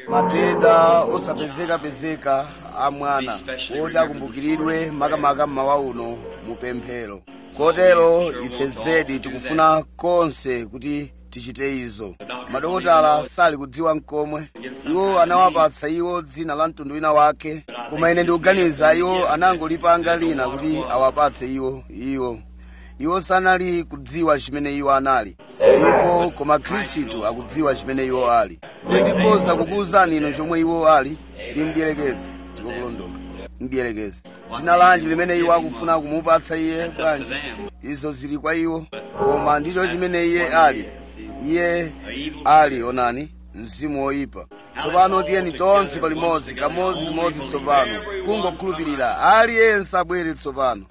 matenda osapezekapezeka a mwana oti akumbukiridwe makamaka mmawa uno mu pemphero kotero ife zedi tikufuna konse kuti tichite izo madokotala sali kudziwa mkomwe iwo anawapatsa iwo dzina la mtundu wina wake koma ine ndikuganiza iwo anangolipanga lina kuti awapatse iwo iwo iwo sanali kudziwa chimene iwo anali ndipo koma khristu akudziwa chimene iwo ali ndikhoza kukuwuzani inu chomwe iwo ali ndi mdierekezi ndikokulondola mdierekezi dzina lanji limene iwo akufuna kumupatsa iye bwanji izo zili kwa iwo koma ndicho chimene iye ali iye ali onani mzimu woyipa tsopano tiyeni tonse palimodzi kamodzi limodzi tsopano kungokhulupirira aliyense abwere tsopano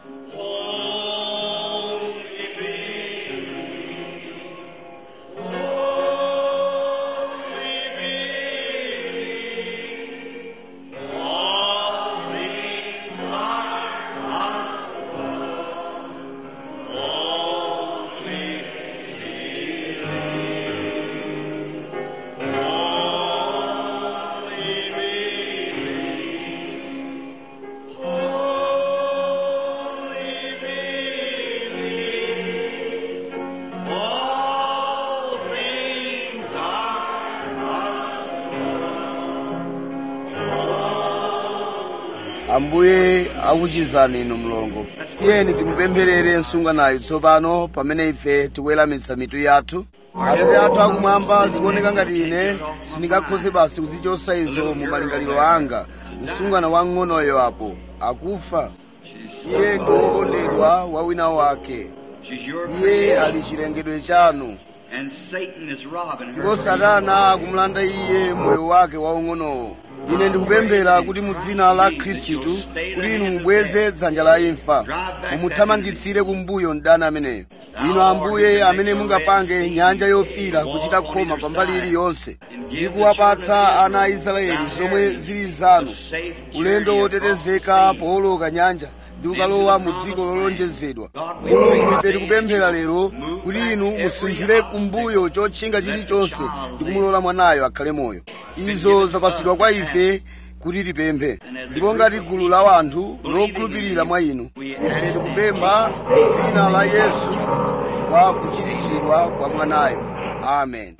ambuye akuchizani inu mlongo tiyeni timupempherere msunganayu tsopano pamene ife tikuweramitsa mitu yathu atate athu akumwamba zikuoneka ngati ine sindingakhoze basi kuzichosa izo mu malingaliro anga msungana wang'onoyo apo akufa iye ndi wokondedwa wa wina wake She's your iye ali chilengedwe chanu and Satan is robbing her. ndipo satana akumulanda iye moyo wake waung'onowo ine ndikupemphera kuti mu dzina la khristu kuti inu mubweze dzanja la imfa mumuthamangitsire kumbuyo mdani ameneyo inu ambuye amene mungapange nyanja yofira kuchita khoma pambali iliyonse ndi kuwapatsa ana a israeli zomwe zili zanu ulendo wotetezeka powoloka nyanja ndi kukalowa mu dziko lolonjezedwa mulungu ife tikupemphera lero kuti inu musinthire kumbuyo chotchinga chilichonse ndi kumulola mwanayo akhale moyo izo zapasidwa kwa ife kuti tipemphe ndipo ngati gulu la wanthu lokhulupirira mwa inu ife tikupempha dzina la yesu kwa kuchiritsidwa kwa mwanayo amen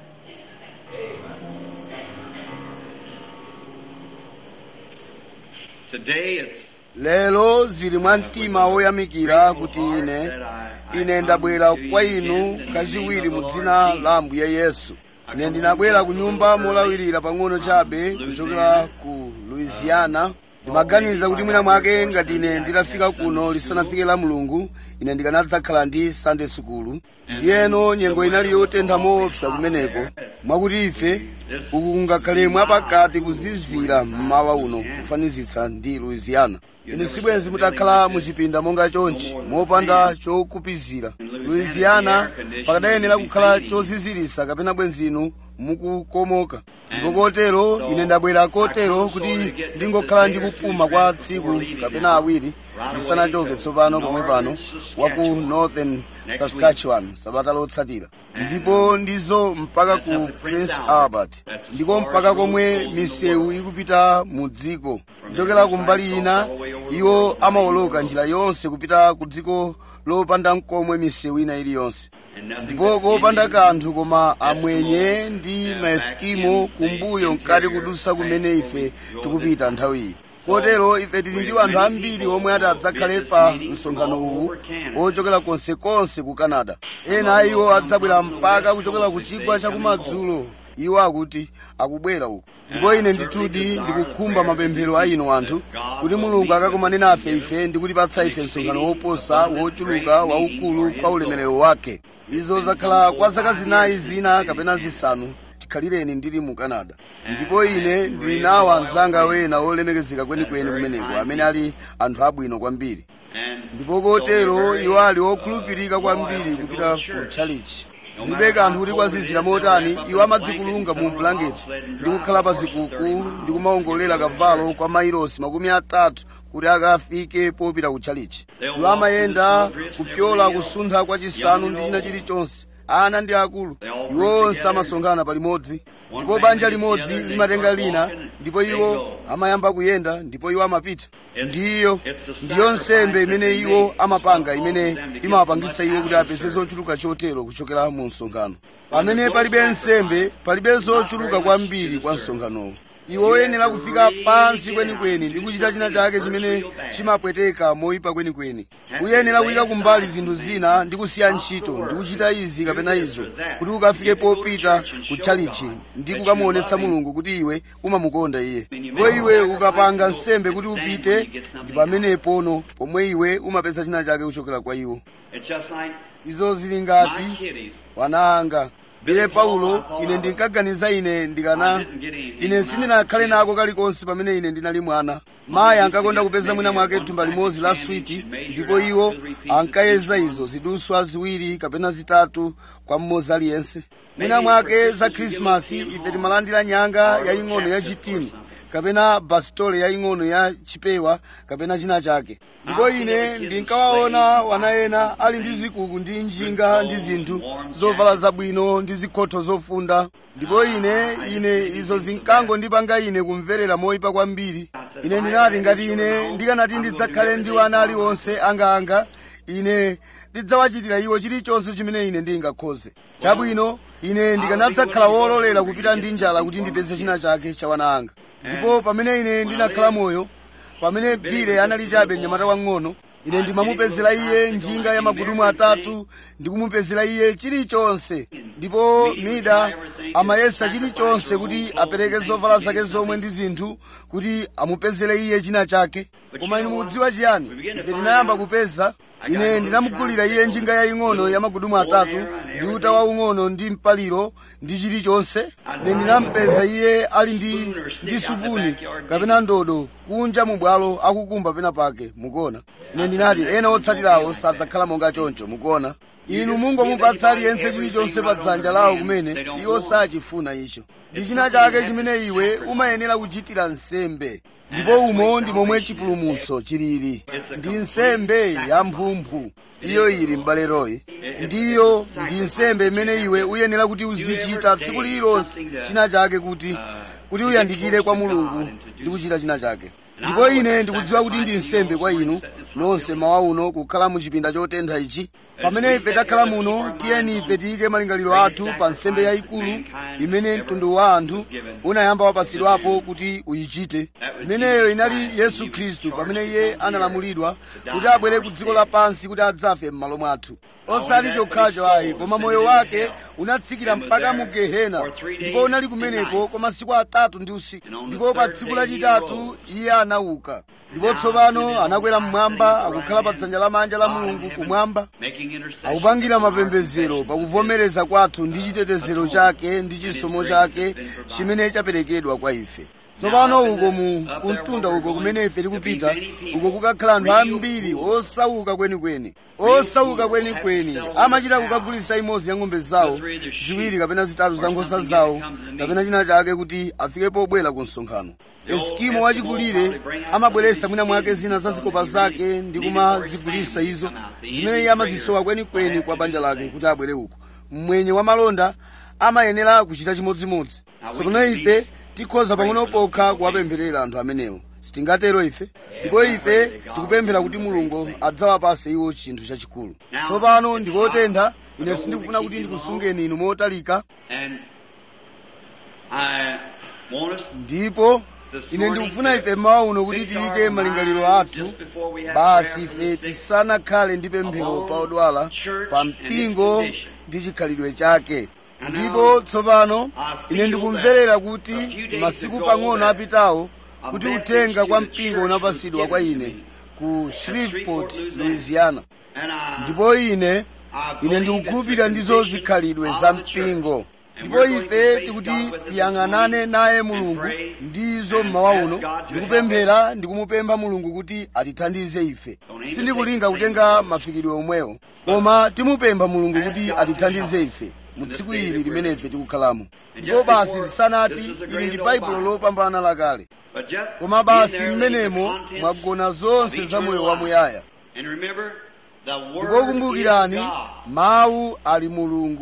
Today it's lero zili mwa mtima woyamikira kuti ine ine ndabwera kwa inu kachiwiri mu dzina la ambuye yesu ine ndinabwera ku nyumba molawirira pang'ono chabe kuchokera ku louisiana ndimaganiza kuti mwina mwake ngati ine nditafika kuno lisanafike la mulungu ine ndikanadzakhala ndi sunday sukulu ndiyeno nyengo inali yotentha moopsa kumeneko mwakuti ife uku kungakhale mwapakati kuzizira mmawa uno kufanizitsa ndi louisiana inu sibwenzi mutakhala muchipinda monga chonchi mopanda chokupizira louisiana pakadayenera kukhala chozizirisa kapena bwenzinu mukukomoka ndipo kotero ine ndabwera kotero kuti ndingokhala ndi kupuma kwa tsiku kapena awiri ndisanachoke tsopano pomwe pano wa ku northern saskatchewan sabata lotsatira ndipo ndizo mpaka ku prince albert ndiko mpaka komwe misewu ikupita mu dziko kuchokera kumbali ina iwo amawoloka njira yonse kupita ku dziko lopanda mkomwe misewu ina iliyonse ndipo kopanda kanthu koma amwenye ndi maeskimo kumbuyo mkati kudusa kumene ife tikupita nthawi iyi kotero ife tili ndi anthu ambiri omwe ati adzakhale pa msonkhano uwu ochokera konsekonse ku canada ena a iwo adzabwera mpaka kuchokera ku chigwa chakumadzulo iwo akuti akubwera uku ndipo ine ndithudi ndikukhumba mapemphero a inu anthu kuti mulungu akakumane nafe ife ndi kutipatsa ife msonkhano woposa wochuluka waukulu kwa ulemerero wake izo zakhala kwa zaka zinayi zina kapena zisanu tikhalireni ndili mu canada ndipo ine ndili nawo anzanga wena olemekezeka kwenikweni kumeneko amene ali anthu abwino kwambiri and ndipo kotero iwo ali okhulupirika kwambiri kupita ku tchalichi zilibe kanthu kuti kwazizira motani iwo amadzikulunga mu blanketi ndi kukhala pa zikuku ndi kumawongolera kavalo kwa mailosi makumi atatu kuti akafike popita ku tchalichi iwo amayenda kupyola kusuntha kwa chisanu ndi china chilichonse ana ndi akulu iwo onse amasonkhana palimodzi ndipo banja limodzi limatenga lina ndipo iwo amayamba kuyenda ndipo iwo amapita ndiyo ndiyo nsembe imene iwo amapanga imene imawapangitsa iwo kuti apeze zochuluka chotero kuchokera mu msonkhano pamene palibe nsembe palibe zochuluka kwambiri kwa msonkhanowo iwo oyenera kufika pansi kwenikweni ndi kuchita china chake chimene chimapweteka moyipa kwenikweni uyenera kuyika kumbali zinthu zina ndi kusiya ntchito ndi kuchita izi kapena izo kuti ukafike popita ku tchalichi ndi kukamuonetsa mulungu kuti iwe umamukonda iye ndipo iwe ukapanga nsembe kuti upite ndi pamenepono pomwe iwe umapeza china chake kuchokera kwa iwo It's just like izo zili ngati my kiddies. wana anga bile paulo ine ndinkaganiza ine ndikana ine sindinakhale nako kalikonse pamene ine ndinali mwana mayi ankakonda kupeza mwina mwake thumba limodzi la switi ndipo iwo ankayeza izo ziduswa ziwiri kapena zitatu kwa mmodzi aliyense mwina mwake za khrisimasi ife timalandira nyanga yaying'ono ya chitini kapena basitole yaying'ono ya chipewa kapena china chake ndipo ine ndinkawaona wana ena ali ndi zikuku ndi njinga ndi zinthu zovala zabwino ndi zikhotho zofunda ndipo ine ine izo zinkangondipanga ine kumverera moyipa kwambiri ine ndinati ngati ine ndikanati ndidzakhale ndi wana aliwonse angaanga ine ndidzawachitira iwo chilichonse chimene ine ndingakhoze chabwino ine ndikanadzakhala wololera kupita ndi njala kuti ndipeze china chake cha wana anga ndipo pamene ine ndinakhala moyo pamene bile anali chabe mnyamata wang'ono ine ndimamupezera iye njinga ya magudumu atatu ndikumupezera iye chilichonse ndipo mida amayesa chilichonse kuti apereke zovala zake zomwe ndi zinthu kuti amupezere iye china chake koma inu mukudziwa chiyani ife tinayamba kupeza ine ndinamugulira iye njinga yaying'ono ya magudumu atatu ndi uta waung'ono ndi mpaliro ndi chilichonse ine ndinampeza iye ali ndi ndi supuni kapena ndodo kunja mu bwalo akukumba pena pake mukuona ine ndinati ena otsatirawo sadzakhala monga choncho mukuona inu mungomupatsa aliyense chilichonse pa dzanja lawo kumene iwo sachifuna icho ndi china chake chimene iwe umayenera kuchitira nsembe ndipo umo ndi momwe chipulumutso chilili ndi nsembe ya mphumphu iyo ili m'baleroyi ndiyo ndi nsembe imene iwe uyenera kuti uzichita tsiku lililonse china chake kuti kuti uyandikire kwa mulungu ndi kuchita china chake ndipo ine ndikudziwa kuti ndi nsembe kwa inu nonse mawa uno kukhala mu chipinda chotentha ichi pamene ife takhala muno tiyeni ife tiyike malingaliro athu pa nsembe yayikulu imene mtundu wa anthu unayamba wapasidwapo kuti uyichite imeneyo inali yesu khristu pamene iye analamulidwa kuti abwere ku dziko lapansi kuti adzafe m'malo mwathu osati chokhacho ayi koma moyo wake unatsikira mpaka mu gehena ndipo unali kumeneko kwa masiku atatu ndi usiku ndipo pa tsiku lachitatu iye anauka ndipo tsopano anakwera mmwamba akukhala pa dzanja lamanja la mulungu kumwamba making intercession. akupangira mapembedzero pakuvomereza kwathu ndi chitetezero chake ndi chisomo chake chimene chaperekedwa kwa ife tsopano uko mu kumtunda uko kumene ife tikupita uko kukakhala anthu ambiri osauka kwenikweni osauka kwenikweni amachita kukagulitsa imodzi ya ng'ombe zawo ziwiri kapena zitatu za nkhosa zawo kapena china chake kuti afike pobwera ku msonkhano eskimo wachikulire amabweretsa mwina mwake zina za zikopa zake ndi kumazigulitsa izo zimene iye amazisowa kwenikweni kwa banja lake kuti abwere uko mmwenye wa malonda amayenera kuchita chimodzimodzi tsopano ife tikhoza pang'ono pokha kuwapempherera anthu amenewo sitingatero ife ndipo ife tikupemphera kuti mulungu adzawapase iwo chinthu chachikulu tsopano ndikotentha ine sindikufuna kuti ndikusungeni inu motalika And I want us ndipo ine ndikufuna ife mmawa uno kuti tiyike malingaliro athu basi ife tisanakhale ndi pemphero pa odwala pa mpingo ndi chikhalidwe chake ndipo tsopano ine ndikumverera kuti masiku pang'ono apitawo kuti uthenga kwa mpingo unapasidwa kwa ine ku shreveport louisiana ndipo ine ine ndikukhulupirira ndizo zikhalidwe za mpingo ndipo ife tikuti tiyang'anane naye mulungu ndizo mmawa uno ndikupemphera ndikumupempha mulungu kuti atithandize ife sindikulinga kutenga mafikidwe omwewo koma timupempha mulungu kuti atithandize ife mu tsiku ili limene ife tikukhalamo ndipo basi zisanati ili ndi baibulo lopambana lakale koma basi mmenemo mwagona zonse za moyo wamuyaya ndipo kumbukirani mawu ali mulungu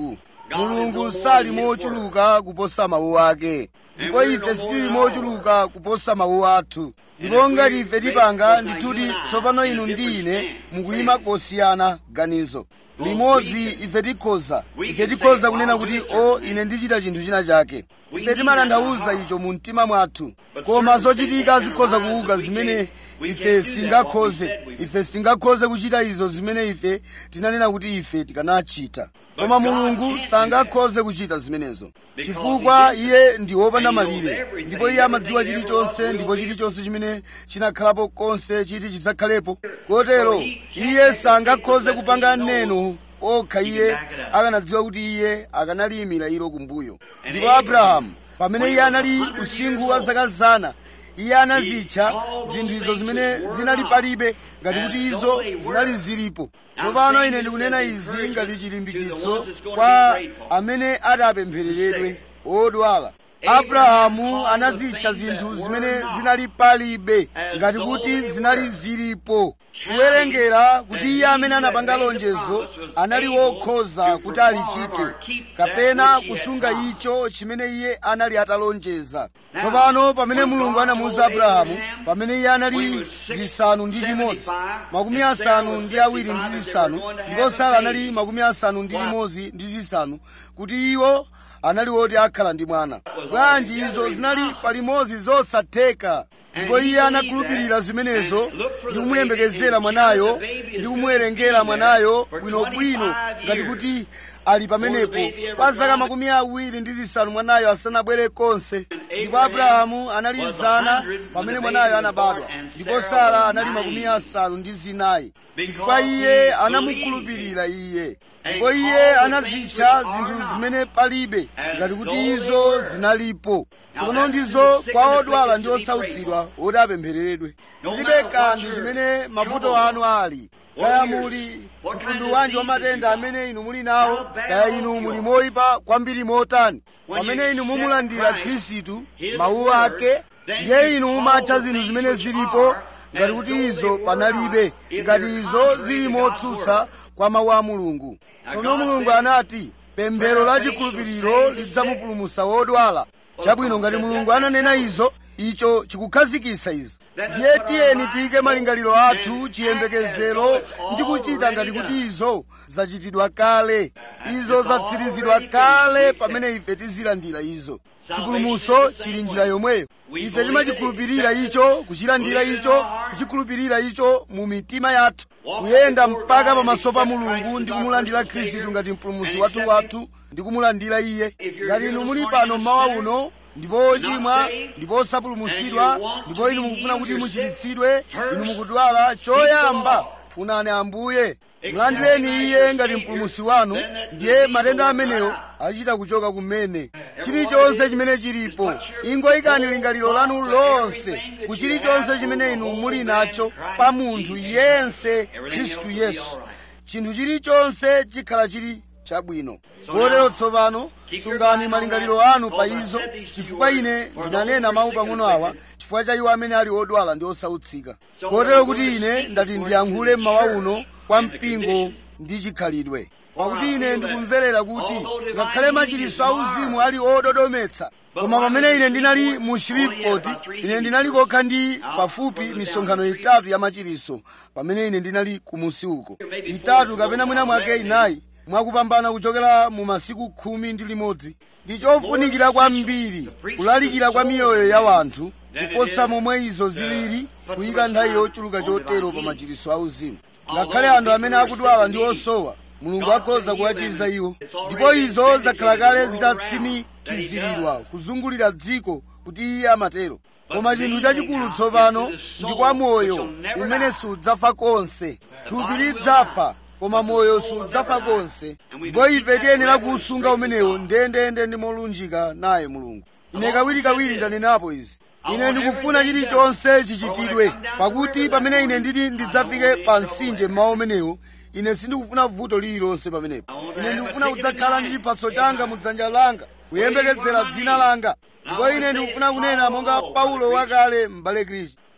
mulungu sali mochuluka kuposa mawu ake ndipo ife sitili mochuluka kuposa mawu athu ndipo ngati ife tipanga ndithudi tsopano inu ndi ine mukuyima kosiyana ganizo limodzi ife tikhoza ife tikhoza kunena kuti o ine ndichita chinthu china chake ife timatanthauza icho mu mtima mwathu koma zochitika zikhoza kuuka zimene ife sitingakhoze ife sitingakhoze kuchita izo zimene ife tinanena kuti ife tikanachita koma mulungu sangakhoze kuchita zimenezo chifukwa iye ndi wopanda malire ndipo iye amadziwa chilichonse ndipo chilichonse chimene chinakhalapo konse chiti chidzakhalepo kotero iye sangakhoze kupanga neno okha iye akanadziwa kuti iye akanaliyimira ilo kumbuyo ndipo abrahamu pamene iye anali usingu wa zaka zana iye anazitcha zinthu izo zimene zinali palibe ngati kuti izo zinali zilipo tsopano ine ndikunena izi ngati chilimbikitso kwa amene ati apemphereredwe odwala abrahamu anazitcha zinthu zimene zinali palibe ngati kuti zinali zilipo kuwerengera kuti iye amene anapanga lonjezo anali wokhoza kuti alichite kapena kusunga icho chimene iye anali atalonjeza tsopano pamene mulungu anamuwuza abrahamu pamene iye anali zisanu ndi chimodzi makumi asanu ndi awiri ndi zisanu ndipo sara anali makumi asanu ndi limodzi ndi zisanu kuti iwo anali woti akhala ndi mwana bwanji izo zinali palimodzi zosatheka ndipo iye anakhulupirira zimenezo ndi kumuyembekezera mwanayo ndi kumuwerengera mwanayo bwinobwino ngati kuti ali pamenepo kwa zaka makumi awiri ndi zisanu mwanayo asanabwere konse ndipo abrahamu anali zana pamene mwanayo anabadwa ndipo sara anali makumi asanu ndi zinayi chifukwa iye anamukhulupirira iye ndipo iye anazitcha zinthu zimene palibe ngati kuti izo zinalipo tsopano ndizo kwa odwala ndi osautsidwa oti apemphereredwe zilibe kanthu zimene mavuto anu ali kaya muli mtundu wanji wa matenda amene inu muli nawo kaya inu muli moyipa kwambiri motani pamene inu mumulandira khristu mawu ake ndiye inu mumatcha zinthu zimene zilipo ngati kuti izo panalibe ngati izo zili motsutsa kwa mawu a mulungu tsono mulungu anati pemphero la chikhulupiriro lidzamupulumutsa wodwala chabwino ngati mulungu ananena izo icho chikukhazikitsa izo ndiye tiyeni tiyike malingaliro athu chiyembekezero ndi kuchita ngati kuti izo zachitidwa kale izo zatsirizidwa kale pamene ife tizilandira izo chipulumutso chili njira yomweyo ife timachikhulupirira icho kuchilandira icho kuchikhulupirira icho mu mitima yathu kuyenda mpaka pamaso pa mulungu ndi kumulandira khristu ngati mpulumutsi wathu wathu ndi kumulandira iye ngati inu muli pano mmawa uno ndipo ochimwa ndipo osapulumutsidwa ndipo inu mukufuna kuti muchiritsidwe inu mukudwala choyamba funani ambuye mulandireni iye ngati mpulumutsi wanu ndiye matenda amenewo achita kuchoka kumene chilichonse chimene chilipo ingoyikani lingaliro lanu lonse ku chilichonse chimene inu muli nacho pa munthu yense khristu yesu chinthu chilichonse chikhala chili chabwino kotero tsopano sungani malingaliro anu pa izo chifukwa ine ndinanena mawu pang'ono awa chifukwa cha iwo amene ali odwala ndi osautsika kotero kuti ine ndati ndiyankhule mmawa uno kwa mpingo ndi chikhalidwe pakuti ine ndikumverera kuti ngakhale machiritso auzimu ali ododometsa koma pamene ine ndinali mu shreveport ine ndinali kokha ndi pafupi misonkhano itatu ya machiritso pamene ine ndinali kumusi uko itatu kapena mwina mwake inayi mwakupambana kuchokera mu masiku khumi ndi limodzi ndi chofunikira kwambiri kulalikira kwa miyoyo ya wanthu kuposa momwe izo zilili kuyika nthawi yochuluka chotero pa machiritso auzimu ngakhale anthu amene akudwala ndi osowa mulungu akhoza kuwachiza iwo ndipo izo zakhala kale zitatsimikiziridwa kuzungulira dziko kuti iye amatero koma chinthu chachikulu tsopano ndi kwa moyo umene sudzafa konse thupi lidzafa koma moyo sudzafa konse ndipo ife tiyenera kuusunga umenewo ndendende ndi molunjika naye mulungu ine kawirikawiri ndanenapo izi ine ndikufuna chilichonse chichitidwe pakuti pamene ine nditi ndidzafike pa mtsinje mmawa umenewo ine sindikufuna vuto lililonse pamenepo ine ndikufuna kudzakhala ndi chiphaso changa mu dzanja langa kuyembekezera dzina langa ndipo ine ndikufuna kunena monga paulo wakale m'bale kristu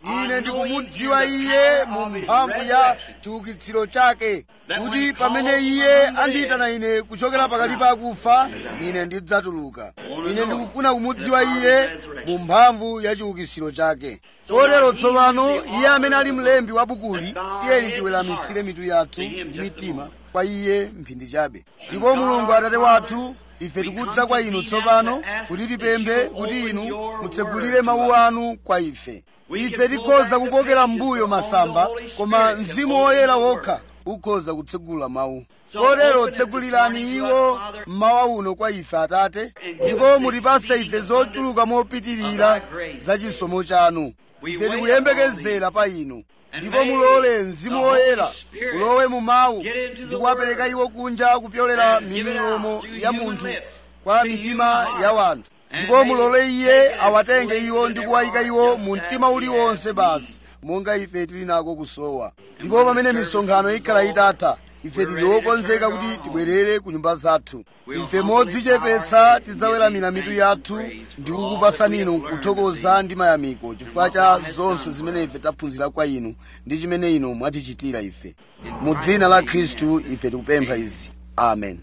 ine ndikumudziwa iye mu mphamvu ya chiukitsiro chake kuti pamene iye andiyitana ine kuchokera pakati pa akufa ine ndidzatuluka ine ndikufuna kumudziwa iye mu mphamvu ya chiukitsiro chake kotero tsopano iye amene ali mlembi wa bukuli tiyeni tiweramitsire mitu yathu ndi mitima kwa iye mphindi chabe ndipo mulungu atate wathu ife tikudza kwa inu tsopano kuti tipemphe kuti inu mutsegulire mawu anu kwa ife ife tikhoza kukokera mbuyo masamba koma mzimu woyera wokha ukhoza kutsegula mawu kotero tsegulirani iwo mmawa uno kwa ife atate ndipo mutipase ife zochuluka mopitirira za chisomo chanu ife tikuyembekezera pa inu ndipo mulole mzimu woyera ulowe mu mawu ndi kuwapereka iwo kunja kupyolera mimilomo ya munthu kwa mitima ya wanthu ndipo mulole iye awatenge iwo ndi kuwayika iwo mu mtima uliwonse basi monga ife tili nako kusowa ndipo pamene misonkhano ikhala itatha ife tili wokonzeka kuti tibwerere ku nyumba zathu ife modzichepetsa tidzaweramira mitu yathu ndi kukupasani inu kuthokoza ndi mayamiko chifukwa cha zonse zimene ife taphunzira kwa inu ndi chimene inu mwatichitira ife mu dzina la khristu ife tikupempha izi amen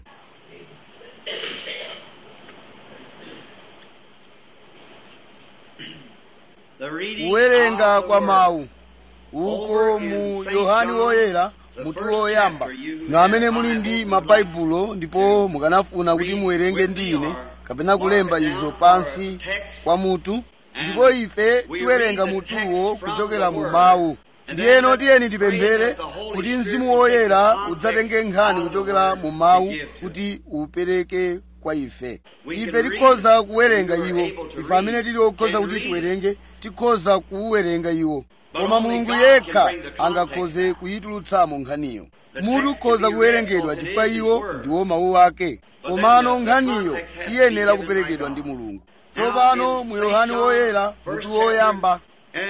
kuwerenga kwa mawu uko mu yohani woyera mutu woyamba na amene muli ndi mabaibulo ndipo mukanafuna kuti muwerenge ndi ine kapena kulemba izo pansi kwa mutu ndipo ife tiwerenga mutuwo kuchokera mu mawu ndiyeno tiyeni tipemphere kuti mzimu woyera udzatenge nkhani kuchokera mu mawu kuti upereke kwa ife ife tikhoza kuwerenga iwo ife amene tili okhoza kuti tiwerenge tikhoza kuwerenga iwo koma mulungu yekha angakhoze kuyitulutsamo nkhaniyo mutu ukhoza kuwerengedwa chifukwa iwo ndiwo mawu ake komano nkhaniyo iyenera kuperekedwa ndi mulungu tsopano mu yohani woyera mutu woyamba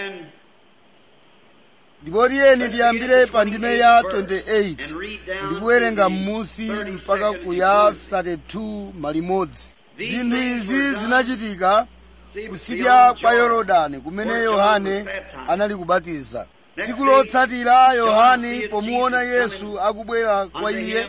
ndipo tiyeni tiyambire pa ndime ya 28 ndikuwerenga m'musi mpaka ku ya 32 malimodzi zinthu izi zinachitika kusidya kwa yorodani kumene yohane anali kubatiza tsiku lotsatira yohane pomuona yesu akubwera kwa iye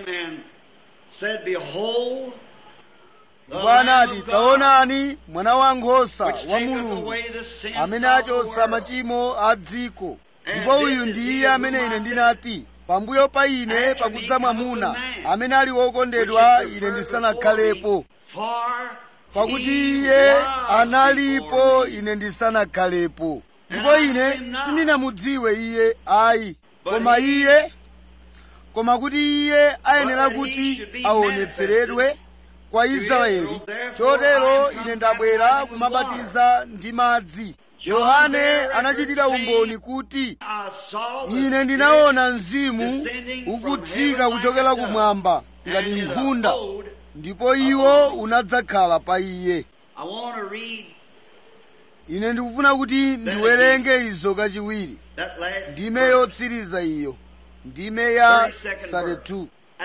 ndipo anati taonani mwana wankhosa wa mulungu amene achotsa machimo a dziko ndipo uyu ndi iye amene ine ndinati pambuyo pa ine pakudza mwamuna amene ali wokondedwa ine ndisanakhalepo pakuti iye analipo ine ndisanakhalepo ndipo ine sindinamudziwe iye ayi koma iye koma kuti iye ayenera kuti aonetseredwe kwa israeli chotero ine ndabwera kumabatiza ndi madzi yohane anachitira umboni kuti ine ndinaona mzimu ukutsika kuchokera kumwamba ngati nkhunda ndipo iwo unadzakhala pa iye ine ndikufuna kuti ndiwerenge izo kachiwiri ndime yotsiriza iyo ndime ya 32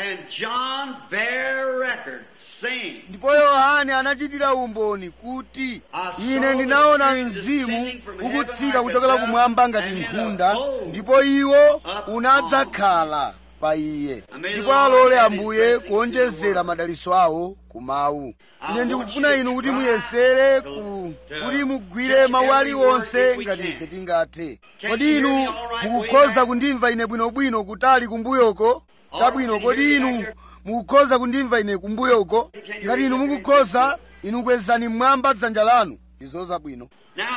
ndipo yohane anachitira umboni kuti ine ndinaona mzimu ukutsika kuchokera kumwamba ngati nkhunda ndipo iwo unadzakhala pa iye ndipo alole ambuye kuonjezera madaliso awo ku mawu ine ndikufuna inu kuti muyesere ku kuti mugwire mawu aliwonse ngati ife tingathe kodi inu mukukhoza kundimva ine bwinobwino kutali kumbuyoko chabwino kodi inu mukukhoza kundimva ine kumbuyoko ngati inu mukukhoza inu kwezani mmwamba dzanja lanu izo zabwino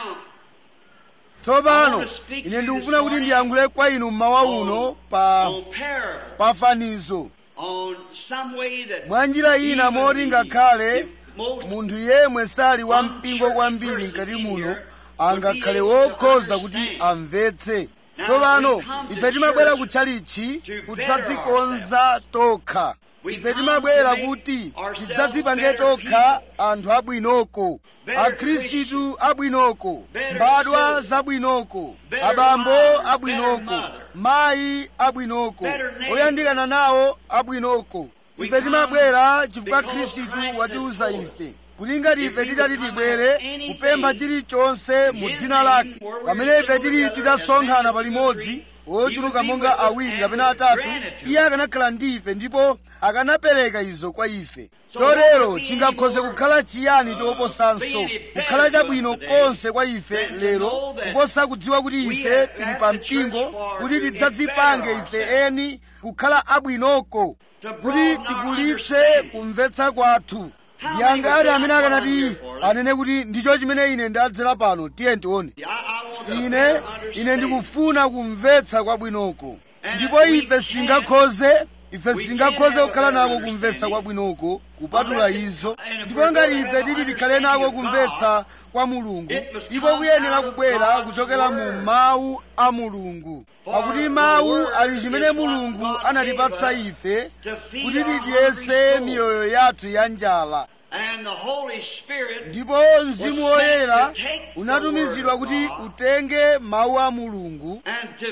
tsopano ine ndikufuna kuti ndiyankhule kwa inu mmawa uno pa pafanizo mwa njira ina moti ngakhale munthu yemwe sali wampingo kwambiri mkati muno angakhale wokhoza kuti amvetse tsopano ife timabwera kutchalichi kudzadzikonza tokha ife timabwera kuti tidzadzipange tokha anthu abwinoko akhristu abwinoko mbadwa zabwinoko abambo abwinoko mayi abwinoko oyandikana nawo abwinoko ife timabwera chifukwa khristu watiuza ife kuti ngati ife titati tibwere kupempha chilichonse mu dzina lake pamene ife tili titasonkhana palimodzi ochuluka monga awiri kapena atatu iye akanakhala ndi ife ndipo akanapereka izo kwa ife chotero chingakhoze kukhala chiyani choposanso kukhala chabwino konse kwa ife lero kuposa kudziwa kuti ife tili pa mpingo kuti tidzadzipange ife eni kukhala abwinoko kuti tikulitse kumvetsa kwathu ndi angati amene akanati anene kuti ndicho chimene ine ndadzera pano tiye tione ine ine ndikufuna kumvetsa kwabwinoko ndipo ife sitingakhoze ife sitingakhoze kukhala nako kumvetsa kwabwinoko kupatula izo ndipo ngati ife titi tikhale nako kumvetsa kwa mulungu iko kuyenera kubwera kuchokera mu mawu a mulungu pakuti mawu ali chimene mulungu anatipatsa ife kuti tidyetse miyoyo yathu ya njala ndipo mzimu woyera unatumizidwa kuti utenge mawu a mulungu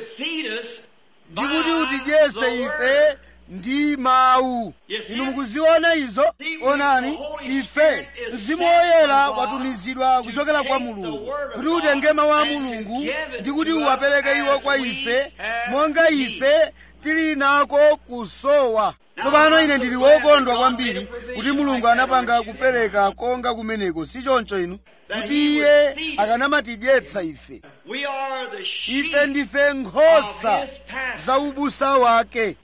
ndi kuti utidyetse ife ndi mawu inu mukuziona izo onani ife mzimu woyera watumizidwa kuchokera kwa mulungu kuti utenge mawu a mulungu ndi kuti uwapereke iwo kwa ife monga ife tili nako kusowa tsopano ine ndili wokondwa kwambiri kuti mulungu anapanga kupereka konga kumeneko si choncho inu kuti iye akanamatidyetsa ife ife ndife nkhosa za ubusa wake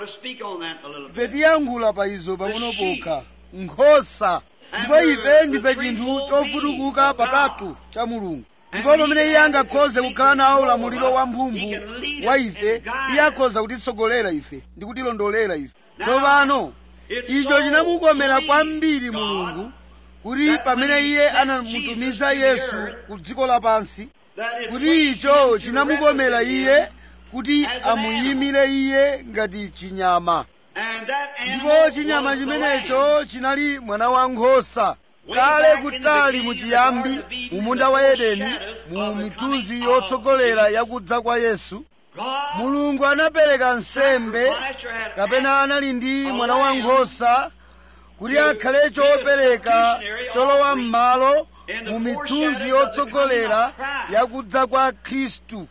ife tiyankhula pa izo pang'ono pokha nkhosa ndipo ife ndife chinthu chofutukuka patatu cha mulungu ndipo pamene iye angakhoze kukhala nawo ulamuliro wa mphumphu wa ife iye akhoza kutitsogolera ife ndi kutilondolera ife tsopano icho chinamukomera kwambiri mulungu kuti pamene iye anamutumiza yesu ku dziko lapansi kuti icho chinamukomera iye kuti amuyimire iye ngati chinyama ndipo chinyama chimenecho chinali mwana wa nkhosa kale kutali muchiyambi mu munda wa edeni mu mitunzi yotsogolera yakudza kwa yesu mulungu anapereka nsembe kapena anali ndi mwana wa nkhosa kuti akhale chopereka cholowa m'malo mu mitunzi yotsogolera yakudza kwa khristu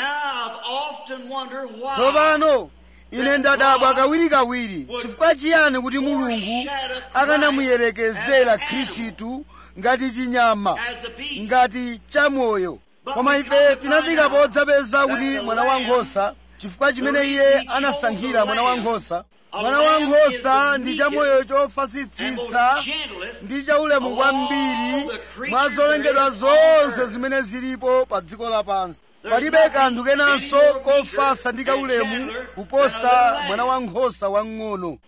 tsopano ine ndadabwa kawirikawiri chifukwa chiyani kuti mulungu akanamuyerekezera khristu ngati chinyama ngati chamoyo koma ife tinafika podzapeza kuti mwana wankhosa chifukwa chimene iye anasankhira mwana wankhosa mwana wankhosa ndi chamoyo chofasitsitsa ndi chaulemu kwambiri mwa zolengedwa zonse zimene zilipo pa dziko lapansi palibe kanthu kenanso kofasa ndi kaulemu kuposa mwana wankhosa wang'ono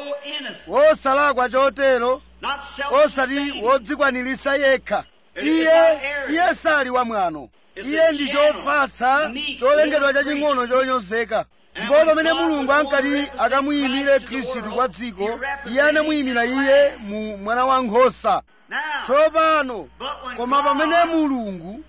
wosalakwa chotero osati wodzikwanirisa yekha iye iye sali wamwano iye ndi chofasa cholengedwa chaching'ono chonyozeka ndipo pamene mulungu ankati akamuyimire khristu kwa dziko iye anamuyimira iye mu mwana wankhosa tsopano koma pamene mulungu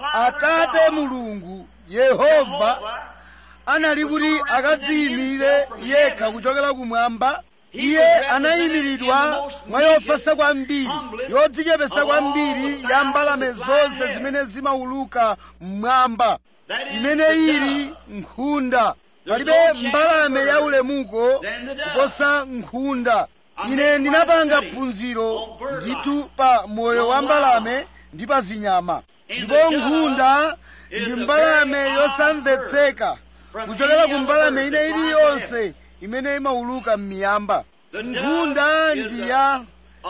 atate mulungu yehova anali kuti akadziyimire yekha kuchokera kumwamba iye anayimiridwa mwa yofasa kwambiri yodzichepesa kwambiri ya mbalame zonse zimene zimauluka mmwamba imene ili nkhunda palibe mbalame ya ulemuko kuposa nkhunda ine ndinapanga phunziro ndithu pa moyo wa mbalame ndi pa zinyama ndipo nkhunda ndi mbalame yosamvetseka kuchokera ku mbalame ine iliyonse imene imauluka m'miyamba nkhunda ndi ya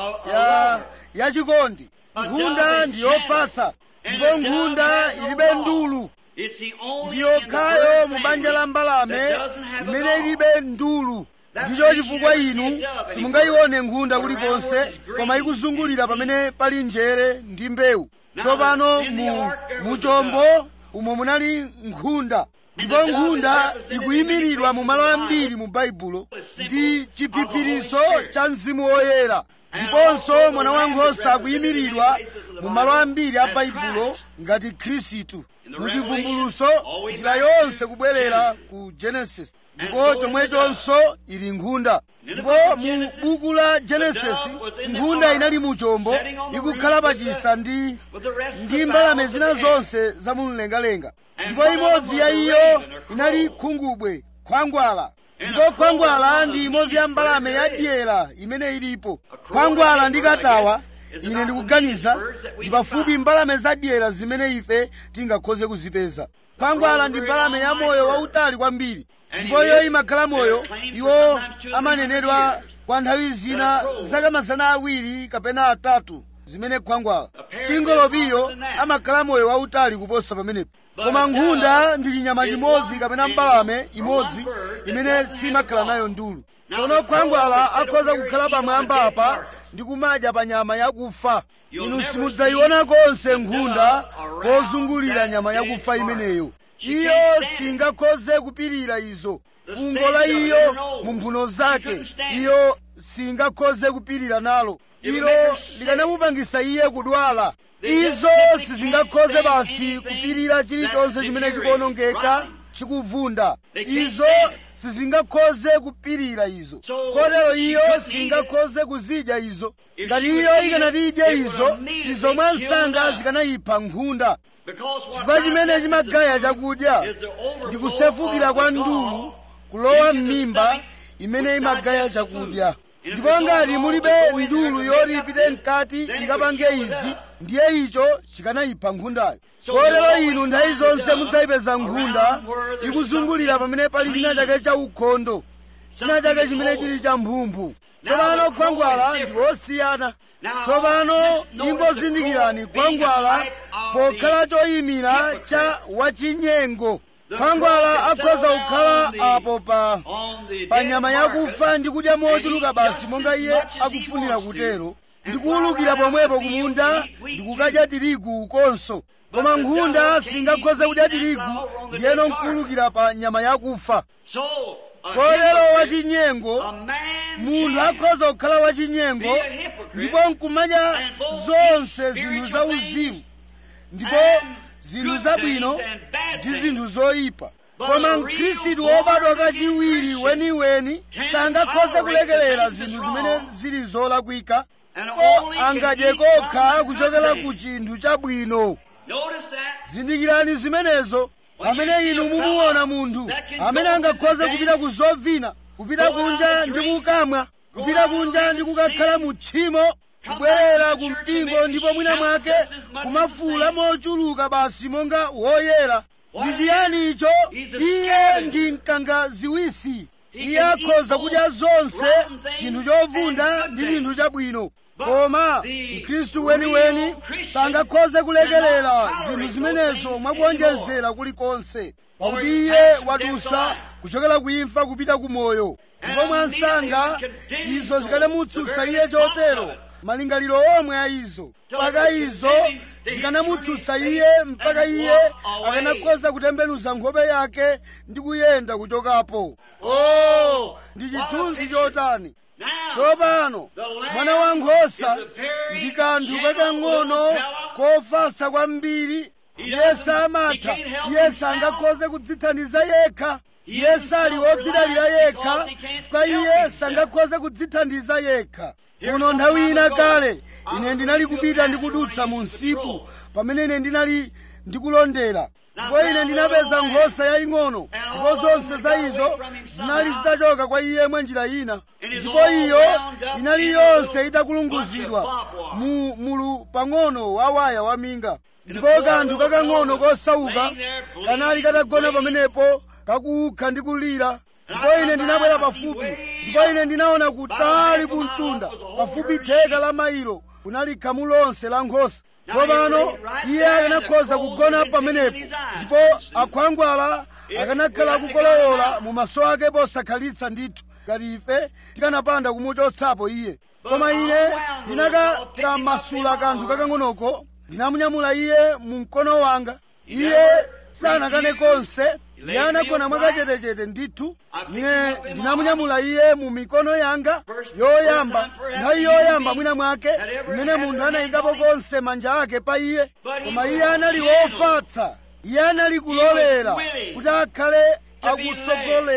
ya yachikondi nkhunda ndi yofasa ndipo nkhunda ilibe ndulu ndi yokhayo mu banja la mbalame imene ilibe ndulu ndicho chifukwa inu simungayione nkhunda kulikonse koma ikuzungulira pamene pali njere ndi mbewu tsopano mu muchombo umo munali nkhunda ndipo nkhunda ikuyimiridwa mu malo ambiri mu baibulo ndi chiphiphiritso cha mzimu woyera ndiponso mwana wankhosa akuyimiridwa mu malo ambiri a baibulo ngati khristu mu chivumbuluso njira yonse kubwerera ku genesis ndipo chomwechonso ili nkhunda ndipo mu buku la genesisi nkhunda inali mu chombo ikukhala pachisa ndi ndi mbalame zina zonse za mumlengalenga ndipo imodzi ya iyo inali khungubwe khwangwala ndipo khwangwala ndi imodzi ya mbalame ya dyera imene ilipo khwangwala ndi katawa ine ndikuganiza ndi pafupi mbalame za dyera zimene ife tingakhoze kuzipeza khwangwala ndi mbalame ya moyo wautali kwambiri ndipo iyo imakhala moyo iwo amanenedwa kwa nthawi zina zaka mazana awiri kapena atatu zimene khwangwala chingolopiyo amakhala moyo wautali kuposa pamenepo koma nkhunda ndi chinyama chimodzi kapena mbalame imodzi imene simakhala nayo ndulu tsono khwangwala akhoza kukhala pamwamba apa ndi kumadya pa nyama yakufa inu simudzayiona konse nkhunda pozungulira nyama yakufa imeneyo iyo singakhoze kupirira izo fungo la iyo mu mphuno zake iyo singakhoze kupirira nalo ilo likanamupangisa iye kudwala izo sizingakhoze basi kupirira chilichonse chimene chikuonongeka chikuvunda izo sizingakhoze kupirira izo kotero iyo singakhoze kuzidya izo ngati iyo ikanatidya izo izo mwansanga zikanayipha nkhunda chifukwa chimene chimagaya chakudya ndi kusefukira kwa ndulu kulowa m'mimba imene imagaya chakudya ndipo ngati mulibe ndulu yoti ipite mkati ikapange izi ndiye icho chikanayipha nkhundayo kotero inu nthawi zonse mudzayipeza nkhunda ikuzungulira pamene pali china chake cha ukhondo china chake chimene chili cha mphumphu tsopano khwangwala ndi osiyana tsopano ingozindikirani khwangwala pokhala choyimira cha wachinyengo khwangwala akhoza kukhala apo pa pa nyama yakufa ndi kudya mochuluka basi monga iye akufunira kutero ndi kuwulukira pomwepo kumunda ndi kukadya tirigu ukonso koma nkhunda singakhoze kudya tirigu ndiyeno nkuwulukira pa nyama yakufa kotero wachinyengo munthu akhoza kukhala wachinyengo ndipo nkumadya zonse zinthu za uzimu ndipo zinthu zabwino ndi zinthu zoyipa koma mkhristu wobadwa kachiwiri weniweni sangakhoze kulekerera zinthu zimene zili zolakwika ko angadye kokha kuchokera ku chinthu chabwino zindikirani zimenezo pamene inu mumuona munthu amene angakhoze kupita ku zovina kupita kunja ndi kukamwa kupita kunja ndi kukakhala mu tchimo kubwerera ku mpingo ndipo mwina mwake kumafuula mochuluka basi monga woyera ndi chiyani icho iye ndi mkangaziwisi iye akhoza kudya zonse chinthu chovunda ndi chinthu chabwino koma mkhristu weniweni sangakhoze kulekerera zinthu zimenezo mwakuonjezera kulikonse pakuti iye wadusa kuchokera ku imfa kupita ku moyo ndipo mwansanga izo zikanamutsutsa iye chotero malingaliro omwe a izo mpaka izo zikanamutsutsa iye mpaka iye akanakhoza kutembenuza nkhope yake ndi kuyenda kuchokapo oh ndi chithunzi chotani tsopano mwana wankhosa ndi kanthu kakang'ono kofatsa kwambiri iye samatha iye sangakhoze kudzithandiza yekha iye sali wodzidalira yekha chifukwa iye sangakhoze kudzithandiza yekha kuno nthawi ina kale ine ndinali kupita ndikudutsa mu msipu pamene ine ndinali ndikulondera ndipo ine ndinapeza nkhosa yaying'ono ndipo zonse za izo zinali zitachoka kwa iye mwa njira ina ndipo iyo inali yonse itakulunguzidwa mu mulu pang'ono wa waya waminga ndipo kanthu kakang'ono kosauka kanali katagona pamenepo kakuukha ndi kulira ndipo ine ndinabwera pafupi ndipo ine ndinaona kutali kumtunda pafupi theka la mailo kunali khamu lonse la nkhosa tsopano iye akanakhoza kugona pamenepo ndipo akhwangwala akanakhala akukolowola mu maso ake posakhalitsa ndithu ngati ife tikanapanda kumuchotsapo iye koma ine ndinakamasula kanthu kakang'onoko ndinamunyamula iye mu mkono wanga iye sanakane konse iye anagona mwakachetechete ndithu ine ndinamunyamula iye mu mikono yanga yoyamba nthawi yoyamba mwina mwake imene munthu anayikapo konse manja ake pa iye koma iye anali wofatsa iye anali kulolera kuti akhale akutsogolerera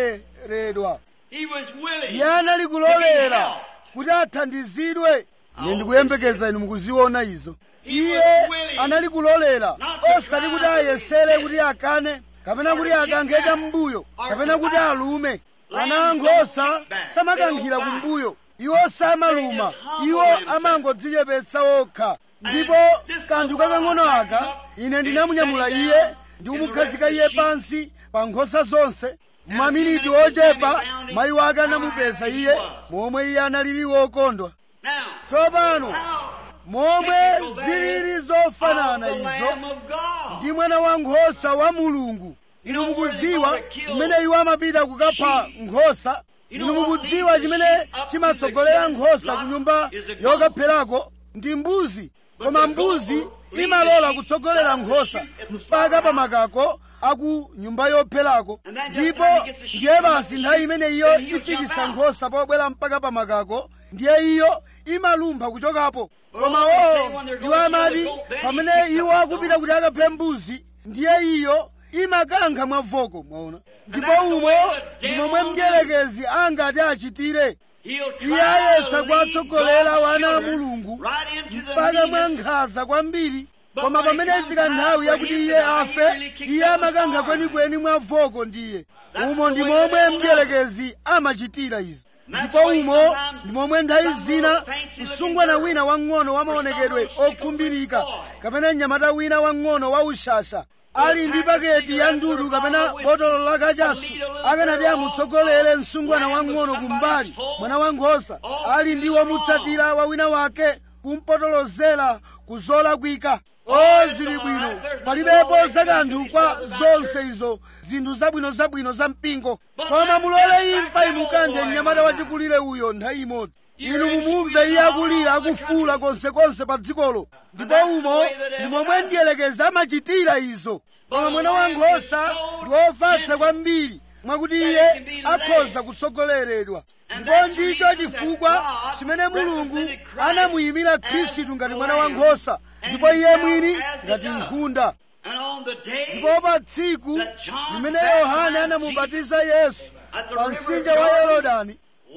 kutsogoleredwa He was willing iye anali to be kulolera helped. kuti athandizidwe ine ndikuyembekeza inu mukuziona izo iye anali kulolera osati kuti ayesere kuti akane kapena kuti akankhe cham'mbuyo kapena kuti alume ana ankhosa samakankhira kumbuyo iwo samaluma iwo amangodzichepetsa okha ndipo kanthu kakang'ono aka ine ndinamunyamula iye ndikumukhazika iye pansi pa nkhosa zonse maminiti ochepa mayi wake anamupeza iye momwe iye analili wokondwa Now, tsopano how momwe zilili zofanana of the izo Lamb of God. ndi mwana wankhosa wa mulungu inu mukudziwa kumene iwo amapita kukapha nkhosa inu mukudziwa chimene chimatsogolera nkhosa ku nyumba yokapherako ndi mbuzi koma mbuzi imalola kutsogolera nkhosa mpaka pa makako aku nyumba yopherako ndipo ndiye basi nthawi imene iyo ifikisa nkhosa pobwera mpaka pa makako ndiye iyo imalumpha kuchokapo koma oo iwo amati pamene iwo akupita kuti akaphe mbuzi ndiye iyo imakankha mwavoko mwaona ndipo umo ndi momwe mdierekezi angati achitire He'll try iye ayesa to lead kuwatsogolera God's wana a children mulungu right into the mpaka mwa meanness. nkhanza kwambiri But koma when it pamene comes ifika time nthawi for yakuti him iye to die, he afe really kicks iye up a amakankha storm. kwenikweni mwavoko ndiye That's umo the ndi way the momwe devil mdierekezi amachitira izi That's ndipo the way umo sometimes ndi momwe nthawi some zina little fancy msungwana looking wina wang'ono wa maonekedwe some little okhumbirika boy. kapena mnyamata wina wang'ono wa ushasha ali ndi paketi ya ndudu kapena botolo la kachasu akanati amutsogolere msungwana wang'ono kumbali mwana wankhosa ali ndi womutsatira wa wina wake kumpotolozera kuzolakwika o zili bwino palibepo zakanthu kwa zonse izo zinthu zabwinozabwino za mpingo koma mulole imfa imukanthe mnyamata wachikulire uyo nthawi imodzi inu mumumve iye akulira akufuula konsekonse pa dzikolo ndipo umo ndi momwe mdierekezi amachitira izo koma mwana wankhosa ndi wofatsa kwambiri mwakuti iye akhoza kutsogoleredwa ndipo ndicho chifukwa chimene mulungu anamuyimira khristu ngati mwana wankhosa ndipo iye mwini ngati nkhunda And on the day ndipo pa tsiku limene yohane anamubatiza yesu pa mtsinje wa yorodani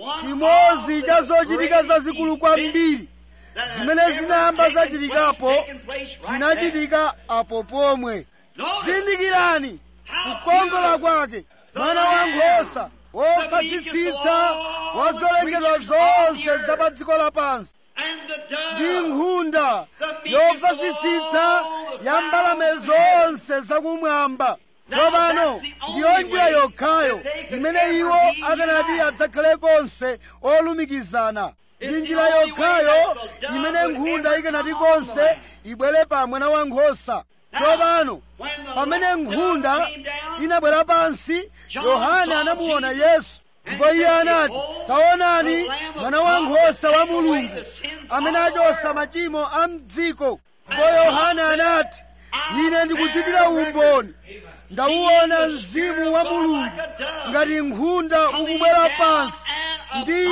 chimodzi cha zochitika zazikulu kwambiri zimene zinayamba zachitikapo zinachitika apo pomwe zindikirani kukongola kwake mwana wankhosa wofatsitsitsa wa zolengedwa zonse za pa dziko lapansi ndi nkhunda yofatsitsitsa ya mbalame zonse zakumwamba tsopano ndiyo njira yokhayo imene iwo akanati adzakhale konse olumikizana ndi njira yokhayo imene nkhunda ikanati konse ibwere pa mwana wankhosa tsopano pamene nkhunda inabwera pansi yohane anamuona yesu ndipo iye anati taonani mwana wankhosa wa mulungu amene achosa machimo a mdziko ndipo yohane anati ine ndikuchitira umboni ndauona mzimu wa mulungu ngati nkhunda ukubwera pansi ndi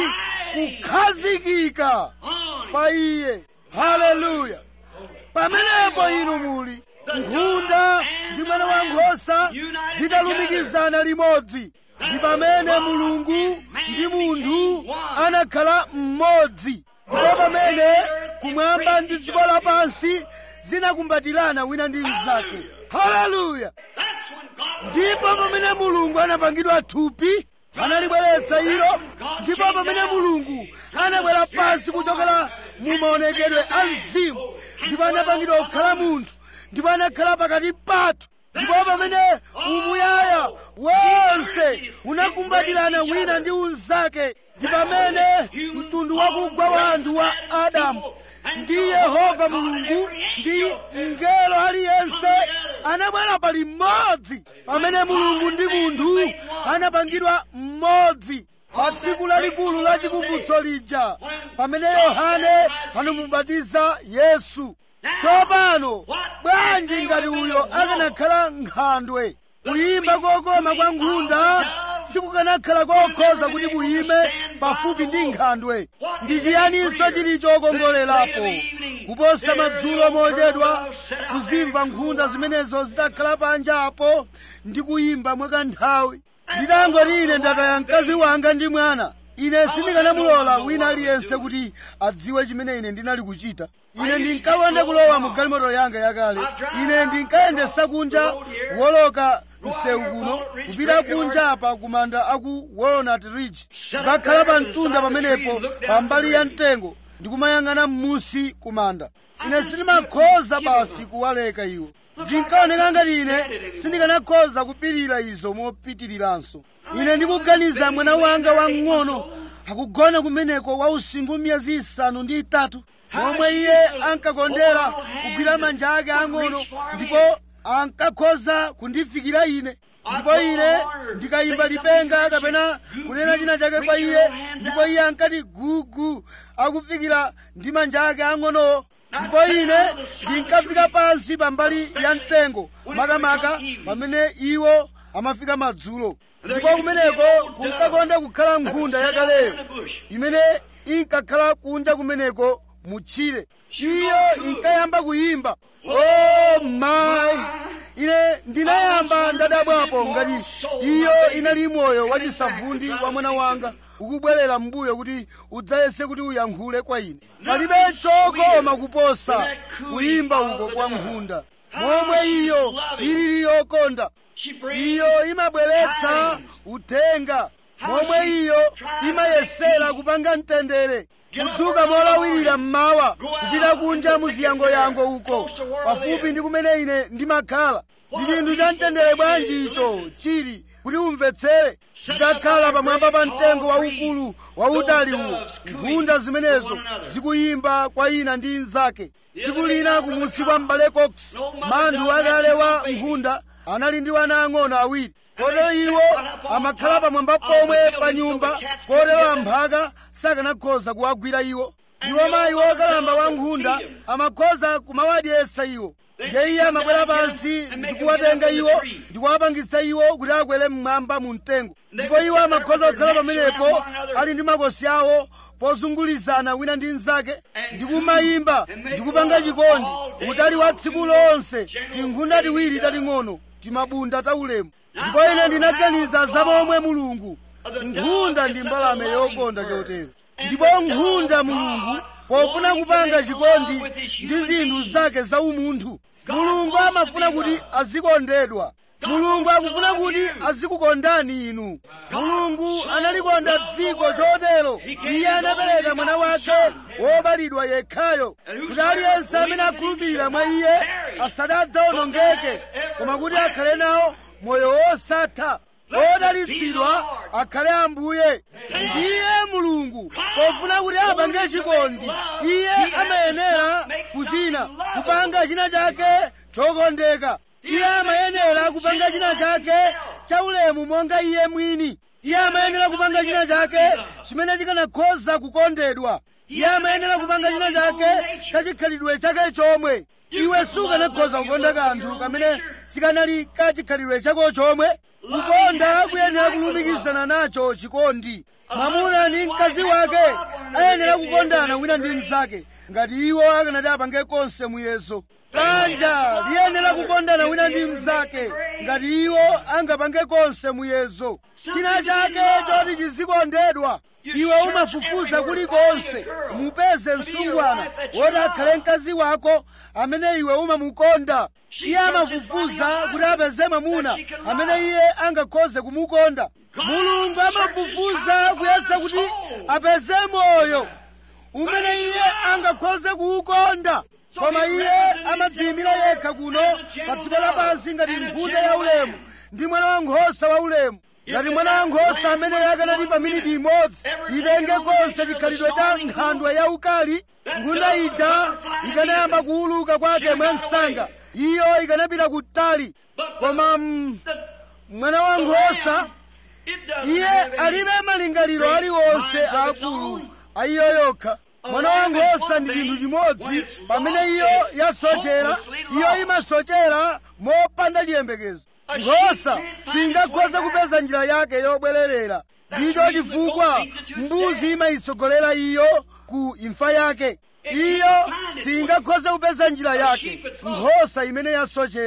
kukhazikika pa iye haleluya pamenepo inu muli nkhunda ndi mwana wankhosa zitalumikizana limodzi ndi pamene mulungu ndi munthu anakhala mmodzi ndipo pamene kumwamba ndi dziko lapansi zinakumbatirana wina ndi mnzake haleluya ndipo pamene mulungu anapangidwa thupi analibweretsa ilo ndipo pamene mulungu anabwera pansi kuchokera mu maonekedwe a mzimu ndipo anapangidwa kukhala munthu ndipo anakhala pakati pathu ndipo pamene umuyaya wonse unakumbatirana wina ndi unzake ndi pamene mtundu wakugwa wa anthu wa adamu ndi yehova mulungu ndi mngelo aliyense anabwera pali mmodzi pamene mulungu ndi munthu anapangidwa mmodzi pa tsiku lalikulu la chikumbutso lija pamene yohane anamubatiza yesu tsopano bwanji ngati uyo akanakhala nkhandwe kuyimba kokoma kwa nkhunda sikukanakhala kokhoza kuti kuyime pafupi ndi nkhandwe ndi chiyaninso chili chokongolerapo kuposa madzulo mochedwa kuzimva nkhunda zimenezo zitakhala panja apo ndi kuyimba mwakanthawi nditangoti ine ndataya mkazi wanga ndi mwana ine sindikanamulola wina aliyense kuti adziwe chimene ine ndinali kuchita ine ndinkakonda kulowa mu galimoto yanga yakale ine ndinkayendesa kunja woloka msewu kuno kupita kunja apa kumanda aku walnut ridge kukakhala pa mtunda pamenepo pambali ya mtengo ndikumayang'ana m'musi kumanda ine sindimakhoza basi kuwaleka iwo zinkaoneka ngati ine sindikanakhoza kupirira izo mopitiriranso ine ndikuganiza mwana wanga wamng'ono akugona kumeneko wa usinkhu miyezi isanu ndi itatu momwe iye ankakondera kugwira manja ake ang'ono ndipo ankakhoza kundifikira ine ndipo ine ndikayimba lipenga kapena kunena china chake kwa iye ndipo iye ankati gugu akufikira ndi manja ake ang'onowo ndipo ine ndinkafika pansi pambali ya mtengo makamaka pamene iwo amafika madzulo ndipo kumeneko kunkakonda kukhala nkhunda yakaleyo imene inkakhala kunja kumeneko mutchire iyo inkayamba kuyimba oh my ine ndinayamba ndadabwapo ngati iyo inali moyo wachisavundi wa mwana wanga ukubwerera m'mbuyo kuti udzayese kuti uyankhule kwa ine palibe chokoma kuposa kuyimba uko kwa nkhunda momwe iyo ilili yokonda iyo imabweretsa uthenga momwe iyo imayesera kupanga mtendere kudzuka molawirira mmawa kupita kunja muziyangoyango uko pafupi ndi kumene ine ndimakhala ndi chinthu cha mtendere bwanji icho chili kuti umvetsere zitakhala pamwamba pa mtengo waukulu wautali uwo nkhunda zimenezo zikuyimba kwa ina ndi inzake tsiku lina kumusi kwa m'bale cox manthu akale wa nkhunda anali ndi wana ang'ono awiri kotero iwo amakhala pamwamba pomwe pa nyumba kotero amphaka sakanakhoza kuwagwira iwo iwo mayi wokalamba wa nkhunda amakhoza kumawadyetsa iwo ndiye iye amabwera pansi ndikuwatenga iwo ndikuwapangitsa iwo kuti akwere mmwamba mu mtengo ndipo iwo amakhoza kukhala pamenepo ali ndi makosi awo pozungulizana wina ndi mnzake ndikumayimba ndikupanga chikondi utali wa tsiku lonse tinkhunda tiwiri tating'ono timabunda taulemu ndipo ine ndinaganiza za momwe mulungu nkhunda ndi mbalame yokonda chotero ndipo nkhunda mulungu pofuna kupanga chikondi ndi zinthu zake za umunthu mulungu amafuna kuti azikondedwa mulungu akufuna kuti azikukondani inu mulungu analikonda dziko chotero iye anapereka mwana wake wobalidwa yekhayo kuti aliyense amene akhulupirira mwa iye asadzaonongeke koma kuti akhale nawo moyo wosatha odalitsidwa akhale ambuye ndiye mulungu pofuna kuti apange chikondi iye amayenera kuchina kupanga china chake chokondeka iye amayenera kupanga china chake chaulemu monga iye mwini iye amayenera kupanga china chake chimene chikanakhoza kukondedwa iye amayenera kupanga china chake chachikhalidwe chake chomwe iwe sukanakhoza kukonda kanthu kamene sikanali kachikhalidwe chako chomwe kukonda kuyenera kulumikizana nacho chikondi mwamuna ndi mkazi wake ayenera kukondana wina ndi mnzake ngati iwo akanati apange konse muyezo banja liyenera kukondana wina ndi mnzake ngati iwo angapange konse muyezo china chake choti chizikondedwa iwe umafufuza kulikonse umupeze msungwana woti akhale mkazi wako amene iwe umamukonda iye amafufuza kuti apeze mwamuna amene iye angakhoze kumukonda mulungu amafufuza kuyesa kuti apeze moyo umene iye angakhoze kuwukonda koma iye amadziyimira yekha kuno pa dziko lapansi ngati nkhunda yaulemu ndi mwana wankhosa waulemu ngati mwana wankhosa amene akanati pa miniti imodzi itenge konse chikhalidwe cha nkhandwe yaukali nkhunda ija ikanayamba kuwuluka kwake mwansanga iyo ikanapita kutali koma mm, mwana wankhosa iye alibe malingaliro aliwonse akulu a iyo yokha mwana wankhosa ndi chinthu chimodzi pamene iyo yasochera iyo imasochera mopanda chiyembekezo nkhosa singakhoze kupeza njira yake yobwererera ndicho chifukwa mbuzi imayitsogolera iyo ku imfa yake iyo singakhoze kupeza njira yake nkhosa imene yasochera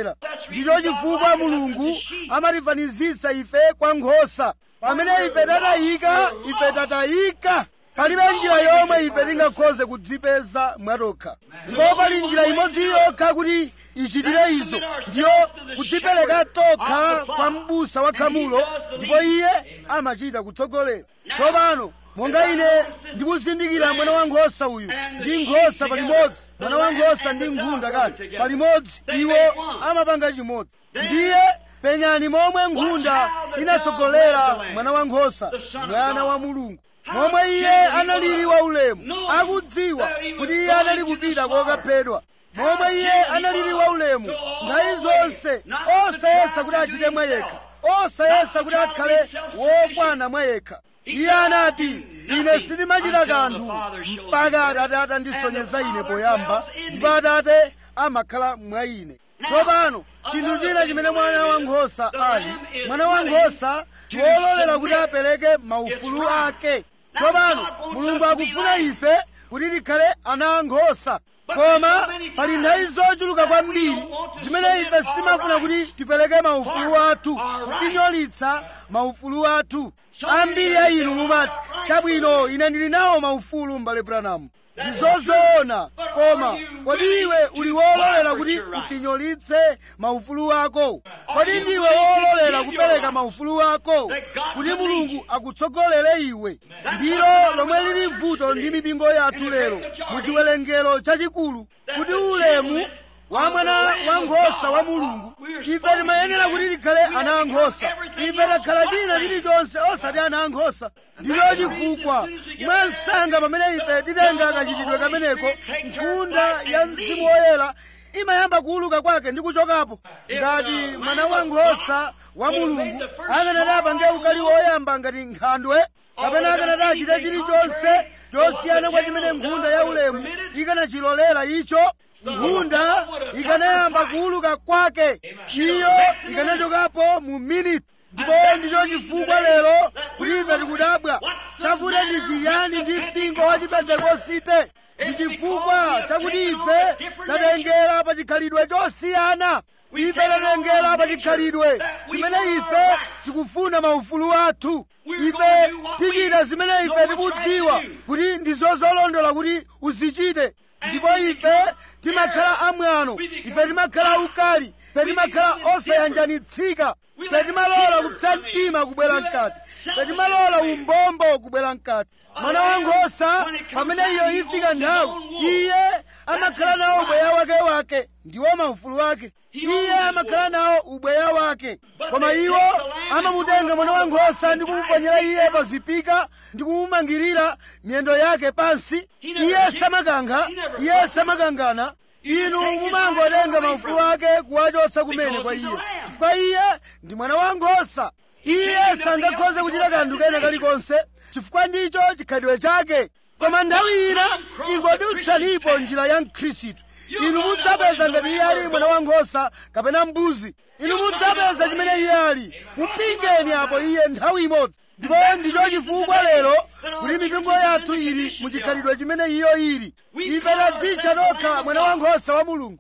ndicho chifukwa mulungu amatifanizitsa ife kwa nkhosa pamene ife tatayika ife tatayika palibe njira yomwe ife tingakhoze kudzipeza mwatokha ndipo pali njira imodzi yokha kuti ichitire izo ndiyo kudzipereka tokha kwa m'busa wa khamulo ndipo iye amachita kutsogolera tsopano monga ine ndikuzindikira mwana wa nkhosa uyu ndi nkhosa palimodzi mwana wa nkhosa ndi nkhunda kani palimodzi iwo amapanga chimodzi ndiye penyani momwe nkhunda inatsogolera mwana wa nkhosa mwana wa mulungu momwe iye analili waulemu akudziwa kuti iye anali kupita kokaphedwa momwe iye analili waulemu nthawi zonse osayesa kuti achite mwa yekha osayesa kuti akhale wokwana mwa yekha iye anati ine sindimachita kanthu mpaka atate atandisonyeza ine poyamba ndipo atate amakhala mwa ine tsopano chinthu china chimene mwana wankhosa ali mwana wankhosa ndi wololera kuti apereke maufulu ake tsopano mulungu akufuna ife kuti tikhale ana ankhosa koma pali nthawi zochuluka kwambiri zimene ife sitimafuna kuti tipereke maufulu athu kupinyolitsa maufulu athu ambiri a inu mumati chabwino ine ndili nawo maufulu m'bale branamu ndi zozoona koma kodi iwe uli wololera kuti upinyolitse maufulu ako kodi ndiwe wololera kupereka maufulu ako kuti mulungu akutsogolere iwe ndilo lomwe lili vuto ndi mipingo yathu lero mu chiwerengero chachikulu kuti ulemu wa mwana wa nkhosa wa mulungu ife timayenera kuti tikhale ana ankhosa ife takhala china chilichonse osati ana ankhosa ndicho chifukwa mwansanga pamene ife titenga kachitidwe kameneko nkhunda ya mzimu woyera imayamba kuuluka kwake ndi kuchokapo ngati mwana wa nkhosa wa mulungu akanati apange ukali woyamba ngati nkhandwe kapena akanati achite chilichonse chosiyana kwa chimene nkhunda ya ulemu ikanachilolera icho nkhunda ikanayamba kuuluka kwake iyo ikanachokapo mu miniti ndipo ndicho chifukwa lero kuti ife tikudabwa chavuta ndi chiyani ndi mpingo wa chipentekosite ndi chifukwa chakuti ife tatengera pa chikhalidwe chosiyana ife tatengera pa chikhalidwe chimene ife tikufuna maufulu athu ife tichita zimene ife tikudziwa kuti ndizo zolondola kuti uzichite ndipo ife timakhala amwano ife timakhala ukali ife timakhala osayanjanitsika ife timalola kupsa mtima kubwera mkati ife timalola umbombo kubwera mkati mwana wankhosa pamene iyo ifika nthawi iye amakhala nawo ubweya wake wake ndiwo maufulu wake iye amakhala nawo ubweya wake koma iwo amamutenga mwana wankhosa ndi kumuponyera iye pa zipika ndi kumumangirira miyendo yake pansi iye samakankha iye samakangana inu mumangotenga maufulu ake kuwachotsa kumene kwa iye chifukwa iye ndi mwana wankhosa iye sangakhoze kuchita kanthu kena kalikonse chifukwa ndicho chikhalidwe chake koma nthawi ina ingodutsanipo njira ya mkhristu inu mudzapeza ngati iye ali mwana wankhosa kapena mbuzi inu mudzapeza chimene iye ali mupingeni apo iye nthawi imodzi ndipo ndicho chifukwa lero kuti mipingo yathu ili muchikhalidwe chimene iyo ili ife tadzitcha tokha mwana wankhosa wa mulungu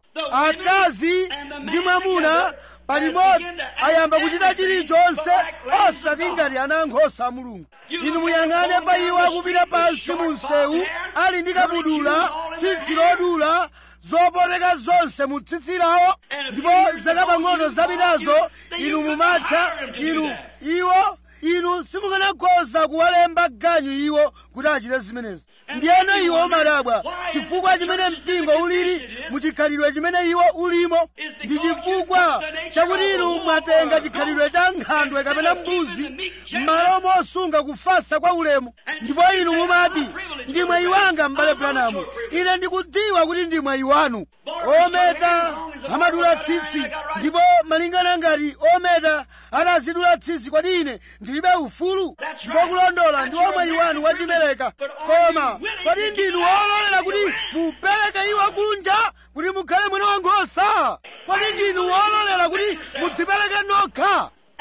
akazi ndi mwamuna palimodzi ayamba kuchita chilichonse osati ngati ana ankhosa a mulungu inu muyang'ane pa iwo akupita pansi mu msewu ali ndi kabudula tsitsi lodula zopoteka zonse mu tsitsi lawo ndipo zaka pang'ono zapitazo inu mumatcha inu iwo inu simukanakhoza kuwalemba ganyu iwo kuti achite zimenezi ndiyeno iwo madabwa chifukwa chimene mpingo ulili muchikhalidwe chimene iwo ulimo ndi chifukwa chakuti inu mwatenga chikhalidwe cha nkhandwe kapena mbuzi m'malo mosunga kufasa kwa ulemu ndipo inu mumati ndi mwayi wanga m'bale branamu ine ndikudziwa kuti ndi mwayi wanu ometa amadula tsitsi ndipo malingana ngati ometa atazidula tsitsi kwati ine ndilibe ufulu ndipo kulondola ndi omwayi wanu wachimereka koma kodi ndinu wololera kuti mupereke iwo kunja kuti mukhale mwana wankhosa kodi ndinu wololera kuti mudzipereke nokha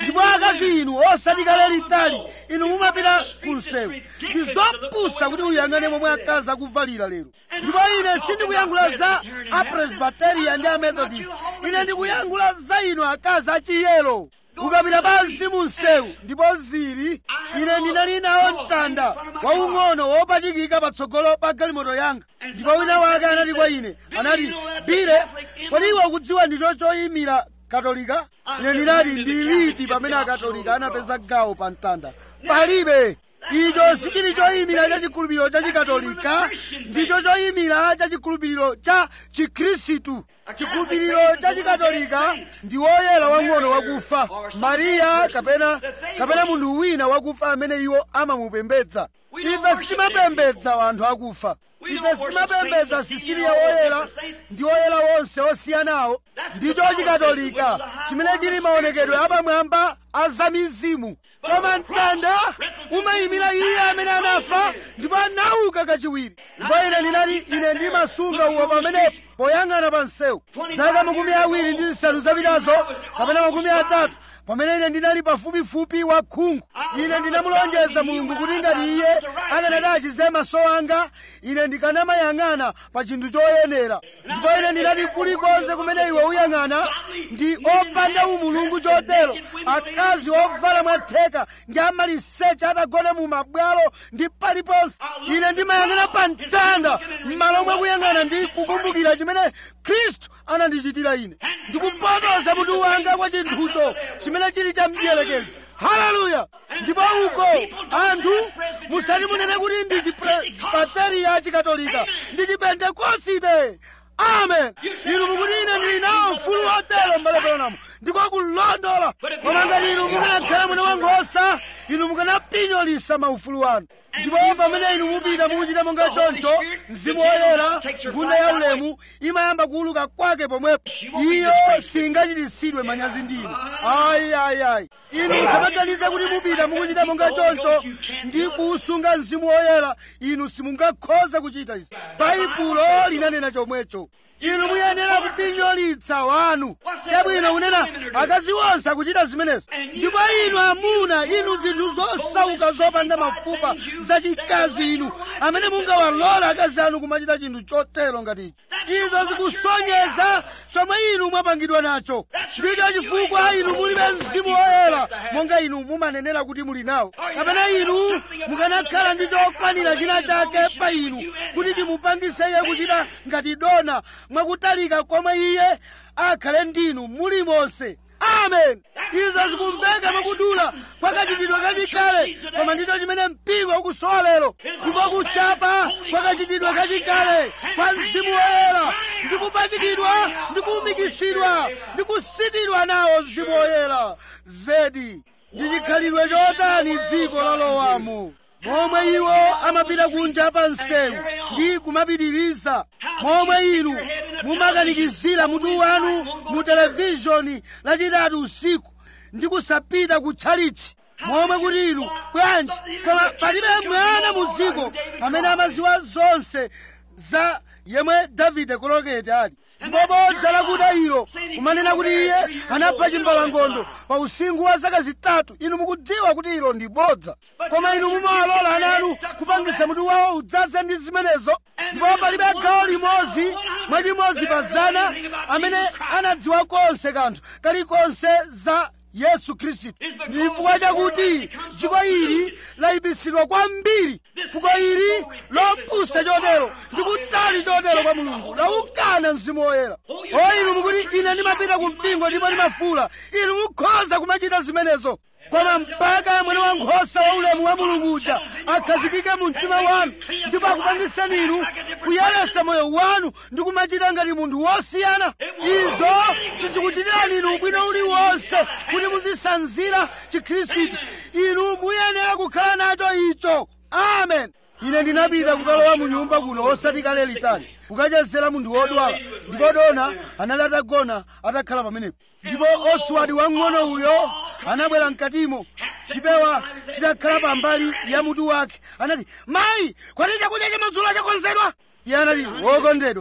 ndipo akazi inu osati kale litali inu mumapita ku msewu ndi zopusa kuti uyang'ane momwe akazi akuvalira lero ndipo ine sindikuyankhula za apresbiteria ndi amethodist ine ndikuyankhula za inu akazi achiyero ukapita pansi mu msewu ndipo zili ine ndinali nawo mtanda waung'ono wopachikika patsogolo pa galimoto yanga ndipo wina wake anati kwa ine anati bile kodi iwe ukudziwa ndicho choyimira katolika ine ndinati ndiliti pamene akatolika anapeza gawo pa mtanda palibe icho sichili choyimira cha chikhulupiriro cha chikatolika ndicho choyimira cha chikhulupiriro cha chikhristu chikhulupiriro cha chikatolika ndi woyera wang'ono wakufa mariya kapena kapena munthu wina wakufa amene iwo amamupembedza ife sitimapembedza anthu akufa ife sitimapembedza sisiliya woyera ndi woyera wonse osiyanawo ndicho chikatolika chimene chili maonekedwe apamwamba a zamizimu koma mtanda umayimira iye amene anafa ndipo anauka kachiwiri ndipo ine ndinati ine ndimasunga uwo pamenepo poyang'ana pa msewu zaka makumi awiri ndi zisanu zapitazo kapena makumi atatu pamene ine ndinali pafupifupi wa khungu ine ndinamulonjeza mulungu kuti ngati iye akanati achize maso anga ine ndikanamayang'ana pa chinthu choyenera ndipo ine ndinati kulikonse kumene iwe uyang'ana ndi opanda umulungu chotero akazi ovala mwatheka ndi amaliseche atagona mu mabwalo ndi paliponse ine ndimayang'ana pa mtanda m'malo mwa kuyang'ana ndi kukumbukira chimene khristu anandichitira ine ndikupotoza mutu wanga kwa chinthucho chimene chili cha mdierekezi haleluya ndipo uko anthu musati munene kuti ndi chipresbiteriya chikatolika ndi chipentekosite amen inu mukuti ine ndili nawo mfulu wotero m'bale Branham ndikokulondola koma ngati inu mukanakhala mwana wankhosa inu mukanapinyolitsa maufulu anu ndipo pamene inu mupita mukuchita monga choncho mzimu woyera nkhunda ya ulemu imayamba kuuluka kwake pomwepo iyo singachititsidwe manyazi ndi inu ayi ayi ayi inu musamaganize kuti mupita mukuchita monga choncho ndi kuusunga mzimu woyera inu simungakhoza kuchita izi baibulo linanena chomwecho inu muyenera kupinyolitsa wanu chabwino kunena akazi onse akuchita zimenezo ndipo inu amuna inu zinthu zosauka zopanda mafupa zachikazi inu amene mungawalola akazi anu kumachita chinthu chotero ngatichi izo zikusonyeza chomwe inu mwapangidwa nacho ndicho chifukwa inu mulibe mzimu woyera monga inu mumanenera kuti muli nawo kapena inu mukanakhala ndi chokwanira china chake pa inu kuti chimupangise iye kuchita ngati dona mwakutalika komwe iye akhale ndinu mulimonse amen izo zikumveka mwakudula kwa kachitidwe kachikale koma ndicho chimene mpingo ukusowa lero ndiko kuchapa kwa kachitidwe kachikale kwa mzimu woyera ndi kupachikidwa ndi kuumikisidwa ndi kusitidwa nawo mzimu woyera zedi ndi chikhalidwe chotani dziko lalowamo momwe iwo amapita kunja pa msewu ndi kumapitiriza momwe inu mumakanikizira mutu wanu mu televishoni lachitatu usiku ndi kusapita ku tchalichi momwe kuti inu bwanji koma palibe mwana mu dziko amene amaziwa zonse za yemwe davide koloketi ali ndipo bodza lakuda ilo kumanena kuti iye anapha chimbalangondo pa usinkhu wa zaka zitatu inu mukudziwa kuti ilo ndi bodza koma inu mumawalola ana anu kupangisa mutu wawo udzaze ndi zimenezo ndipo palibe gawo limodzi mwachimodzi pa zana amene anadziwa konse kanthu kalikonse za yesu khristu ndi chifukwa chakuti dziko ili layipisidwa kwambiri fuko ili lopusa chotero ndi kutali chotero kwa mulungu laukana mzimu woyera o inu mukuti ine ndimapita ku mpingo ndipo ndimafula inu mukhoza kumachita zimenezo koma mpaka mwana wankhosa wa ulemu wa mulungu uja akhazikike mu mtima wanu ndipo akupangisani inu kuyeresa moyo wanu ndi kumachita ngati munthu wosiyana izo sizikuchitirani inu ubwino uliwonse kuti muzisanzira chikhristu inu muyenera kukhala nacho icho amen ine ndinapita kukalowa mu nyumba kuno osati kale litali kukachezera munthu wodwala ndipo dona anali atagona atakhala pamenepo ndipo oswadi wang'ono uyo anabwera mkatimo chipewa chitakhala pambali ya mutu wake anati mayi kwati chakudya chamadzulo chakonzedwa iye anati wokondedwa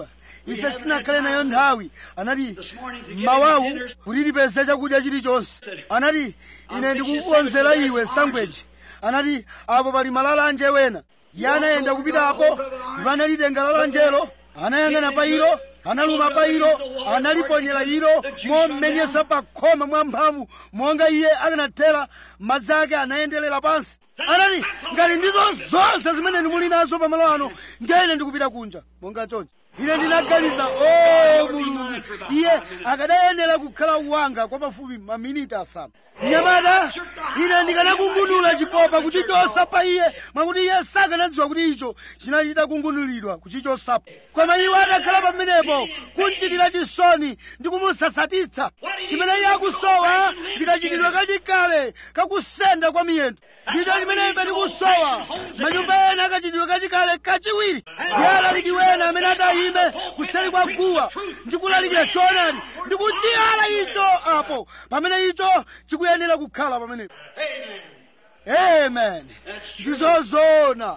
ife sitinakhale nayo nthawi anati mawawu kuti tipeze chakudya chilichonse anati ine ndikukukonzera iwe sangweji anati apo pali malalanje wena iye anayenda kupitapo ndipo analitenga lalanjelo anayang'ana pa ilo analuma pa ilo analiponyera ilo mommenyesa pa khoma mwamphamvu monga iye akanathera madzi ake anayenderera pansi anati ngati ndizo zonse zimene ndimuli nazo pamalo ano ndiyene ndikupita kunja monga choncho ine ndinaganiza o mulungu iye akadayenera kukhala wanga kwa pafupi maminiti asanu mnyamata ine ndikanakungunula chikopa kuchichosa pa iye mwakuti iye sakanadziwa kuti icho chinachita kungunulidwa kuchichosapo koma iwo atakhala pamenepo kunchitira chisoni ndi kumusasatitsa chimene iye akusowa ndikachitidwe kachikale kakusenda kwa miyendo ndicho chimene ife tikusowa manyumba ena akachitidwe kachikale kachiwiri ndi alaliki wena amene atayime kuseri kwa guwa ndi kulalikira choonadi ndi kuchiyala icho apo pamene icho chikuyenera kukhala pamenepo amen ndizozona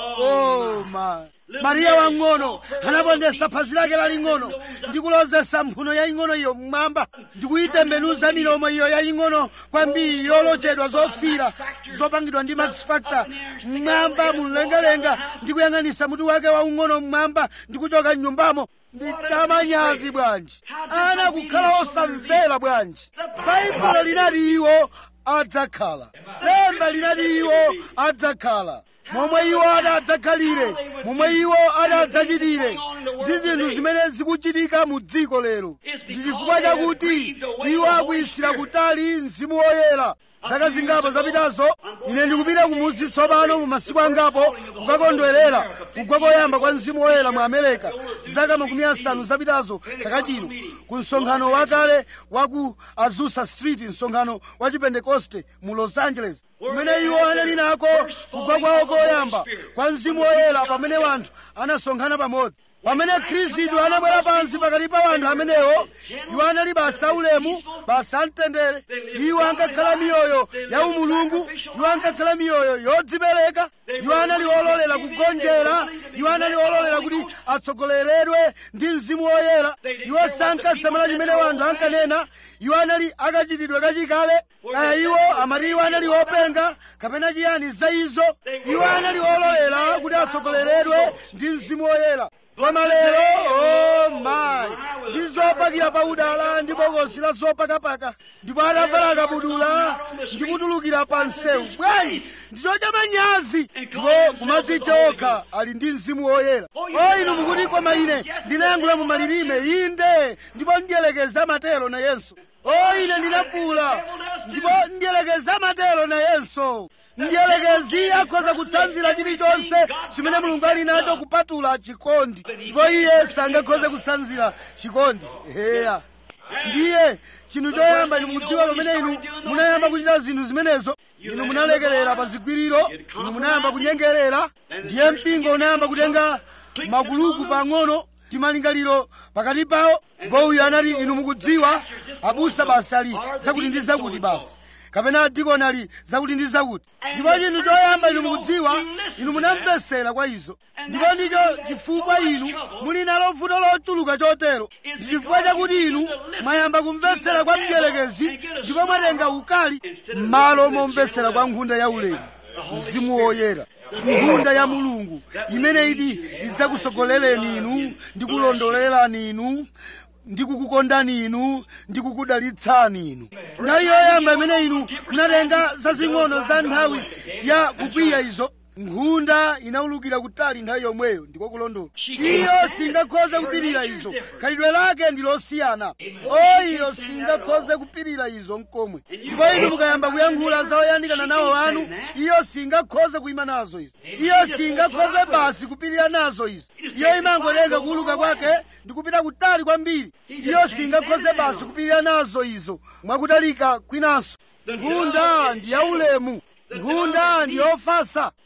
oh my mariya wang'ono anapondesa phazi lake laling'ono ndikulozesa mphuno yaying'ono iyo mmwamba ndikuyitembenuza milomo iyo yaying'ono kwambiri yolochedwa zofira zopangidwa ndi max factor mmwamba mumlengalenga ndikuyang'anisa mutu wake waung'ono mmwamba ndikuchoka mnyumbamo ndi chamanyazi bwanji ana kukhala osamvera bwanji baibulo linati iwo adzakhala lemba linati iwo adzakhala momwe iwo adadzakhalire momwe iwo adadzachitire ndi zinthu zimene zikuchitika mu dziko lero ndi chifukwa chakuti iwo akuyisira kutali mzimu woyera zaka zingapo zapitazo ine ndikupita kumusi tsopano mu masiku angapo kukakondwerera kugwa koyamba kwa mzimu woyera mu amerika zaka makumi asanu zapitazo chaka chino ku msonkhano wakale wa ku azusa street msonkhano wa chipentekoste mu los angeles kumene iwo anali nako kugwa kwawo koyamba kwa mzimu woyera pamene wanthu anasonkhana pamodzi pamene khristu anabwera pansi pakati pa wanthu amenewo iwo anali basa ulemu basa amtendere iwo ankakhala miyoyo ya umulungu iwo ankakhala miyoyo yodzipereka iwo anali ololera kugonjera iwo anali ololera kuti atsogoleredwe ndi mzimu woyera iwo sankasamala chimene wanthu ankanena iwo anali akachitidwe kachikale kaya iwo amati iwo anali openga kapena chiyani za izo iwo anali ololera kuti atsogoleredwe ndi mzimu woyera koma lero oh my ndi zopakira pa udala ndi bokosi la zopakapaka ndipo atavala akabudula ndi kutulukira pa msewu bwanji ndicho chamanyazi ndipo kumadzitcha okha ali ndi mzimu woyera o inu mukuti koma ine ndinayankhula mu malilime inde ndipo ndiyelekeza matero nayenso o ine ndinafuula ndipo ndiyelekeza matero nayenso mdierekezi akhoza kutsanzira chilichonse chimene mulungu ali nacho kupatula chikondi ndipo iye sangakhoze kutsanzira chikondi heya ndiye chinthu choyamba inu mukudziwa pamene inu munayamba kuchita zinthu zimenezo inu munalekerera pa zigwiriro inu munayamba kunyengerera ndiye mpingo unayamba kutenga makuluku pang'ono ndi malingaliro pakati pawo ndipo uyu anati inu mukudziwa abusa basi ali zakuti ndi zakuti basi kapena adikoni ali zakuti ndi zakuti ndipo chinthu choyamba inu mukudziwa inu munamvesera kwa izo ndipo ndicho chifukwa inu muli nalo vuto lochuluka chotero ndi chifukwa chakuti inu mwayamba kumvesera kwa mdierekezi ndipo mwatenga ukali m'malo momvesera kwa nkhunda ya ulemu mzimu woyera nkhunda ya mulungu imene iti idzakusogolereni inu ndi kulondolerani inu ndikukukondani inu ndikukudalitsani inu nthawi yoyamba imene inu munatenga zazing'ono za nthawi ya kukwiya izo nkhunda inaulukira kutali nthawi yomweyo ndiko kulondola iyo singakhoze kupirira izo khalidwe lake ndi losiyana o iyo singakhoze kupirira izo mkomwe ndipo inu mukayamba kuyankhula za oyandikana nawo anu iyo singakhoze kuyima nazo izo iyo singakhoze basi kupirira nazo izo iyo imangotenga kuuluka kwake ndi kupita kutali kwambiri iyo singakhoze basi kupirira nazo izo mwakutalika kwinanso nkhunda ndi yaulemu nkhunda ndi yofasa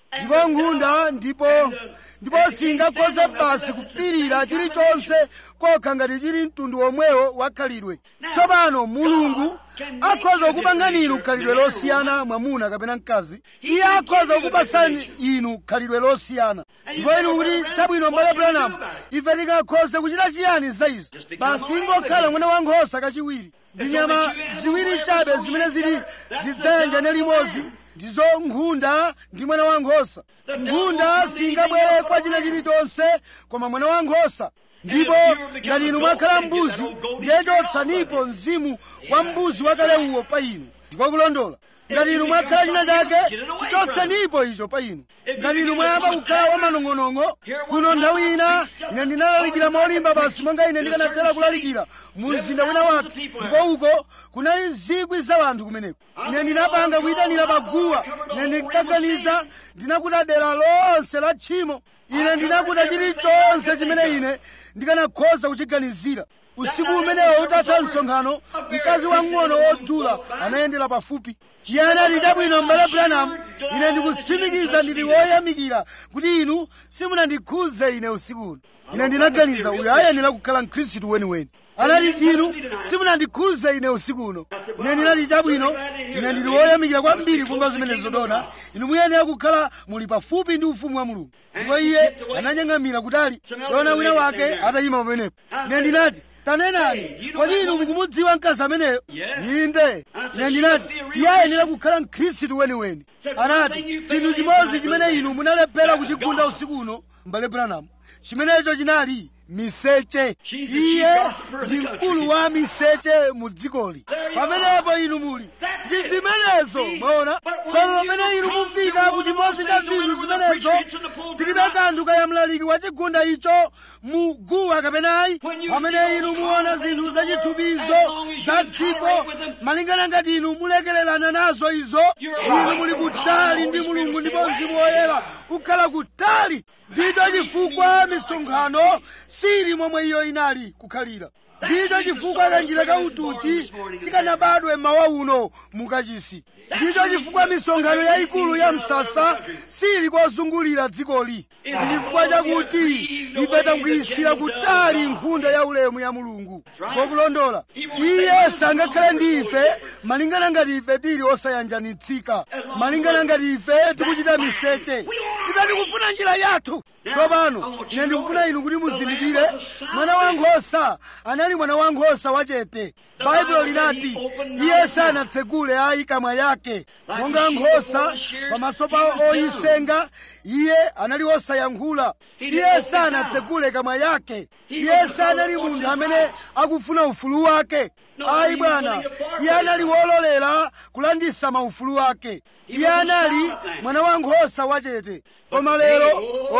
ndipo nkhunda ndipo ndipo singakhoze basi kupirira chilichonse kokha ngati chili mtundu womwewo wakhalidwe tsopano mulungu akhoza kukupangani inu khalidwe losiyana mwamuna kapena mkazi iye akhoza kukupasani inu khalidwe losiyana ndipo inu kuti chabwino mbale branamu ife tingakhoze kuchita chiyani za izo basi ingokhala mwana wankhosa kachiwiri ndi nyama ziwiri chabe zimene zili zidzayanjane limodzi ndizo nkhunda ndi mwana wankhosa nkhunda singabwere kwa china chilichonse koma mwana wankhosa ndipo ngati inu mwakhala mbuzi ndiye chotsanipo mzimu wa mbuzi wakale uwo pa inu ndiko kulondola ngati inu mwakhala china chake chichotsanipo icho pa inu ngati inu mwayamba kukhala wamanong'onong'o kuno nthawi ina ine ndinalalikira molimba basi monga ine ndikanathera kulalikira mu mzinda wina wake ndipo uko kunali zikwi za anthu kumeneko ine ndinapanga kuyitanira paguwa ine ndinkaganiza ndinakuta dera lonse la tchimo ine ndinakuta chilichonse chimene ine ndikanakhoza kuchiganizira usiku umenewo utatha msonkhano mkazi wang'ono wodula anayendera pafupi iye anati chabwino mbale branamu ine ndikutsimikiza ndili woyamikira kuti inu simunandikhuze ine usiku uno ine ndinaganiza uyu ayenera kukhala mkhristu weniweni anati inu simunandikhuze ine usiku uno ine ndinati chabwino ine ndili woyamikira kwambiri kumva zimenezo dona inu muyenera kukhala muli pafupi ndi ufumu wa mulungu ndipo iye ananyang'amira kutali dona wina wake atayima pamenepo ine ndinati tanenani kodi inu mukumudziwa mkazi ameneyo inde ine ndinati iye ayenera kukhala mkhristu weniweni anati chinthu chimodzi chimene inu munalephera kuchigunda usiku uno mbale branamu chimenecho chinali miseche iye ndi mkulu wa miseche mu dzikoli pamenepo inu muli ndi zimenezo mwaona koma pamene inu mufika ku chimodzi cha zinthu zimenezo zilibe kanthu kaya mlaliki wa chigunda icho mu guwa kapenayi pamene inu muona zinthu zachithupizo za dziko malingana ngati inu mulekererana nazo izo inu muli kutali ndi mulungu ndipo mzimu woyera ukhala kutali ndicho chifukwa misonkhano sili momwe iyo inali kukhalira ndicho chifukwa kanjira ka utuchi sikanabadwe mawa uno mukachisi ndicho chifukwa misonkhano yayikulu ya msasa sili kozungulira dzikoli ndi chifukwa chakuti ife takuyisira kutali nkhunda ya ulemu ya mulungu ngokulondola iye sangakhale ndi ife malingana ngati ife tili osayanjanitsika malingana ngati ife tikuchita miseche ife tikufuna njira yathu tsopano ine ndikufuna inu kuti muzindikire mwana wankhosa anali mwana wankhosa wachete baibulo linati iye sanatsegule ayi kamwa yake monga nkhosa pamaso pa oyisenga iye anali osayankhula iye sanatsegule kamwa yake iye sanali munthu amene akufuna ufulu wake ayi bwana iye anali wololera kulandisa maufulu wake iye anali mwana wankhosa wachete koma lero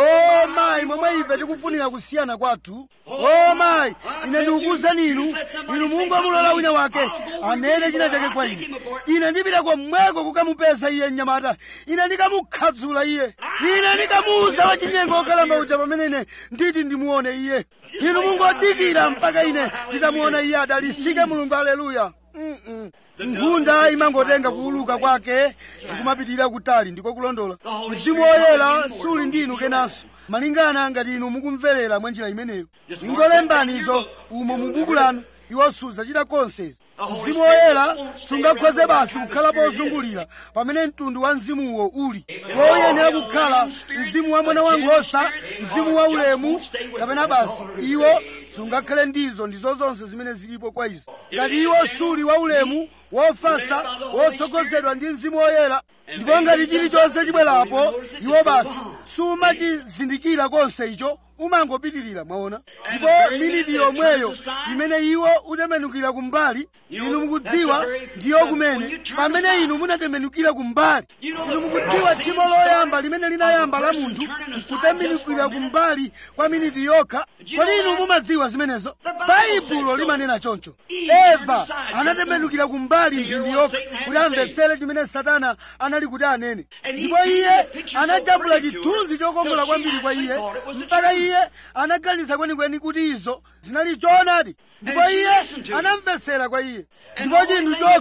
o mayi momwe ife tikufunira kusiyana kwathu o mayi ine ndikukuwuzani inu inu mungomulola wina wake anene china chake kwa ine ine ndipita komweko kukamupeza iye mnyamata ine ndikamukhadzula iye ine ndikamuwuza wachinyengo okalamba uja pamene ine nditi ndimuone iye inu mungodikira mpaka ine nditamuona iye adalisike mulungu aleluya Mm-mm. nkhunda imangotenga kuuluka kwake ndikumapitirira kutali ndiko kulondola mzimu woyera suli ndi inu kenanso malingana ngati inu mukumverera mwa njira imeneyo ingolembani izo umo mu buku lanu iwo sudzachita konse mzimu woyera sungakhoze basi kukhala pozungulira pamene mtundu wa mzimuwo uli woyenera kukhala mzimu wa mwana wankhosa mzimu wa ulemu kapena basi iwo sungakhale ndizo ndizo zonse zimene zilipo kwa izo ngati iwo suli wa ulemu wofasa wotsogozedwa ndi mzimu woyera ndipo ngati chilichonse chibwerapo iwo basi sumachizindikira konse icho umangopitirira mwaona ndipo miniti yomweyo imene iwo utembenukira kumbali inu mukudziwa ndiyo kumene pamene inu munatembenukira kumbali inu mukudziwa tchimo loyamba limene linayamba la munthu kutembenukira kumbali kwa miniti yokha kodi inu mumadziwa zimenezo baibulo limanena choncho eva anatembenukira kumbali mphindi yokha kuti amvetsere chimene satana anali kuti anene ndipo iye anajambula chithunzi chokongola kwambiri kwa iye mpaka iye anaganiza kwenikweni kuti izo zinali choonadi ndipo iye anamvetsera kwa iye ndipo chinthu chokha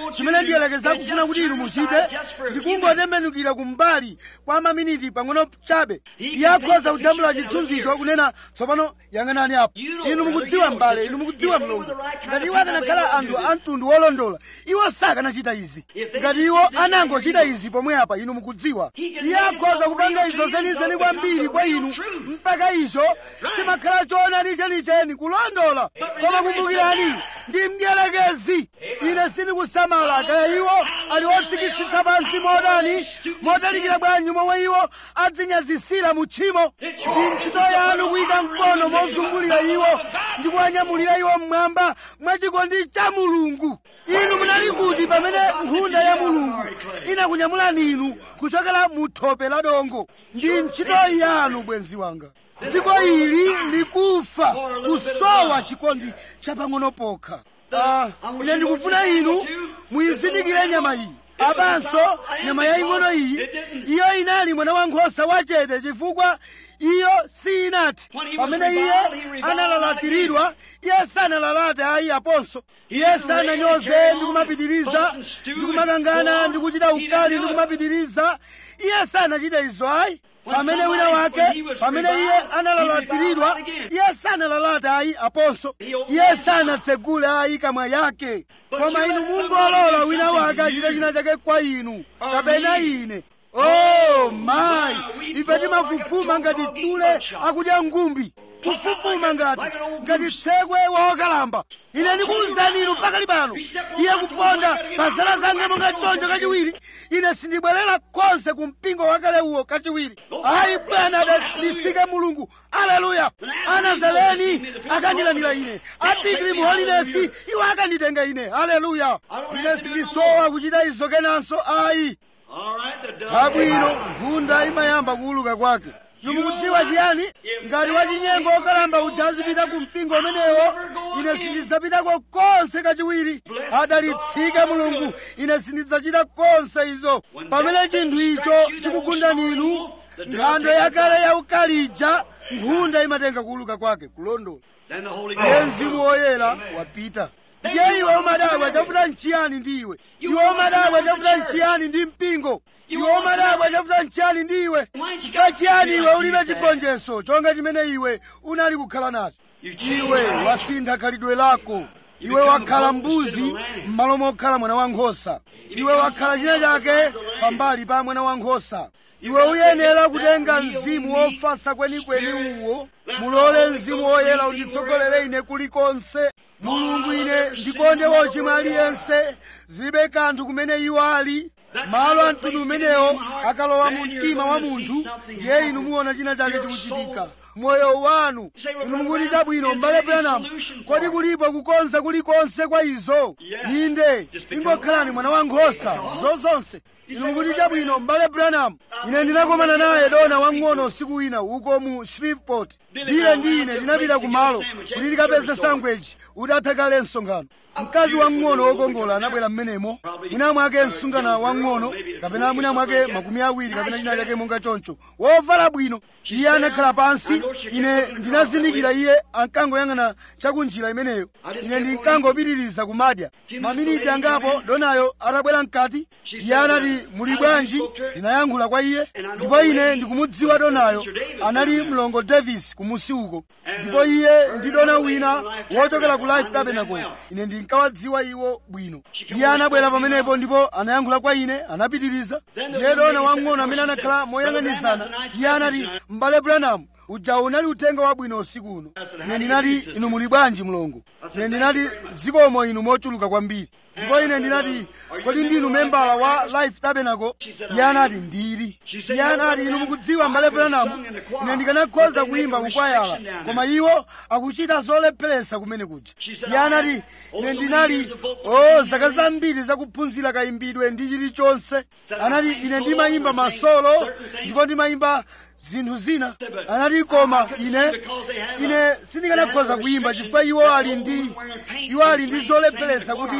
chimene ndiyelekeza kufuna kuti inu muchite ndikungotembenukira kumbali kwa maminiti pang'ono chabe iye akhoza kujambula chithunzicho kunena tsopano yang'anani apo inu mukudziwa mbale inu mukudziwa mlongo ngati iwo akanakhala anthu a mtundu wolondola iwo sakanachita izi ngati iwo anangochita izi pomwe apa inu mukudziwa iye akhoza kupanga izo zenizeni kwambiri kwa inu mpaka izo chimakhala choonadi chenicheni kulondola koma kumbukirani ndi mdierekezi ine sindikusamala kaya iwo ali otsikitsitsa pansi modani motalikira bwanji momwe iwo adzinyazisira mu tchimo ndi ntchito yanu kuyika mkono mozungulira iwo ndi kuwanyamulira iwo mmwamba mwachikondi cha mulungu inu munali kuti pamene nkhunda ya mulungu inakunyamulani inu kuchokera mu thope la dongo ndi ntchito yanu bwenzi wanga dziko ili likufa kusowa chikondi chapang'ono pokha Ah, ine ndikufuna inu muyizindikire nyama iyi apanso nyama yaying'ono iyi iyo inali mwana wankhosa wachete chifukwa iyo sinati pamene iye analalatiridwa iye sanalalate ayi aponso iye sananyoze ndi kumapitiriza ndi kumakangana ndi kuchita ukali ndi kumapitiriza iye sanachite izo ayi pamene wina wake pamene iye analalatiridwa iye sanalalate ayi aponso iye sanatsegule ayi kamwa yake koma inu mungolola wina wake achite china chake kwa inu kapena ine oh mayi ife timafufuma ngati tule akudya ngumbi kufufuma ngati ngati tsekwe wokalamba ine ndikuwuzani inu pakali pano iye kuponda pa zala zange monga choncho kachiwiri ine sindibwerera konse ku mpingo wakale uwo kachiwiri ayi bwana adalisike mulungu aleluya anazareni akandilandira ine abigiri mu holinesi iwo akanditenga ine aleluya ine sindisowa kuchita izo kenanso ayi tabwino nkhunda imayamba kuuluka kwake mukudziwa chiyani ngati wachinyengo okalamba uja azipita ku mpingo umenewo ine sindidzapitako konse kachiwiri adalitsike mulungu ine sindidzachita konse izo pamene chinthu icho chikugundani inu nkhandwe yakale yaukalija nkhunda imatenga kuuluka kwake kulondola iye mzimu woyera wapita ndiye iwe umadabwa chavuta nchiyani ndi iwe iwe umadabwa chavuta nchiyani ndi mpingo iwe umadabwa chavuta nchiyani ndi iwe chifukwa chiyani iwe ulibe chigonjetso chonga chimene iwe unali kukhala nacho iwe wasintha khalidwe lako iwe wakhala mbuzi m'malo mokhala mwana wankhosa iwe wakhala china chake pambali pa mwana wankhosa iwe uyenera kutenga mzimu wofasa kwenikweni uwo mulole mzimu woyera unditsogolere ine kulikonse mulungu ine ndikonde wochimwa aliyense zilibe kanthu kumene iwo ali malo a mtundu umenewo akalowa mu mtima wa munthu ndiye inu muona china chake chikuchitika moyo wanu inu mukuti chabwino m'bale branham kodi kulipo kukonza kulikonse kwa izo inde ingokhalani mwana wankhosa zozonse inu mukuti chabwino m'bale branham ine ndinakomana naye dona wang'ono usiku wina uko mu shreveport ndiye ndi ine ndinapita kumalo kuti ndikapeze sangweji udatha kale msonkhano mkazi wang'ono wokongola anabwera mmenemo mwina mwake msungana wang'ono kapena mwina mwake makumi awiri kapena china chake monga choncho wovala bwino iye anakhala pansi ine ndinazindikira iye ankangoyang'ana chakunjira imeneyo ine ndinkangopitiriza kumadya maminiti angapo donayo atabwera mkati iye anati muli bwanji ndinayankhula kwa iye ndipo ine ndikumudziwa donayo anali mlongo davis kumusi uko ndipo iye ndi dona wina wochokera ku life tabernacle ine ndinkawadziwa iwo bwino iye anabwera pamenepo ndipo anayankhula kwa ine anapitiriza ndiye dona wang'ono amene anakhala moyang'anizana iye anati m'bale branham uja unali uthenga wabwino usiku uno ine ndinati inu muli bwanji mlongo ine ndinati zikomo inu mochuluka kwambiri ndipo ine ndinati kodi ndinu membala wa life tabernacle iye anati ndili iye anati inu mukudziwa m'bale branham ine ndikanakhoza kuyimba kukwayala koma iwo akuchita zolepheresa kumene kuja iye anati ine ndinali o zaka zambiri zakuphunzira kayimbidwe ndi chilichonse anati ine ndimayimba masolo ndipo ndimayimba zinthu zina anati koma ine ine sindikanakhoza kuyimba chifukwa iwo ali ndi iwo ali ndi zolepheresa kuti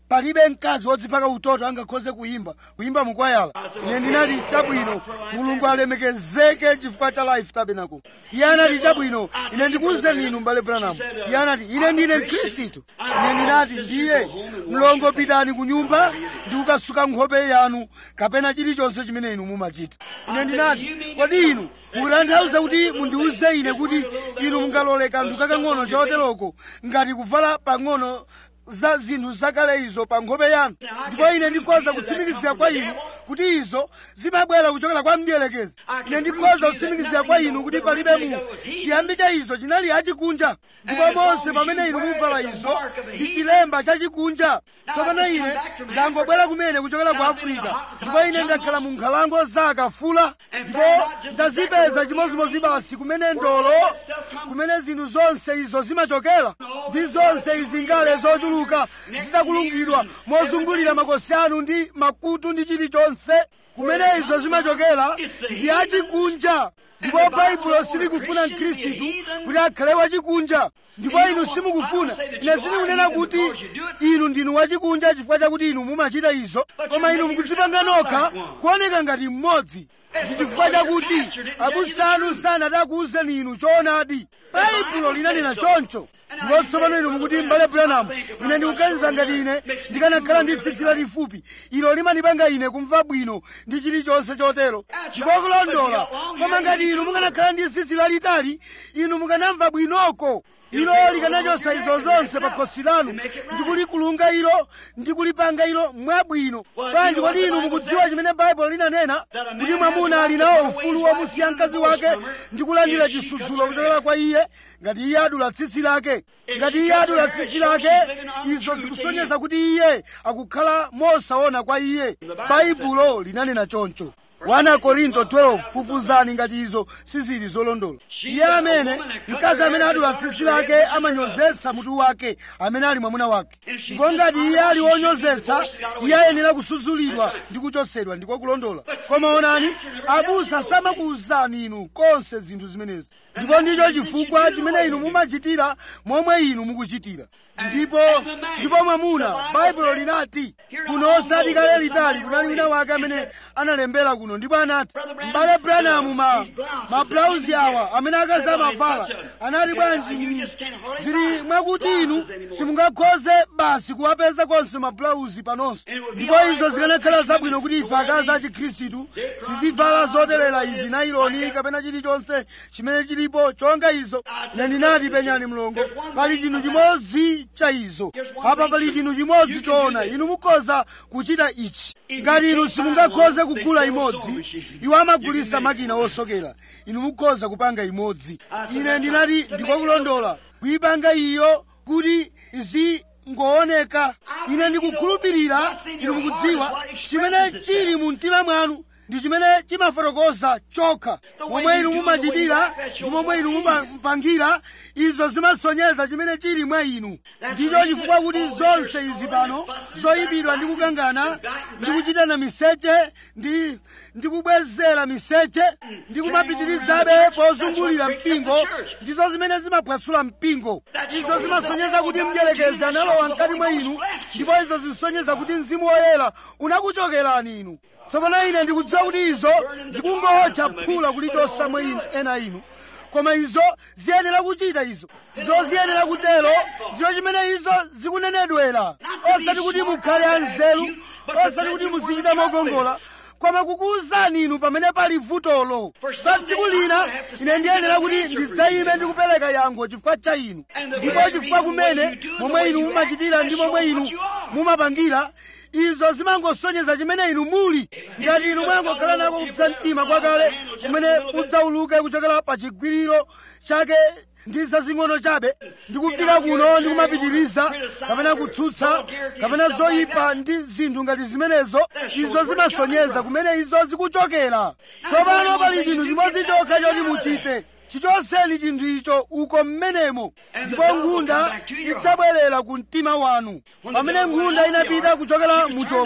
palibe mkazi wodzipaka utoto angakhoze kuyimba kuyimba mukwayala ine ndinati chabwino mulungu alemekezeke chifukwa cha life tabernacle iye anati chabwino ine ndikuwuzeni inu mbale branamu iye anati ine ndine mkhristu ine ndinati ndiye mlongo pitani ku nyumba ndi kukasuka nkhope yanu kapena chilichonse chimene inu mumachita ine ndinati kodi inu mukutanthauza kuti mundiwuze ine kuti inu mungalole kanthu kakang'ono choteroko ngati kuvala pang'ono za zinthu zakale izo pa nkhope yanu ndipo ine ndikhoza kutsimikizira kwa inu kuti izo zimabwera kuchokera kwa mdierekezi ine ndikhoza kutsimikizira kwa inu kuti palibe mu chiyambi cha izo chinali achikunja ndipo monse pamene inu muvala izo ndi chilemba chachikunja tsopano ine ndangobwera kumene kuchokera ku afirika ndipo ine ndakhala mu nkhalango za akafula ndipo ndazipeza chimodzimodzi basi kumene ndolo kumene zinthu zonse izo zimachokera ndi zonse izi ngale zochuluka zitakulungidwa mozungulira makosi anu ndi makutu ndi chilichonse kumene izo zimachokera ndi achikunja ndipo baibulo silikufuna mkhristu kuti akhale wachikunja ndipo inu simukufuna ine sindikunena kuti inu ndinu wachikunja chifukwa chakuti inu mumachita izo koma inu mukudzipanga nokha kuoneka ngati mmodzi ndi chifukwa chakuti abusa anu sanatakuwuzeni inu choonadi baibulo linanena choncho ndipo tsopano inu mukuti mbale branamu ine ndikuganiza ngati ine ndikanakhala ndi tsitsi lalifupi ilo limanipanga ine kumva bwino ndi chilichonse chotero ndipo kulondola koma ngati inu mukanakhala ndi tsitsi lalitali inu mukanamva bwinoko ilo likanachosa izo zonse pa khosi lanu ndi kulikulunga ilo ndi kulipanga ilo mwabwino bwanji kodi inu mukudziwa chimene baibulo linanena kuti mwamuna ali nawo ufulu womusiya mkazi wake ndi kulandira chisudzulo kuchokera kwa iye ngati iye adula tsitsi lake ngati iye adula tsitsi lake izo zikusonyeza kuti iye akukhala mosaona kwa iye baibulo linanena choncho 1 korinto 12 fufuzani ngati izo sizili zolondola iye amene mkazi amene adula tsitsi lake amanyozetsa mutu wake amene ali mwamuna wake ndipo ngati iye ali wonyozetsa iye ayenera kusudzulidwa ndi kuchotsedwa ndiko kulondola koma onani abusa samakuwuzani inu konse zinthu zimenezi ndipo ndicho chifukwa chimene inu mumachitira momwe inu mukuchitira ndipo ndipo mwamuna baibulo linati kuno osati kale litali kunali wina wake amene analembera kuno ndipo anati m'bale branamu ma mablauzi awa amene akazi amavala anati bwanji mm, zili mwakuti inu simungakhoze basi kuwapeza konse mablauzi panonso ndipo izo zikanakhala zabwino kuti ife akazi a chikhristu tizivala zoterera izi nailoni kapena chilichonse chimene chilipo chonga izo ine ndinati penyani mlongo pali chinthu chimodzi cha izo apa pali chinthu chimodzi choona inu mukhoza kuchita ichi ngati inu simungakhoze kugula imodzi iwo amagulisa makina osokera inu mukhoza kupanga imodzi ine ndinati ndikokulondola kuyipanga iyo kuti izingooneka ine ndikukhulupirira inu mukudziwa chimene chili mu mtima mwanu ndi chimene chimafotokoza chokha momwe inu mumachitira ndi momwe inu mumapangira izo zimasonyeza chimene chili mwa inu ndicho chifukwa kuti zonse izi pano zoyipidwa ndi kukangana ndi kuchitana miseche ndi ndi kubwezera miseche ndi kumapitirizabe pozungulira mpingo ndizo zimene zimaphwasula mpingo izo zimasonyeza kuti mdierekezi analowa mkati mwa inu ndipo izo zisonyeza kuti mzimu woyera unakuchokerani inu tsopano ine ndikudziwa kuti izo zikungotcha phula kulichonse mwa inu ena inu koma izo ziyenera kuchita izo izo ziyenera kutero ndicho chimene izo zikunenedwera osati kuti mukhale anzeru osati kuti muzichita mogongola koma kukuwuzani inu pamene pali vutolo pa tsiku lina ine ndiyenera kuti ndidzayime ndi kupereka yankho chifukwa cha inu ndipo chifukwa kumene momwe inu mumachitira ndi momwe inu mumapangira izo zimangosonyeza chimene inu muli ngati inu mwangokhala nako kupsa mtima kwakale kumene udzauluke kuchokera pa chigwiriro chake ndi zazing'ono chabe ndikufika kuno ndi kumapitiriza kapena kutsutsa kapena zoyipa ndi zinthu ngati zimenezo izo zimasonyeza kumene izo zikuchokera tsopano pali chinthu chimodzi chokha choti muchite chichoseni chinthu icho uko mmenemo ndipo nkhunda idzabwerera ku mtima wanu pamene nkhunda inapita kuchokera mu chombo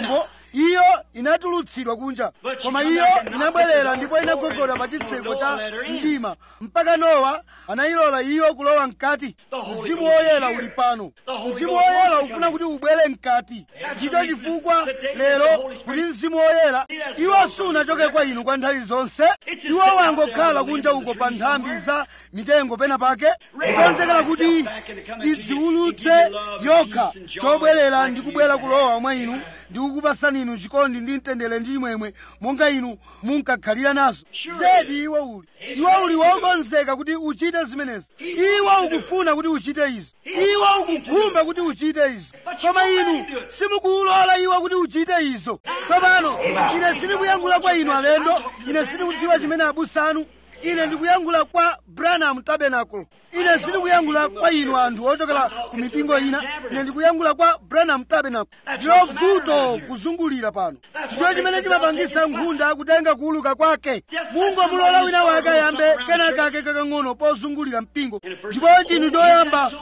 iyo inatulutsidwa kunja koma iyo inabwerera ndipo inagogoda pa chitseko cha mdima mpaka nowa anayilola iyo kulowa mkati mzimu woyera uli pano mzimu woyera ufuna kuti ubwere mkati ndicho chifukwa lero kuti mzimu woyera iwo sunachoke kwa inu kwa nthawi zonse iwo wangokhala kunja uko pa nthambi za mitengo pena pake kukonzekera kuti idziwulutse yokha chobwerera ndi kubwera kulowa mwa inu ndi kukupasani inu chikondi ndi mtendere ndi chimwemwe monga inu munkakhalira nazo zedi iwo uli iwo uli wokonzeka kuti uchite zimenezi iwo ukufuna kuti uchite izo iwo ukukhumba kuti uchite izo koma inu simukuulola iwo kuti uchite izo tsopano ine sindikuyankhula kwa inu alendo ine sindikudziwa chimene abusa anu ine ndikuyankhula kwa branham tabernacle ine sindikuyankhula kwa inu anthu ochokera ku mipingo ina ine ndikuyankhula kwa branham tabernacle ndilo vuto kuzungulira pano ndicho chimene chimapangisa nkhunda kutenga kuuluka kwake mungomulola wina wake ayambe kenakake kakang'ono pozungulira mpingo ndipo chinthu choyamba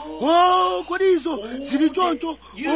o kodi izo zili choncho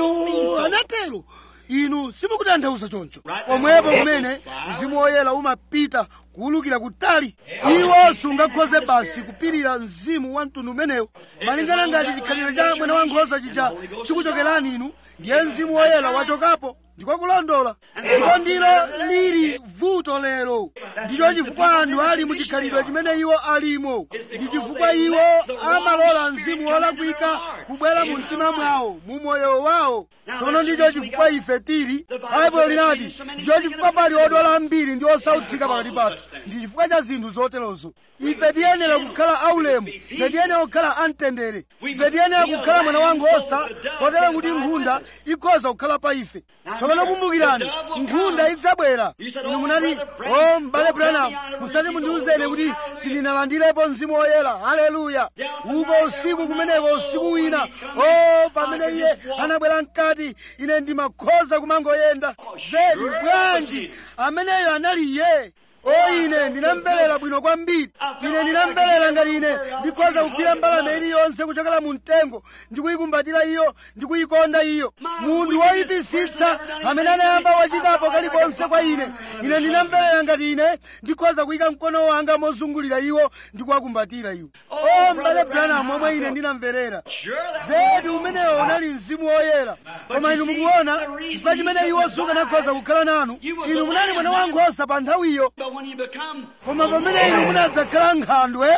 o anatero inu simukutanthauza choncho pomwepo kumene mzimu woyera umapita kuwulukira kutali iwo sungakhoze basi kupirira mzimu wa mtundu umenewo malingana ngati chikhalidwe cha mwana wankhosa chija chikuchokerani inu ndiye mzimu woyera wachokapo ndikokulondola ndipo ndilo lili vuto lero ndicho chifukwa anthu ali muchikhalidwe chimene iwo alimo ndi chifukwa iwo amalola mzimu wolakwika kubwera mu mtima mwawo mu moyo wawo tsono ndicho chifukwa ife tili baibulo linati ndicho chifukwa pali odwala ambiri ndi osautsika pakati pathu ndi chifukwa cha zinthu zoterozo ife tiyenera kukhala aulemu ife tiyenera kukhala amtendere ife tiyenera kukhala mwana wankhosa kotero kuti nkhunda ikhoza kukhala pa ife tsopano kumbukirani nkhunda idzabwera inu munati o m'bale branham musati mundiwuzeni kuti sindinalandirepo mzimu woyera haleluya upo usiku kumeneko usiku wina o pamene iye anabwera mkati ine ndimakhoza kumangoyenda zedi bwanji ameneyo anali iye o ine ndinamverera bwino kwambiri ine ndinamverera ngati ine ndikhoza kugwira mbalame iliyonse kuchokera mu mtengo ndikuyikumbatira iyo ndikuyikonda iyo munthu woyipisitsa amene anayamba wachitapo kalikonse kwa ine ine ndinamverera ngati ine ndikhoza kuyika mkono wanga mozungulira iwo ndikuwakumbatira iwo o m'bale branham omwe ine ndinamverera zedi umenewo unali mzimu woyera koma inu mukuona chifukwa chimene iwo sukanakhoza kukhala nanu inu munali mwana wankhosa pa nthawiyo koma pamene inu munadzakhala nkhandwe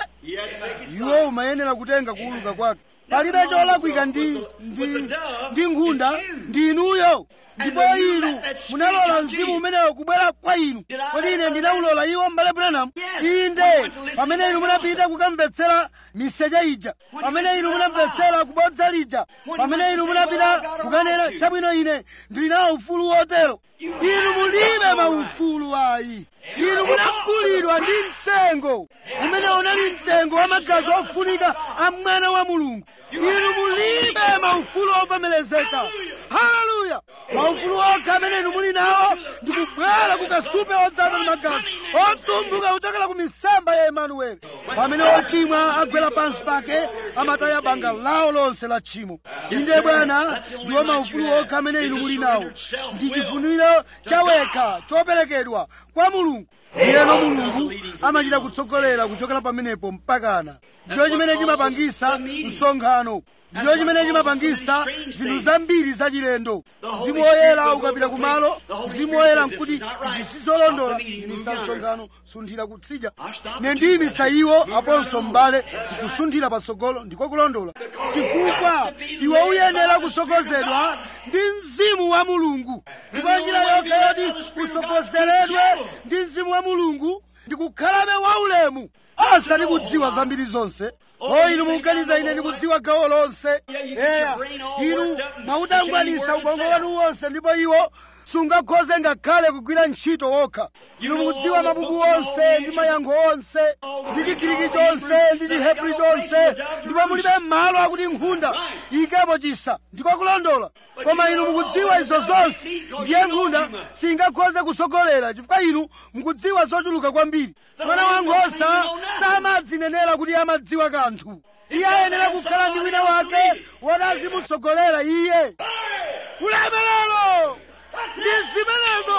iwo umayenera kutenga kuuluka kwake palibe cholakwika ndi ndi ndi nkhunda ndi inuyo ndipo inu munalola mzimu umenewo kubwera kwa inu kodi ine ndinawulola iwo m'bale branham inde pamene inu munapita kukamvetsera miseche ija pamene inu munamvetsera kubodza lija pamene inu munapita kukanena chabwino ine ndili nawo ufulu wotero inu mulibe maufulu ayi inu munagulidwa ndi mtengo umene unali mtengo wa magazi ofunika a mwana wa mulungu inu mulibe maufulu ovomerezeka haleluya maufulu okha amene inu muli nawo ndikubwera kukasupe odzaza ndi magazi otumbuka kuchokera ku misamba ya emanueli pamene ochimwa agwera pansi pake amataya banga lawo lonse la tchimo inde bwana ndiwo maufulu okha amene inu muli nawo ndi chifuniro chawekha choperekedwa kwa mulungu ndiyeno mulungu amachita kutsogolera kuchokera pamenepo mpakana ndicho chimene chimapangisa msonkhano ndicho chimene chimapangisa zinthu zambiri zachilendo mzimu woyera ukapita kumalo mzimu woyera nkuti izi sizolondola imisa msonkhano sunthira kutsidya ne ndiyimisa iwo aponso m'bale nkusunthira patsogolo ndiko kulondola chifukwa iwe uyenera kusogozedwa ndi mzimu wa mulungu ndipo njira yokha yoti usogozeredwe ndi mzimu wa mulungu ndikukhalabe waulemu osati kudziwa zambiri zonse o inu mukuganiza ine ndikudziwa gawo lonse eya inu mwautangwanisa ubongo wanu wonse ndipo iwo sungakhoze ngakhale kugwira ntchito wokha inu mukudziwa mabuku onse ndi mayankho onse ndi chigiriki chonse ndi chihebri chonse ndipo mulibe malo akuti nkhunda ikepo chisa ndiko kulondola koma inu mukudziwa izo zonse ndiye nkhunda singakhoze kusogolera chifukwa inu mukudziwa zochuluka kwambiri mwana wankhosa samadzinenera kuti amadziwa kanthu iye ayenera kukhala ndi wina wake woti azimutsogolera iye ulemerero ndi zimenezo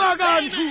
sindikudziwa kanthu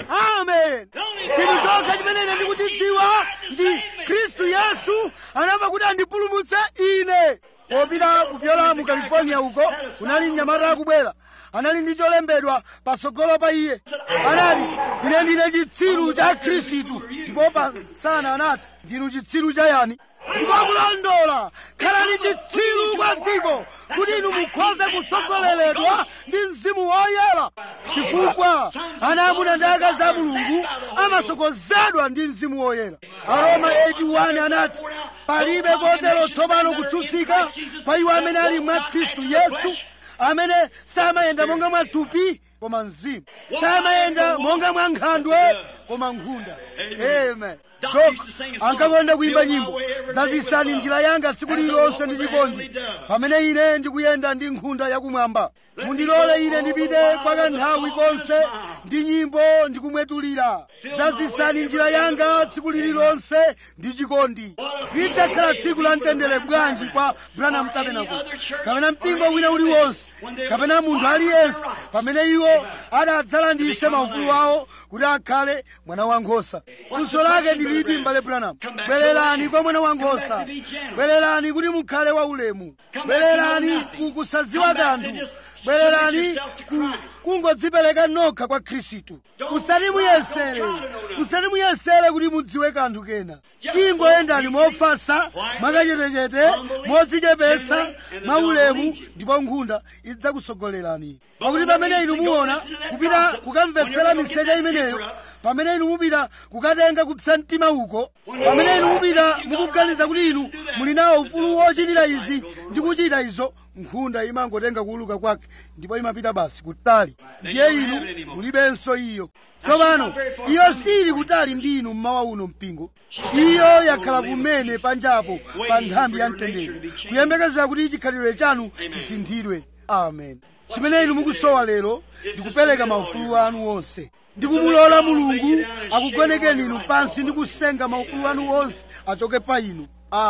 amen chinthu chokha chimene ine ndikuchidziwa ndi khristu yesu anafa kuti andipulumutse ine popita kupyola mu california uko kunali mnyamata akubwera anali ndi cholembedwa patsogolo pa iye anati ine ndine chitsiru cha khristu ndipo pansana anati ndinu chitsiru cha yani ndikokulondola khalani chitsiru kwa dziko kuti inu mukhoze kutsogoleredwa ndi mzimu woyera chifukwa ana amuna ndi akazi a mulungu amasokozedwa ndi mzimu woyera aroma 81 anati palibe kotero tsopano kutsutsika kwa iwo amene ali mwa khristu yesu amene samayenda monga mwa thupi koma mzimu samayenda monga mwa nkhandwe koma nkhunda amen dok ankakonda kuimba nyimbo dzazisani njira yanga tsiku lililonse ndi chikondi pamene ine ndikuyenda ndi nkhunda yakumwamba mundilole ine ndipite kwa kanthawi konse ndi nyimbo ndikumwetulira dzazisani njira yanga tsiku lililonse ndi chikondi lidzakhala tsiku la mtendere bwanji kwa branham tabernacle kapena mpingo wina uliwonse kapena munthu aliyense pamene iwo adadzalandise maufulu awo kuti akhale mwana wankhosa funso lake ndiliti m'bale branham bwererani kwa mwana wankhosa bwererani kuti mukhale waulemu bwererani ku kusadziwa kanthu bwererani ku kungodzipereka nokha kwa khristu musati muyesere musati muyesere kuti mudziwe kanthu kena tingoyendani mofatsa mwakachetechete modzichepetsa mwaulemu ndipo nkhunda idzakusogolerani pakuti pamene inu muona kupita kukamvetsera miseche imeneyo pamene inu mupita kukatenga kupsa mtima uko pamene inu mupita mukuganiza kuti inu muli nawo ufulu wochitira izi ndi kuchita izo nkhunda imangotenga kuuluka kwake ndipo imapita basi kutali ndiye inu mulibenso iyo tsopano iyo sili kutali ndi inu mmawa uno mpingo iyo yakhala kumene panjapo pa nthambi ya mtendere kuyembekezera kuti chikhalidwe chanu chisinthidwe amen chimene inu mukusowa lero ndikupereka maufulu anu onse ndikumulola mulungu akugonekeni inu pansi ndi kusenga maufulu anu onse achoke pa inu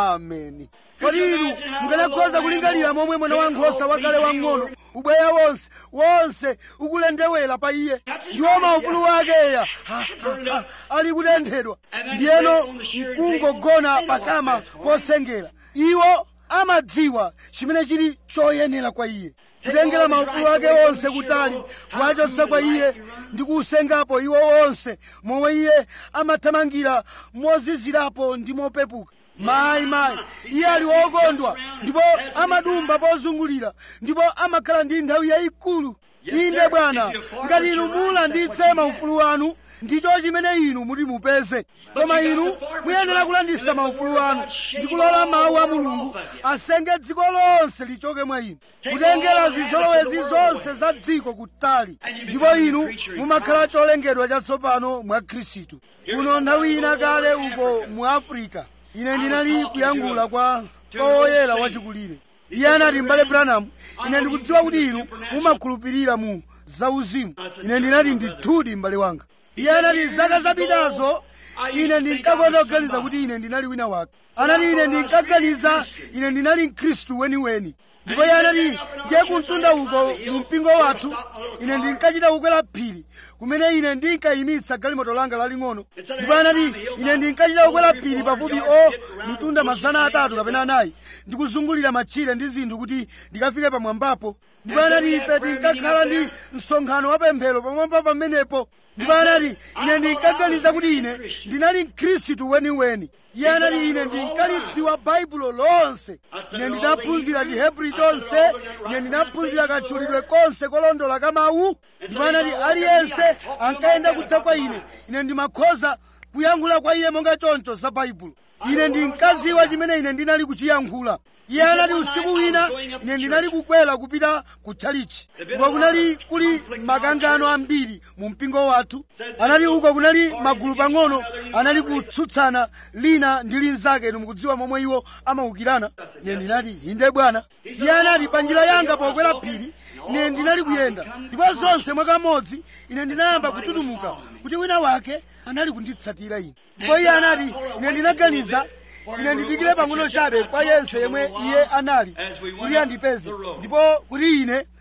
ameni kodi inu mukanakhoza kulingalira momwe mwana wankhosa wakale wang'ono ubweya wonse wonse ukulendewera pa iye ndiwo maufulu wake eya ha, ha, ha, ali kutenthedwa ndiyeno mkungogona pakama posengera iwo amadziwa chimene chili choyenera kwa iye kutengera maufulu ake onse kutali kuwachotsa kwa iye ndi kuusengapo iwo onse momwe iye amathamangira mozizirapo ndi mopepuka mayi mayi iye ali wokondwa ndipo amadumba pozungulira ndipo amakhala ndi nthawi yayikulu inde bwana ngati inu mulanditse maufulu anu ndicho chimene inu muti mupeze koma inu muyenera kulandisa maufulu anu ndi kulola mawu a mulungu asenge dziko lonse lichoke mwa inu kutengera zizolowezi zonse za dziko kutali ndipo inu mumakhala cholengedwa chatsopano mwa khristu kuno nthawi ina kale uko mu afrika ine ndinali kuyankhula kwa oyera wachikulire iye anati m'bale branham ine ndikudziwa kuti inu mumakhulupirira mu zauzimu ine ndinati ndithudi m'bale wanga iye anati zaka zapitazo ine ndinkakonda kuganiza kuti ine ndinali wina wake anati ine ndinkaganiza ine ndinali mkhristu weniweni ndipo iye anati ndiye kumtunda uko mu mpingo wathu ine ndinkachita kukwera phiri kumene ine ndinkayimitsa galimoto langa laling'ono ndipo anati ine ndinkachita kukwera phiri pafupi o mitunda mazana atatu kapena anayi ndikuzungulira matchire ndi zinthu kuti ndikafike pamwambapo ndipo anati ife tinkakhala ndi msonkhano wapemphero pamwamba pamenepo ndipo anati ine ndinkaganiza kuti ine ndinali mkhristu weniweni iye anati ine ndinkalidziwa baibulo lonse ine ndinaphunzira chihebri chonse ine ndinaphunzira katchulidwe konse kolondola ka mawu ndipo anati aliyense ankayenda kudza kwa ine ine ndimakhoza kuyankhula kwa iye monga choncho za baibulo ine ndinkadziwa chimene ine ndinali kuchiyankhula iye anati usiku wina ine ndinali kukwera kupita ku tchalichi uko kunali kuli makangano ambiri mu mpingo wathu anati uko kunali magulu pang'ono anali kutsutsana lina ndi linzake inu mukudziwa momwe iwo amawukirana ine ndinati inde bwana iye anati pa njira yanga pokwera phiri ine ndinali kuyenda ndipo zonse mwakamodzi ine ndinayamba kututumuka kuti wina wake anali kunditsatira ine ndipo iye anati ine ndinaganiza ine ndidikire pang'ono chabe kwa yense yemwe iye anali kuti andipeze ndipo kuti ine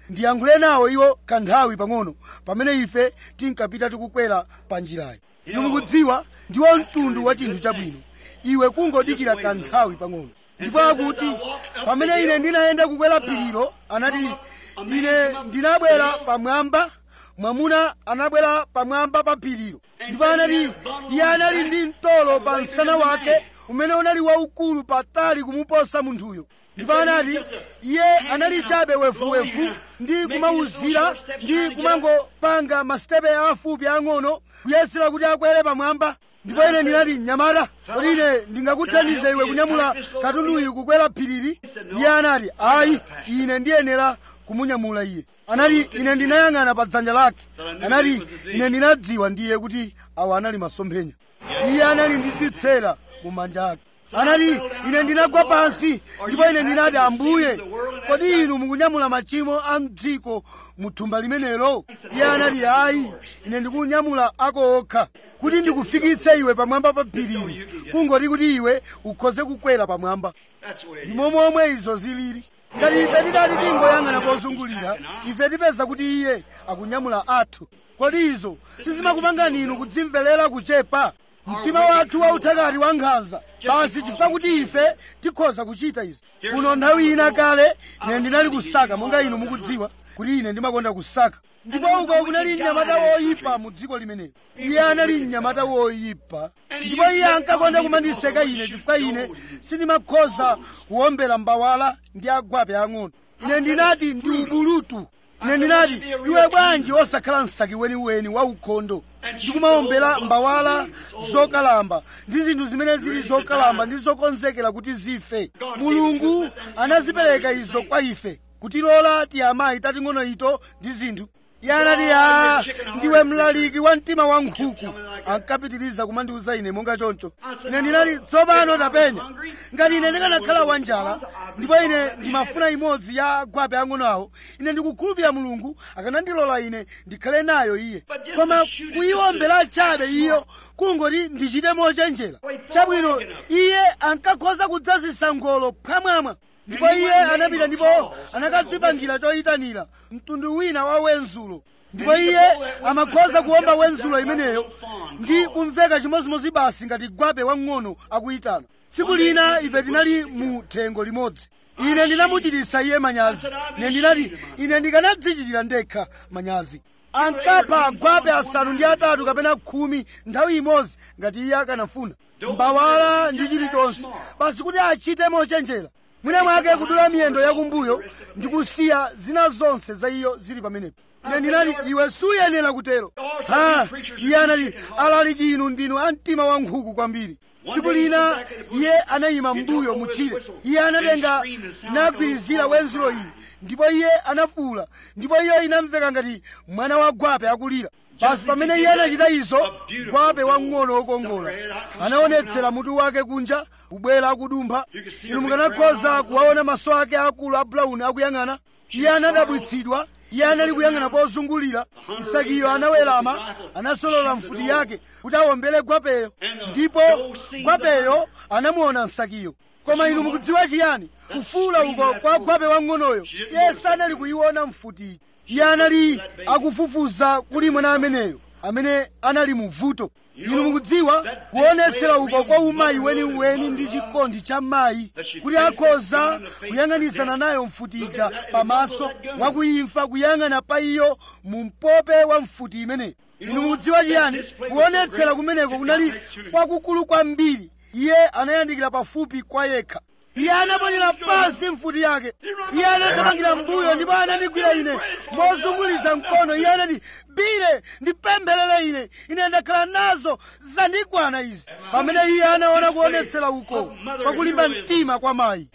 ndiyankhule nawo iwo kanthawi pang'ono pamene ife tinkapita tikukwera pa njirayi inu mukudziwa ndiwo mtundu wa chinthu chabwino iwe kungodikira kanthawi pang'ono ndipo akuti pamene ine ndinayenda kukwera phirilo anati ine ndinabwera pamwamba mwamuna anabwera pamwamba pa phirilo ndipo anati iye anali ndi mtolo pa msana wake umene unali waukulu patali kumuposa munthuyo ndipo anati iye anali chabe wefuwefu ndi kumawuzira ndi kumangopanga masitepe afupi ang'ono kuyesera kuti akwere pamwamba ndipo ine ndinati mnyamata kodi ine ndingakuthandize iwe kunyamula katunduyu kukwera phirili iye anati ayi ine ndiyenera kumunyamula iye anati ine ndinayang'ana pa dzanja lake anati ine ndinadziwa ndiye kuti awa anali masomphenya iye anali ndi zitsera mu manja ake anati ine ndinagwa pansi ndipo ine ndinati ambuye kodi inu mukunyamula machimo a mdziko mu thumba limenelo iye anati ayi ine ndikunyamula ako okha kuti ndikufikitse iwe pamwamba pa phirili kungoti kuti iwe ukhoze kukwera pamwamba That's the way it ndi is. momwe izo zilili ngati ife tidati tingoyang'ana pozungulira ife tipeza kuti iye akunyamula athu kodi izo sizimakupangani inu kudzimverera kuchepa mtima wathu wauthakati wankhanza basi chifukwa kuti ife tikhoza kuchita izi kuno nthawi ina kale ine ndinali kusaka monga inu mukudziwa kuti ine ndimakonda kusaka ndipo uko kunali mnyamata woyipa mu dziko limenelo iye anali mnyamata woyipa ndipo iye ankakonda kumandiseka ine chifukwa ine sindimakhoza kuwombera mbawala ndi agwape ang'ono ine ndinati ndi ubulutu ine ndinati iwe bwanji osakhala msaki weniweni wa ukhondo ndi kumawombera mbawala zokalamba ndi zinthu zimene zili zokalamba ndi zokonzekera kuti zife mulungu anazipereka izo kwa ife kutilola tiyamayi tating'ono ito ndi zinthu iye anati a ndiwe mlaliki wa mtima wa nkhuku ankapitiriza kumandiuza ine monga choncho ine ndinati tsopano tapenya ngati ine ndikanakhala wanjala ndipo ine ndimafuna imodzi ya agwape ang'ono awo ine ndikukhulupirira mulungu akanandilola ine ndikhale nayo iye koma kuyiwombera chabe iyo kungoti ndichite mochenjera chabwino iye ankakhoza kudzazisa ngolo phwamwamwa ndipo iye anapita ndipo anakadzipangira choyitanira mtundu wina wa wenzulo ndipo iye amakhoza kuwomba wenzulo imeneyo ndi kumveka chimodzimodzi basi ngati gwape wamng'ono akuyitana tsiku lina ife tinali mu thengo limodzi ine ndinamuchititsa iye manyazi ine ndinati ine ndikanadzichitira ndekha manyazi ankapha agwape asanu ndi atatu kapena khumi nthawi imodzi ngati iye akanafuna mbawala ndi chilichonse basi kuti achite mochenjera mwina mwake kudula miyendo yakumbuyo ndi kusiya zina zonse za iyo zili pamenepo ine ndinati iwe suyenera kutero ha iye anati alaliki inu ndinu a mtima wa nkhuku kwambiri tsiku lina iye anayima mbuyo mutchire iye anatenga nagwirizira wenzulo iyi ndipo iye anafuwula ndipo iyo inamveka ngati mwana wa gwape akulira basi pamene iye anachita izo gwape wamng'ono wokongola anaonetsera mutu wake kunja kubwera akudumpha inu mukanakhoza kuwaona maso ake akulu a brown akuyang'ana iye anadabwitsidwa iye anali kuyang'ana pozungulira isakiyo anawerama anasolola mfuti yake kuti awombere gwapeyo ndipo gwapeyo anamuona nsakiyo koma inu mukudziwa chiyani kufuula uko kwa gwape wang'onoyo iye sanali kuyiona mfutiyi iye anali akufufuza kuli mwana ameneyo amene anali mu vuto inu mukudziwa kuonetsera uko kwa umayi weniweni ndi chikondi cha mayi kuti akhoza kuyang'anisana nayo mfuti ija pamaso wakuyimfa kuyang'ana pa iyo mu mpope wa mfuti imeneyo inu mukudziwa chiyani kuonetsera kumeneko kunali kwakukulu kwambiri iye anayandikira pafupi kwa yekha iye anaponyera pansi mfuti yake iye anathamangira mbuyo ndipo anandigwira ine mozunguliza mkono iye anati bile ndipempherere ine ine ndakhala nazo zandikwana izi pamene iye anaona kuonetsera uko kwakulimba mtima kwa mayi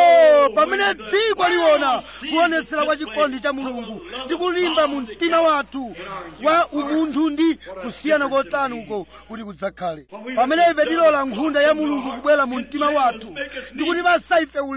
o pamene dziko liona kuonetsera kwa chikondi cha mulungu ndi kulimba mu mtima wathu wa umunthu ndi kusiyana kotani uko kuti kudzakhale pamene ife tilola nkhunda ya mulungu kubwera mu mtima wathu ndi kutipasa ife ulemu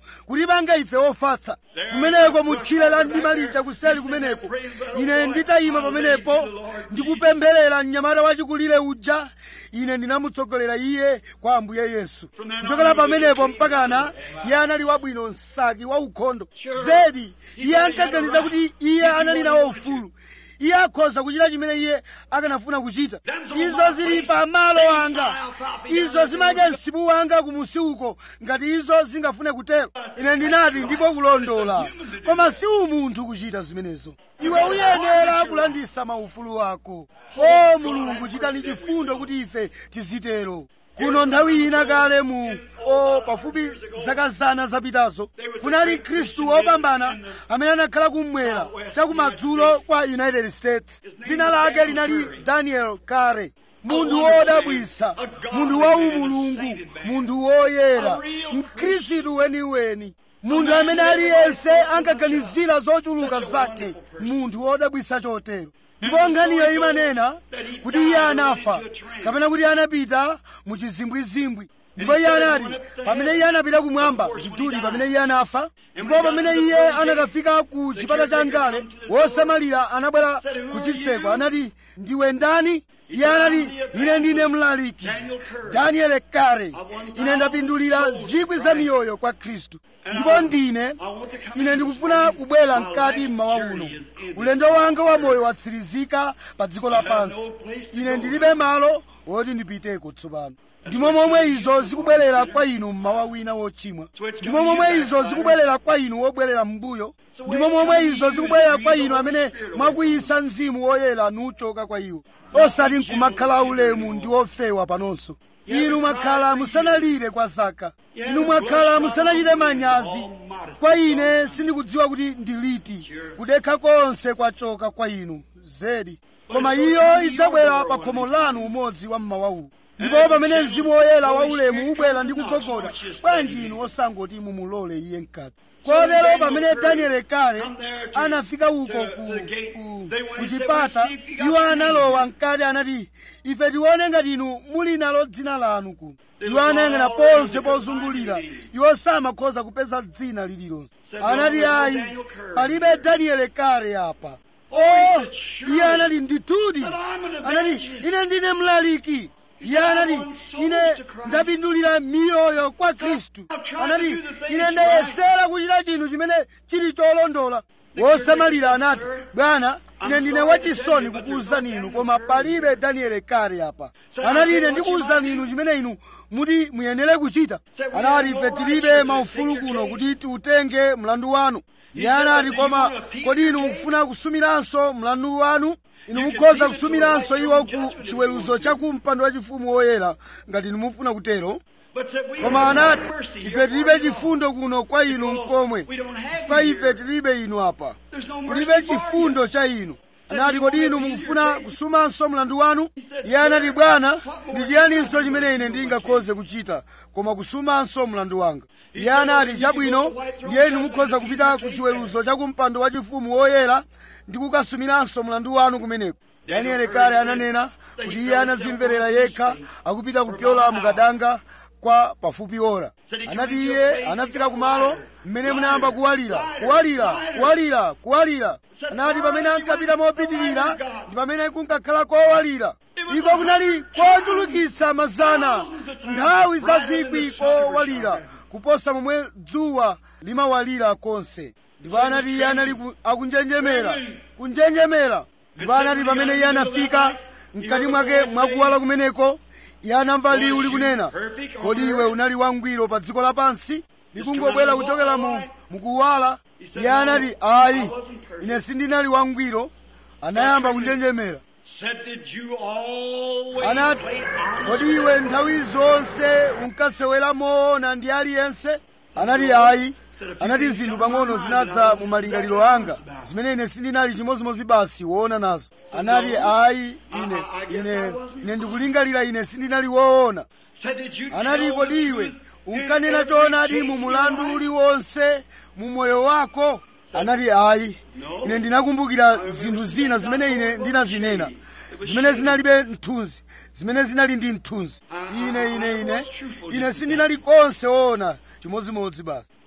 kutipanga ife ofatsa kumeneko mutchire la mdima lija kuseli kumeneko ine nditayima pamenepo ndikupempherera mnyamata wachikulire uja ine ndinamutsogolera iye kwa ambuye yesu kuchokera pamenepo mpakana iye anali wabwino msaki wa ukhondo zedi iye ankaganiza kuti iye anali nawo ufulu iye akhoza kuchita chimene iye akanafuna kuchita izo zili pa malo anga izo zimadya msipu wanga kumusi uko ngati izo zingafune kutero ine ndinati ndiko kulondola koma si umunthu kuchita zimenezo iwe uyenera kulandisa maufulu ako o mulungu chitani chifundo kuti ife tizitero kuno nthawi ina kale mu o pafupi zaka zana zapitazo kunali mkhristu wopambana amene anakhala kumwera chakumadzulo kwa united states dzina lake linali daniel kare munthu wodabwisa munthu wa umulungu munthu woyera mkhristu weniweni munthu amene aliyense ankaganizira zochuluka zake munthu wodabwisa chotero ndipo nkhaniyo imanena kuti iye anafa kapena kuti anapita mu chizimbwizimbwi ndipo iye anati pamene iye anapita kumwamba ndithudi pamene iye anafa ndipo pamene iye anakafika ku chipata cha ngale wosamalira anabwera ku chitseko anati ndiwe ndani iye anati ine ndine mlaliki daniel kare ine ndapindulira zikwi za miyoyo kwa khristu ndipo ndine ine ndikufuna kubwera mkati mmawa uno ulendo wanga wa moyo watsirizika pa dziko lapansi ine ndilibe malo woti ndipiteko tsopano ndimo momwe izo zikubwerera kwa inu mmawa wina wochimwa ndimo momwe izo zikubwerera kwa inu wobwerera m'mbuyo ndimo momwe izo zikubwerera kwa inu amene mwakuyisa mzimu woyera nuchoka kwa iwo osati nkumakhala ulemu ndi ofewa panonso inu mwakhala musanalire kwa zaka inu mwakhala musanachite manyazi kwa ine sindikudziwa kuti ndiliti kudekha konse kwachoka kwa inu zedi koma iyo idzabwera pa khomo lanu umodzi wa mmawawu ndipo pamene mzimu woyera waulemu ubwera ndi kugogoda bwanji inu osangoti mumulole iye mkati kotero pamene danieli kale anafika uko ku, ku, ku chipata iwo analowa mkati anati ife tione ngati inu muli nalo dzina lanu kuno iwo anayang'ana ponse pozungulira iwo samakhoza kupeza dzina lililonse anati ayi palibe danieli kale apa o iye anati ndithudi anati ine ndine mlaliki iye anati ine ndapindulira miyoyo kwa khristu anati ine ndayesera kuchita chinthu chimene chili cholondola wosamalira anati bwana ine ndine wachisoni kukuwuzani inu koma palibe danieli kale apa anati ine ndikuwuzani inu chimene inu muti muyenere kuchita anati ife tilibe maufulu kuno kuti tiutenge mlandu wanu iye anati koma kodi inu mukufuna kusumiranso mlandu wanu inu mukhoza kusumiranso iwo ku chiweruzo cha kumpando wachifumu woyera ngati inu mufuna kutero koma anati ife tilibe chifundo kuno kwa inu mkomwe chifukwa ife tilibe inu apa kulibe chifundo cha inu anati kodi inu mukufuna kusumanso mlandu wanu iye anati bwana ndi chiyaninso chimene ine ndingakhoze kuchita koma kusumanso mlandu wanga iye anati chabwino ndiye inu mukhoza kupita ku chiweruzo cha kumpando wachifumu woyera ndi kukasumiranso mlandu wanu kumeneko danieli kale ananena kuti iye anazimverera yekha akupita kupyola mukadanga kwa pafupi ora anati iye anafika kumalo mmene munayamba kuwalira kuwalira kuwalira kuwalira anati pamene ankapita mopitirira ndi pamene kunkakhala kowalira iko kunali kochulukitsa mazana nthawi za zikwi kowalira kuposa momwe dzuwa limawalira konse ndipo anati iye anali ku- akunjenjemera kunjenjemera ndipo anati pamene iye anafika mkati mwake mwakuwala kumeneko iye anamva liwu likunena kodi iwe unali wangwiro pa dziko lapansi likungobwera kuchokera mu mukuwala iye anati ayi ine sindinali wangwiro anayamba kunjenjemera Said, did you always anati play honest? kodi iwe nthawi zonse unkasewera moona ndi aliyense anati ayi anati zinthu pang'ono zinadza mu malingaliro anga zimene ine sindinali chimozimozi basi woona nazo anati ayi ine ine ine ndikulingalira ine sindinali woona Said, did you anati tell kodi the iwe truth in unkanena every choonadi case mu in mulandu your life? uliwonse mu moyo wako anati ayi ine ndinakumbukira zinthu zina zimene ine ndinazinena zimene zinalibe mthunzi zimene zinali ndi mthunzi ine ine ine ine sindinali konse woona chimodzimodzi basi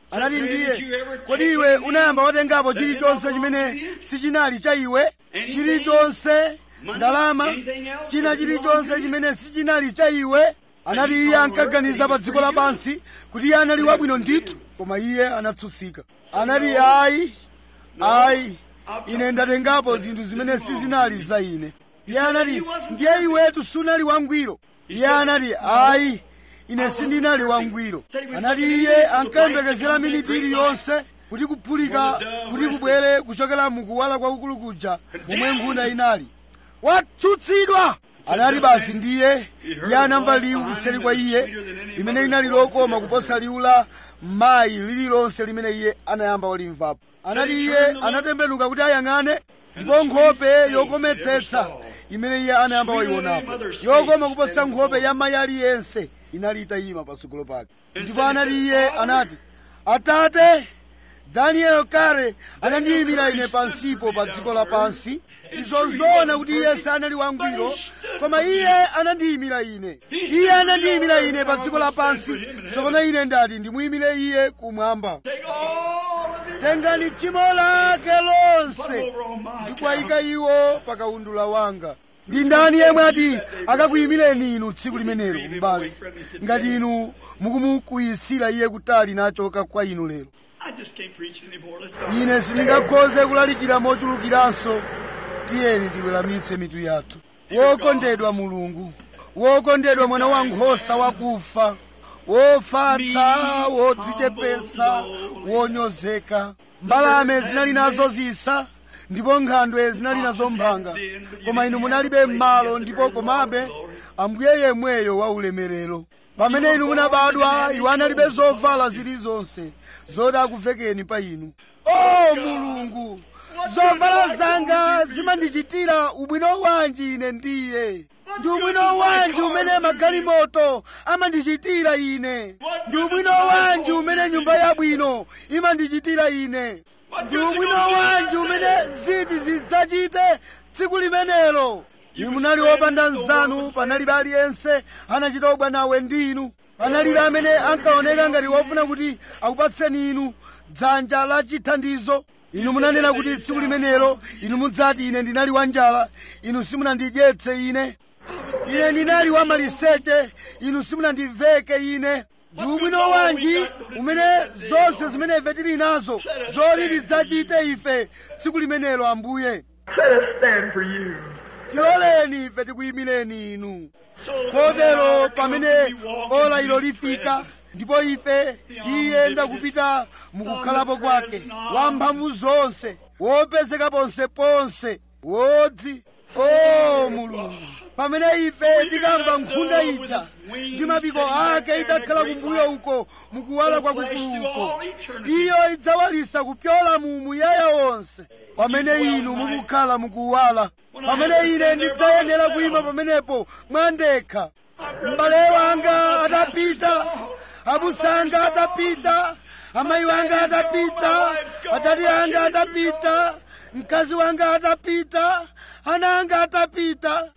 anati ndiye kodi iwe unayamba watengapo chilichonse chimene sichinali cha iwe chilichonse ndalama china chilichonse chimene sichinali cha iwe anati iye ankaganiza pa dziko lapansi kuti iye anali wabwino ndithu koma iye anatsutsika anati ayi ayi ine ndatengapo zinthu zimene sizinali za ine iye anati ndiye iwetu sunali wangwiro iye anati ayi ine sindinali wangwiro anati iye ankayembekezera miniti iliyonse kuti kuphulika kuti kubwere kuchokera mukuwala kwakukulu kuja momwe nkhunda inali watsutsidwa anati basi ndiye iye anamva liwu kuseri kwa iye limene linali lokoma kuposa liwu la mayi lililonse limene iye anayamba walimvapo anati iye anatembenuka kuti ayang'ane ndipo nkhope yokometsetsa imene iye anayamba wayionapo yokoma kuposa nkhope ya mayi aliyense inali itayima patsogolo pake ndipo anati iye anati atate daniel kale anandiyimira ine pansipo pa dziko lapansi izonzoona kuti iye sanali wangwiro koma iye anandiyimira ine iye anandiyimira ine pa dziko lapansi tsopano ine ndati ndimuyimire iye kumwamba tengani tchimo lake lonse ndikwayika iwo pa kaundula wanga ndi ndani yemwe ati akakuyimireni inu tsiku limenelo m'bale ngati inu mukumukuyitsira iye kutali nachoka kwa inu lero I just can't preach anymore. Let's go. ine sindingakhoze kulalikira mochulukiranso tiyeni tiweramitse mitu yathu wokondedwa mulungu wokondedwa mwana wa nkhosa wakufa wofatsa wodzichepesa wonyozeka mbalame zinali nazo zisa ndipo nkhandwe zinali nazo mphanga koma inu munalibe m'malo ndipo komabe ambuye yemweyo wa ulemerero pamene inu munabadwa iwo analibe zovala zilizonse zoti akuvekeni pa inu o mulungu zovala zanga zimandichitira ubwino wanji ine ndiye ndi ubwino wanji umene magalimoto amandichitira ine ndi ubwino wanji umene nyumba yabwino imandichitira ine ndi ubwino wanji umene ziti zidzachite tsiku limenelo inu munali wopanda nzanu panalibe aliyense anachita ubwanawe ndi inu panalibe amene ankaoneka ngati wofuna kuti akupatseni inu dzanja la chithandizo inu munanena kuti tsiku limenelo inu mudzati ine ndinali wanjala inu simunandidyetse ine ine ndinali wamaliseche inu simunandiveke ine ndi ubwino wanji umene zonse zimene ife tili nazo zoti tidzachite ife tsiku limenelo ambuye Let us stand for you. tiloleni ife tikuyimireni inu So kotero pamene ola ilo lifika ndipo ife tiyenda kupita mukukhalapo kwake wamphamvu zonse wopezeka ponseponse wodzi o mulungu pamene ife tikamva nkhunda ija ndi mapiko ake itakhala kumbuyo uko mukuwala kwakukulu uko iyo idzawalisa kupyola mu muyaya wonse pamene inu mukukhala mukuwala pamene ine ndidzayenera kuyima pamenepo mwandekha m'bale wanga atapita abusanga atapita amayi wanga atapita adadi anga atapita mkazi wanga atapita ana anga atapita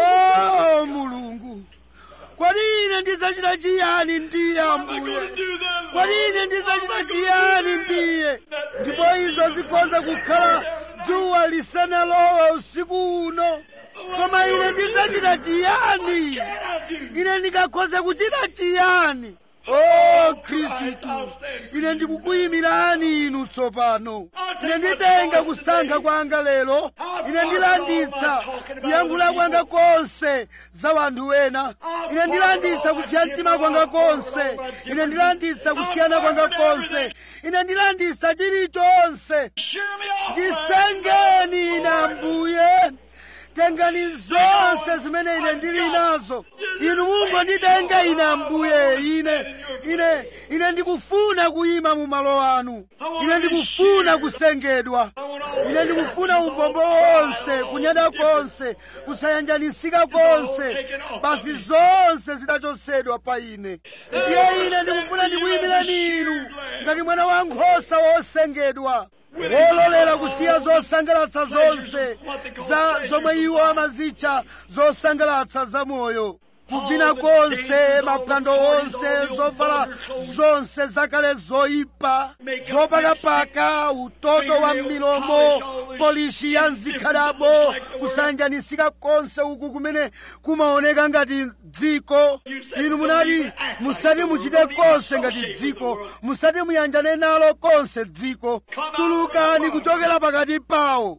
o mulungu kodi ine ndizachita chiyani ndiye ambuye kodi ine ndizachita chiyani ndiye ndipo izo zikhoza kukhala dzuwa lisanalowe usiku uno koma ine ndizachita chiyani ine ndingakhoze kuchita chiyani o khristu ine ndikukuyimirani inu tsopano ine nditenga kusankha kwanga lero ine ndilanditsa kuyankhula kwanga konse za wanthu wena ine ndilanditsa kupsa mtima kwanga konse ine ndilanditsa kusiyana kwanga konse ine ndilanditsa chilichonse Sure me off. ndisengeni ine ambuye tengani zonse zimene ine ndili nazo inu mungonditenga ine ambuye ine ine ine ndikufuna kuyima mu malo anu ine ndikufuna kusengedwa ine ndikufuna umbombo wonse kunyada konse kusayanjanisika konse basi zonse zidachosedwa pa ine ndiye ine ndikufuna ndikuyimirani inu ngati mwana wa nkhosa wosengedwa wololera kusiya zosangalatsa zonse za zomwe iwo amazitcha zosangalatsa za moyo kuvina konse maphwando onse zovala zonse zakale zoyipa zopakapaka utoto wa milomo polishi ya mzikhalamo kusanjanisika konse uku kumene kumaoneka ngati dziko inu munati musati muchite konse ngati dziko musati muyanjane nalo konse dziko tulukani kuchokera pakati pawo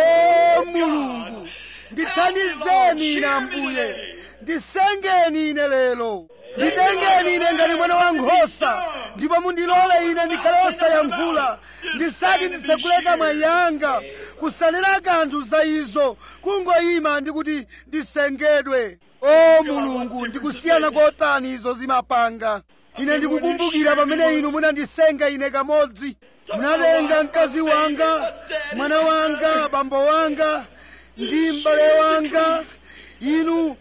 o mulungu ndithandizeni ine ambuye ndisengeni ine lero nditengeni ine ngati mwana wa nkhosa ndipo mundilole ine ndikhale osayankhula ndisati ndisekuleka mwa yanga kusanena kanthu za izo kungoyima ndi kuti ndisengedwe o mulungu ndikusiyana kotani izo zimapanga ine ndikukumbukira pamene inu munandisenga ine kamodzi munatenga mkazi wanga mwana wanga bambo wanga ndi m'bale wanga inu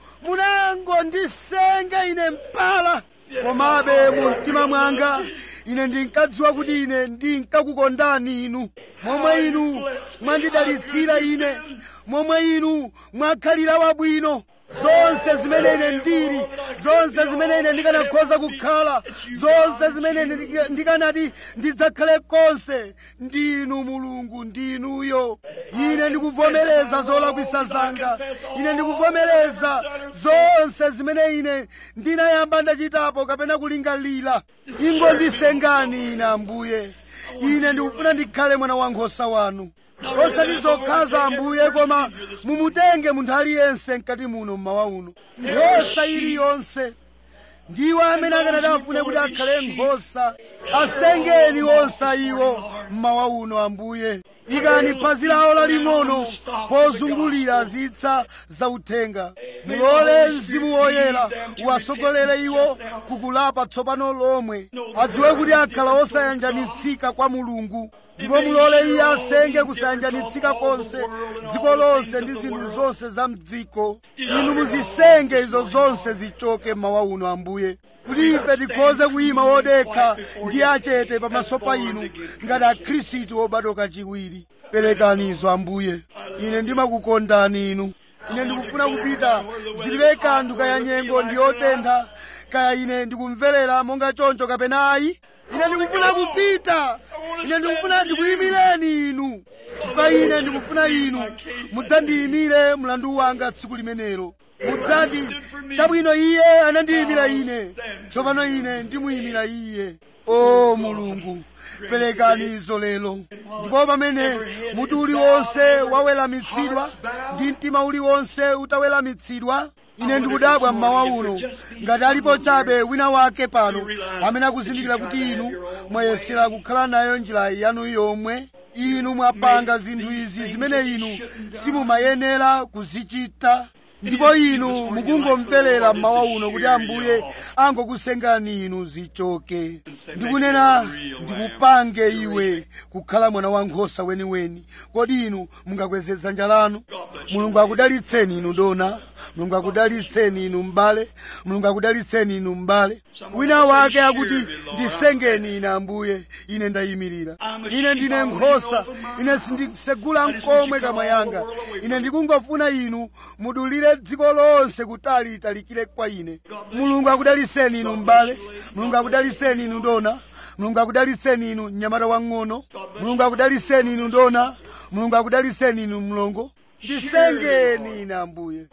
munangondisenga ine mpala komabe mu mtima mwanga ine ndinkadziwa kuti ine ndinkakukondani inu momwe inu mwandidalitsira ine momwe inu mwakhalira wabwino zonse zimene ine ndili zonse zimene ine ndikanakhoza kukhala zonse zimene ine ndika- ndikanati ndidzakhale konse ndinu mulungu ndinuyo ine ndikuvomereza zolakwisa zanga ine ndikuvomereza zonse zimene ine ndinayamba ndachitapo kapena kulingalira ingondisengani ine ambuye ine ndikufuna ndikhale mwana wankhosa wanu osati zokhaza ambuye koma mumutenge munthu aliyense mkati muno mmawa uno nkhosa iliyonse ndiwo amene akanati afune kuti akhale nkhosa asengeni onse iwo mmawa uno ambuye ikani phazi lawo laling'ono pozungulira zitsa zauthenga mulole mzimu woyera uwasogolere iwo kukulapa tsopano lomwe adziwe kuti akhala osayanjanitsika kwa mulungu ndipo mulole iye asenge kusayanjanitsika konse dziko lonse ndi zinthu zonse za mdziko inu muzisenge izo zonse zichoke mmawa uno ambuye kuti ife tikhoze kuyima wodekha ndi achete pamaso pa inu ngati akhristu obadwa kachiwiri perekani izo ambuye ine ndimakukondani inu ine ndikufuna kupita zilibe kanthu kaya nyengo ndi yotentha kaya ine ndikumverera monga choncho kapena ayi ine ndikufuna kupita ine ndikufuna ndikuyimireni inu chifukwa ine ndikufuna inu mudzandiyimire mlandu wanga tsiku limenelo mudzati chabwino iye anandiyimira ine tsopano ine ndimuyimira iye o mulungu perekani izo lero ndipo pamene mutu uliwonse waweramitsidwa ndi mtima uliwonse utaweramitsidwa ine ndikudabwa mmawa uno ngati alipo chabe wina wake pano amene akuzindikira kuti inu mwayesera kukhala nayo njira yanu yomwe inu mwapanga zinthu izi zimene inu simumayenera kuzichita ndipo inu mukungomverera mmawa uno kuti ambuye angokusengani inu zichoke ndikunena ndikupange iwe kukhala mwana wankhosa weniweni kodi inu mungakweze dzanja lanu mulungu akudalitseni inu dona mulungu akudalitseni inu m'bale mulungu akudalitseni inu m'bale wina wake akuti ndisengeni ine ambuye ine ndayimirira ine ndine nkhosa ine sindisegula mkomwe kamwa yanga ine ndikungofuna inu mudulire dziko lonse kutali litalikire kwa ine mulungu akudalitseni inu m'bale mulungu akudalitseni inu dona mulungu akudalitseni inu mnyamata wang'ono mulungu akudalitseni inu dona mulungu akudalitseni inu mlongo ndisengeni ine ambuye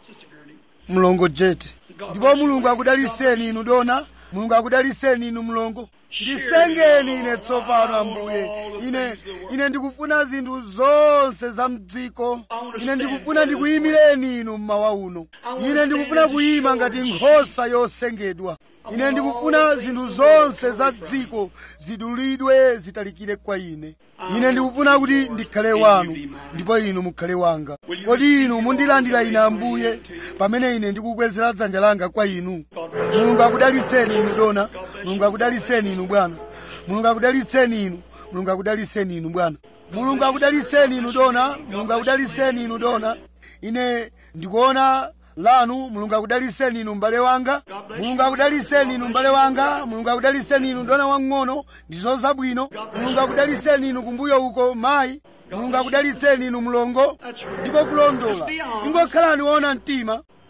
mlongo jeti ndipo mulungu akudalitseni inu dona mulungu akudalitseni inu mlongo ndisengeni ine tsopano ambuye ine ine ndikufuna zinthu zonse za mdziko ine ndikufuna ndikuyimireni inu mmawa uno ine ndikufuna kuyima ngati nkhosa yosengedwa ine ndikufuna zinthu zonse za dziko zidulidwe zitalikire kwa ine ine ndikufuna kuti ndikhale wanu ndipo inu mukhale wanga kodi inu mundilandira ine ambuye pamene ine ndikukwezera dzanja langa kwa inu mulungu akudalitseni inu dona mulungu akudalitseni inu bwana mulungu akudalitseni inu mulungu akudalitseni inu bwana mulungu akudalitseni inu dona mulungu akudalitseni inu dona ine ndikuona lanu mulungu akudalitseni inu m'bale wanga mulungu akudalitseni inu m'bale wanga mulungu akudalitseni inu dona wang'ono ndizo zabwino mulungu akudalitseni inu kumbuyo uko mayi mulungu akudalitseni inu mlongo ndiko kulondola ingokhalani woona mtima ine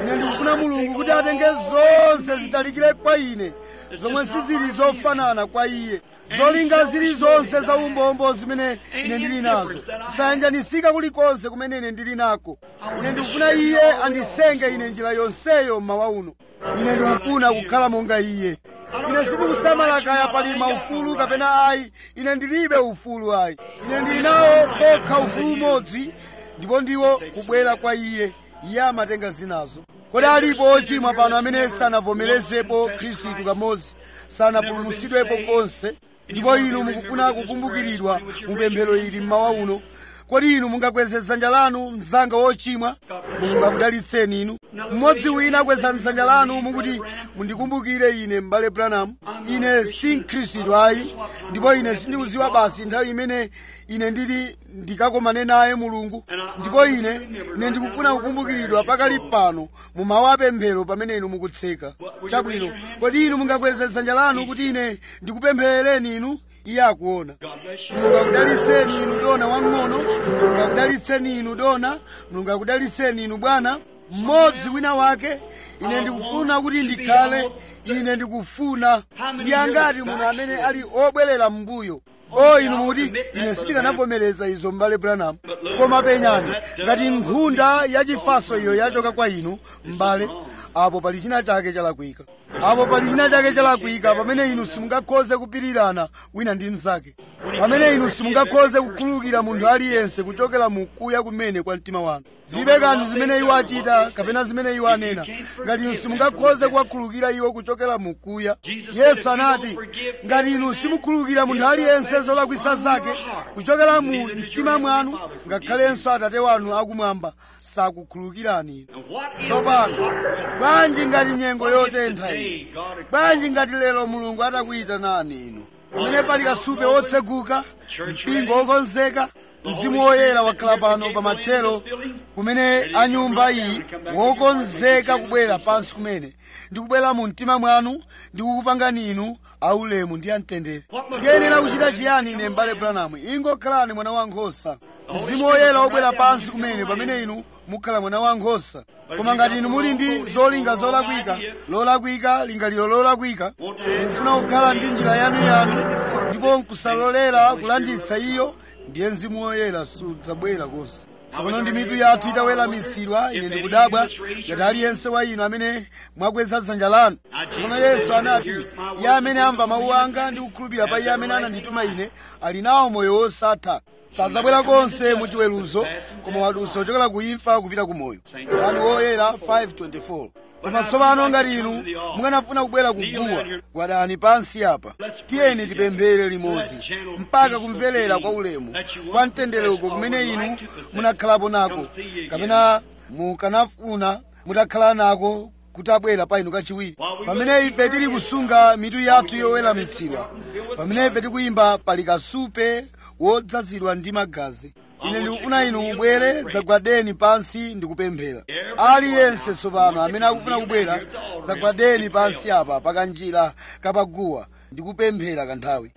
ine ndikufuna mulungu kuti atenge zonse zitalikire kwa ine zomwe sizili zofanana kwa iye zolinga zilizonse za umbombo zimene ine ndili nazo zisayanjanisika kulikonse kumene ine ndili nako ine ndikufuna iye andisenge ine njira yonseyo mmawa uno ine ndikufuna kukhala monga iye ine sindikusamala kaya pali maufulu kapena ayi ine ndilibe ufulu ayi ine ndili nawo kokha ufulu umodzi ndipo ndiwo kubwera kwa iye iye amatenga zinazo kodi alipo ochimwa pano amene sanavomerezepo khristu kamodzi sanapulumutsidwepo konse ndipo inu mukufuna kukumbukiridwa mu pemphero ili mmawa uno kodi inu mungakweze dzanja lanu mzanga wochimwa mulungu akudalitseni inu mmodzi wina akweza dzanja lanu mukuti mundikumbukire ine m'bale branham ine si mkhristu ayi ndipo ine sindikudziwa basi nthawi imene ine ndili ndikakomane naye mulungu ndipo ine ine ndikufuna kukumbukiridwa pakali pano mu mawu apemphero pamene inu mukutseka chabwino kodi inu mungakweze dzanja lanu kuti ine ndikupempherereni inu iye akuona mulungu akudalitseni inu dona wang'ono mulungu akudalitseni inu dona mulungu akudalitseni inu bwana mmodzi wina wake ine ndikufuna kuti ndikhale ine ndikufuna ndi angati munthu amene ali obwerera m'mbuyo o inu mukuti ine sindikanavomereza izo m'bale branham koma penyani ngati nkhunda yachifaso iyo yachoka kwa inu m'bale apo pali china chake chalakwika apo pali china chake chalakwika pamene inu simungakhoze kupirirana wina ndi mnzake pamene inu simungakhoze kukhululukira munthu aliyense kuchokera mu kuya kumene kwa mtima wanu zibe kanthu zimene iwo achita kapena zimene iwo anena ngati inu simungakhoze kuwakhululukira iwo kuchokera mu kuya yesu anati ngati inu simukhululukira munthu aliyense zolakwisa zake kuchokera mu mtima mwanu ngakhalenso atate wanu akumwamba sakukhululukirani inu tsopano bwanji ngati nyengo yotentha iyi bwanji ngati lero mulungu atakuyitanani inu pamene pali kasupe wotseguka mpingo wokonzeka mzimu woyera wakhala pano pa mathero kumene a nyumba iyi wokonzeka kubwera pansi kumene ndikubwera mu mtima mwanu ndikukupangani inu aulemu ndi amtendere ndiyenera kuchita chiyani ine mbale branamu ingokhalani mwana wankhosa mzimu woyera wobwera pansi kumene pamene inu mukhala mwana wankhosa koma ngati inu muli ndi zolinga zolakwika lolakwika lingaliro lolakwika mufuna kukhala ndi njira yanuyanu ndipo nkusalolera kulanditsa iyo ndiye mzimu woyera sudzabwera konse tsopano ndi mitu yathu itaweramitsidwa ine ndikudabwa ngati aliyense wa inu amene mwakweza dzanja lanu tsopano yesu anati iye amene amva mawu anga ndi kukhulupirira pa iye amene anandituma ine ali nawo moyo wosatha sadzabwera konse mu chiweruzo koma wadutsa kuchokera ku imfa kupita ku moyo yohane woyera 524 koma tsopano ngati inu mukanafuna kubwera kuguwa gwadani pansi apa tiyeni tipemphere limodzi mpaka kumverera kwa ulemu kwa mtendere uko kumene inu munakhalapo nako kapena mukanafuna mutakhala nako kuti abwera pa inu kachiwiri pamene ife tili kusunga mitu yathu yoweramitsidwa pamene ife tikuyimba pali kasupe wodzazidwa ndi magazi ine ndikufuna inu mubwere dzagwadeni pansi ndikupemphera aliyense tsopano amene akufuna kubwera dzagwadeni pansi apa pakanjira kapaguwa ndikupemphera kanthawi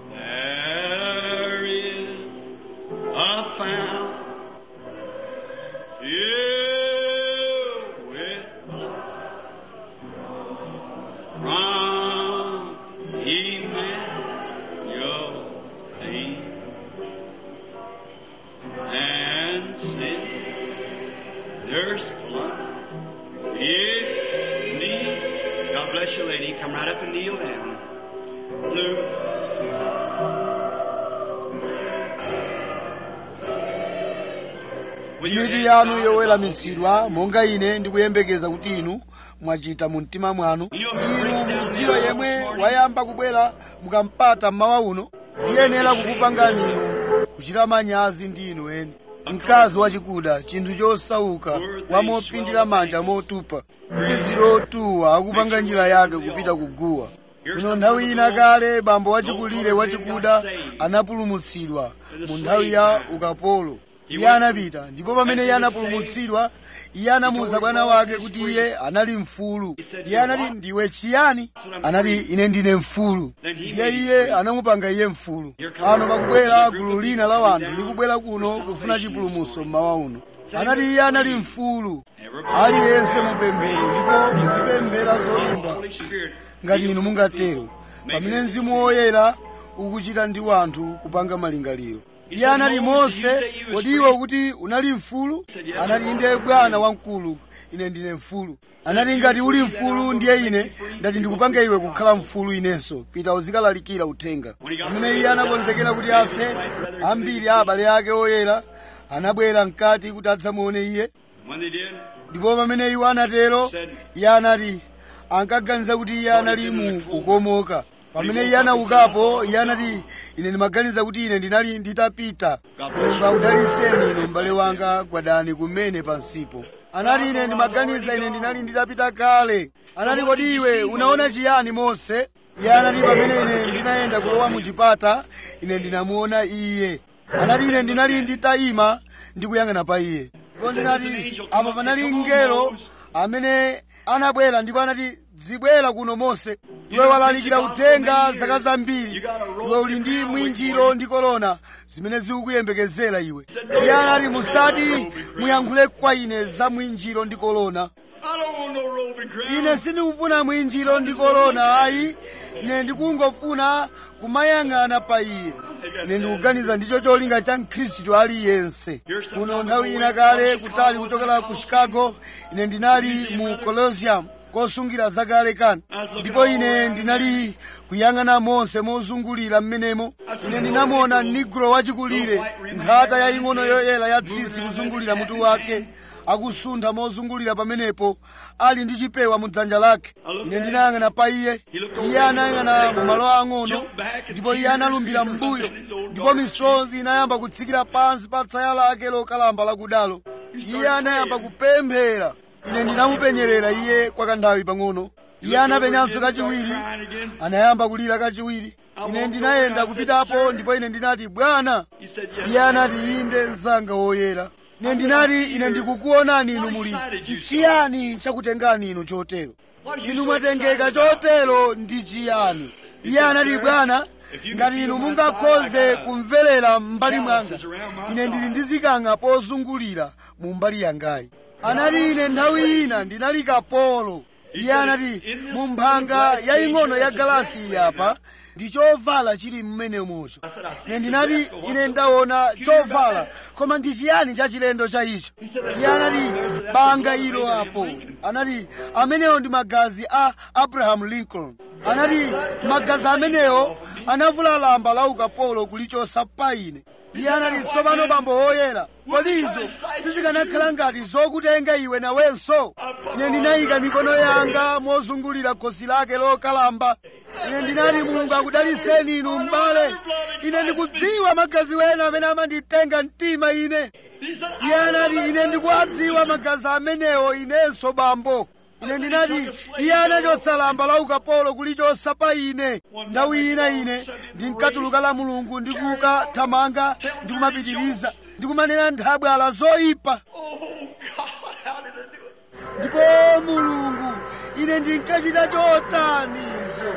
There is a fountain filled with blood from Emmanuel deep and sin. There's blood if need. God bless you, lady. Come right up and kneel down. Blue. mitu yanu yoweramitsidwa monga ine ndikuyembekeza kuti inu mwachita mu mtima mwanu inu mukudziwa yemwe wayamba kubwera mukampata mmawa uno ziyenera kukupangani inu kuchita manyazi ndi inu eni mkazi wachikuda chinthu chosauka wamopindira manja motupa tsitsi lotuwa akupanga njira yake kupita kuguwa ino nthawi ina kale bambo wachikulire wachikuda anapulumutsidwa mu nthawi ya ukapolo iye anapita ndipo pamene iye anapulumutsidwa iye anamuwuza bwana wake kuti iye anali mfulu iye anati ndiwe chiyani anati ine ndine mfulu ndiye iye anamupanga iye mfulu pano pakubwera gulu lina la wanthu likubwera kuno kufuna chipulumutso mmawa uno anati iye anali mfulu aliyense mupemphero ndipo muzipemphera zolimba Holy Spirit. ngati inu mungatero pamene mzimu woyera ukuchita ndi wanthu kupanga malingaliro iye anati mose kodi iwe kuti unali mfulu anati inde bwana wamkulu ine ndine mfulu anati ngati uli mfulu ndiye ine ndati ndikupanga iwe kukhala mfulu inenso pita uzikalalikira uthenga pamene iye anakonzekera kuti afe ambiri a abale ake oyera anabwera mkati kuti adzamuone iye When they did, ndipo pamene iwo anatero iye anati ankaganiza kuti iye anali mu kukomoka pamene iye anaukapo iye anati ine ndimaganiza kuti ine ndinali nditapita mulungu akudaliseni inu m'bale wanga gwadani kumene pansipo anati ine ndimaganiza ine ndinali nditapita kale anati kodi iwe unaona chiyani mose iye anati pamene ine ndinayenda kulowa mu chipata ine ndinamuona iye anati ine ndinali nditayima ndikuyang'ana pa iye ndipo ndinati apo panali mngelo amene anabwera ndipo anati zibwera kuno mose iwe walalikira uthenga zaka zambiri iwe uli ndi mwinjiro ndi korona zimene zikukuyembekezera iwe iye anati musati muyankhule kwa ine za mwinjiro ndi korona I don't want no roving crowd. ine sindikufuna mwinjiro ndi korona ayi ine ndikungofuna kumayang'ana pa iye ine ndikuganiza ndicho cholinga cha mkhristu aliyense kuno nthawi ina kale kutali kuchokera ku chicago ine ndinali mu colosseum kosungira zakale kani ndipo ine ndinali kuyang'ana monse mozungulira mmenemo ine ndinamuona nigro wachikulire nkhata yaying'ono yoyera ya tsitsi kuzungulira mutu wake akusuntha mozungulira pamenepo ali ndi chipewa mu dzanja lake ine ndinayang'ana pa iye iye anayang'ana mu malo ang'ono ndipo iye analumbira m'mbuyo ndipo misozi inayamba kutsikira pansi pa tsaya lake lokalamba lakudalo iye anayamba kupemphera ine ndinamupenyerera iye kwa kanthawi pang'ono iye anapenyanso kachiwiri anayamba kulira kachiwiri ine ndinayenda kupitapo ndipo ine ndinati bwana He said, yes. iye anati inde mzanga woyera ine ndinati ine ndikukuonani inu muli chiyani chakutengani inu chotero inu mwatengeka chotero ndi chiyani iye anati bwana ngati inu mungakhoze kumverera m'mbali mwanga ine ndili ndi zikanga pozungulira mu mbali yangayi anati ine nthawi ina ndinali kapolo iye anati mu mphanga yaying'ono ya galasi iyi apa ndi chovala chili mmenemocho ine ndinati ine ndaona chovala koma ndi chiyani cha chilendo cha icho iye anati banga ilo apo anati amenewo ndi magazi a abraham lincoln anati magazi amenewo anavula lamba la ukapolo kulichosa pa ine iye anati tsopano bambo woyera kodi izo sizikanakhala ngati zokutenga iwe nawenso ine ndinayika mikono yanga mozungulira khosi lake lokalamba ine ndinati mulungu akudalitseni inu m'bale ine ndikudziwa magazi wena amene amanditenga mtima ine iye anati ine ndikuwadziwa magazi amenewo inenso bambo ine ndinati iye anachotsa lamba la ukapolo kulichosa pa ine nthawi ina ine ndinkatuluka la mulungu ndikukathamanga ndikumapitiriza ndikumanena nthabwala zoyipa Oh, God, how did I do it? ndipo mulungu ine ndinkachita chotanizo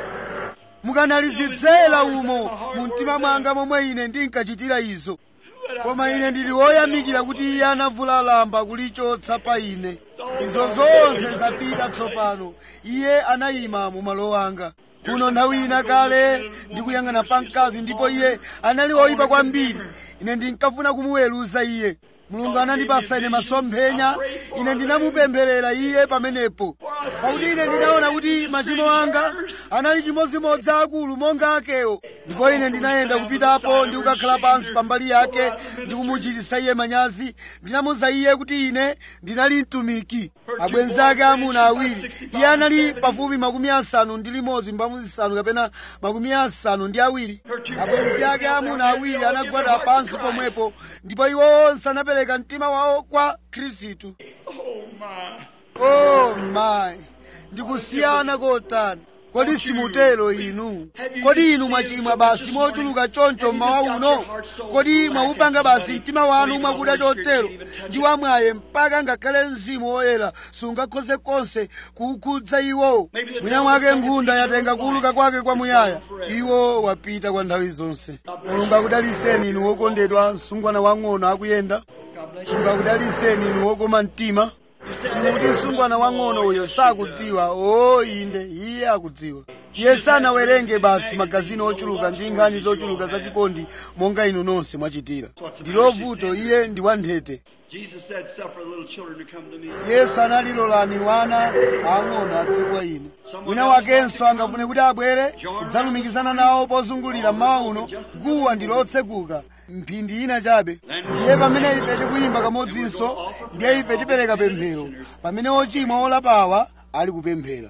mukanalizibzera umo mu mtima mwanga momwe ine ndinkachitira izo koma ine ndili woyamikira kuti iye anavula lamba kulichotsa pa ine izo zonse zapita tsopano iye anayima mu malo anga kuno nthawi ina kale ndikuyang'ana pa mkazi ndipo iye anali woyipa kwambiri ine ndinkafuna kumuweruza iye mulungu anandipasa ine masomphenya ine ndinamupempherera iye pamenepo pakuti ine ndinaona kuti machimo anga anali chimodzimodzi akulu monga akewo ndipo ine ndinayenda kupitapo ndi kukakhala pansi pambali yake ndi kumuchititsa iye manyazi ndinamuwuza iye kuti ine ndinali mtumiki abwenzi ake amuna awiri iye anali pafupi makumi asanu ndi limodzi mphamvu zisanu kapena makumi asanu ndi awiri abwenzi ake amuna awiri anagwada pansi pomwepo ndipo iwo onse anapereka mtima wawo kwa khristu Oh, my. oh my ndikusiyana kotani kodi simutero inu kodi inu mwachimwa basi mochuluka choncho mmawa uno kodi mwaupanga basi mtima wanu mwakuda chotero ndi wamwaye mpaka ngakhale mzimu woyera sungakhoze konse kuukhudza iwo mwina mwake nkhunda yatenga kuuluka kwake kwamuyaya iwo wapita kwa nthawi zonse mulungu akudaliseni inu wokondedwa msungwana wang'ono akuyenda mulungu akudaliseni inu wokoma mtima inu mukuti msungwana wang'ono uyo sakudziwa o inde iye akudziwa iye sanawerenge basi magazini ochuluka ndi nkhani zochuluka zachikondi monga inu nonse mwachitira ndilo vuto iye ndi wanthete Jesus said, Suffer little children to come to me. yesu analilolani wana ang'ono adze kwa ine wina wakenso angafune kuti abwere kudzalumikizana nawo pozungulira mmawa uno guwa ndi lotseguka mphindi ina chabe ndiye pamene ife tikuyimba kamodzinso ndiye ife tipereka pemphero pamene ochimwa olapawa ali kupemphera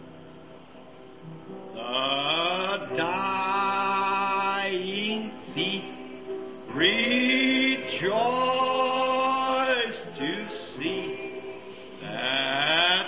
The dying thief rejoice to see that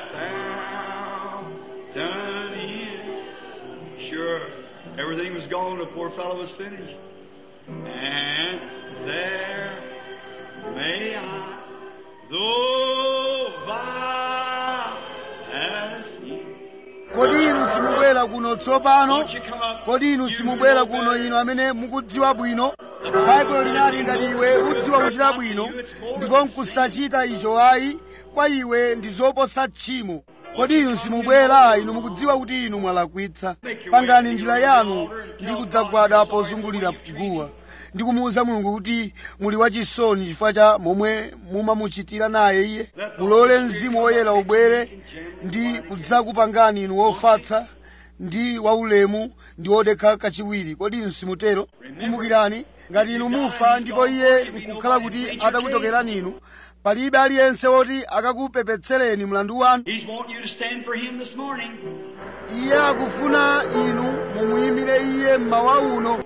fountain is sure everything was gone the poor fellow was finished and there may I though vile as he kodi inu simubwera kuno tsopano won't you come up kodi inu simubwera kuno inu amene mukudziwa bwino baibulo linali ngati iwe udziwa kuchita bwino ndipo nkusachita icho ayi kwa iwe ndi zoposa tchimo kodi inu simubwera inu mukudziwa kuti inu mwalakwitsa pangani njira yanu ndi kudzagwada pozungulira guwa ndi kumuwuza mulungu kuti muli wachisoni chifukwa cha momwe mumamuchitira naye iye mulole mzimu woyera ubwere ndi kudzakupangani inu wofatsa ndi waulemu ndi wodekha kachiwiri kodi inu simutero kumbukirani ngati inu mufa ndipo iye nkukhala kuti atakuchokerani inu palibe aliyense woti akakupepetsereni mlandu wanu He's wanting you to stand for him this morning. iye akufuna inu mumuyimire iye mmawa uno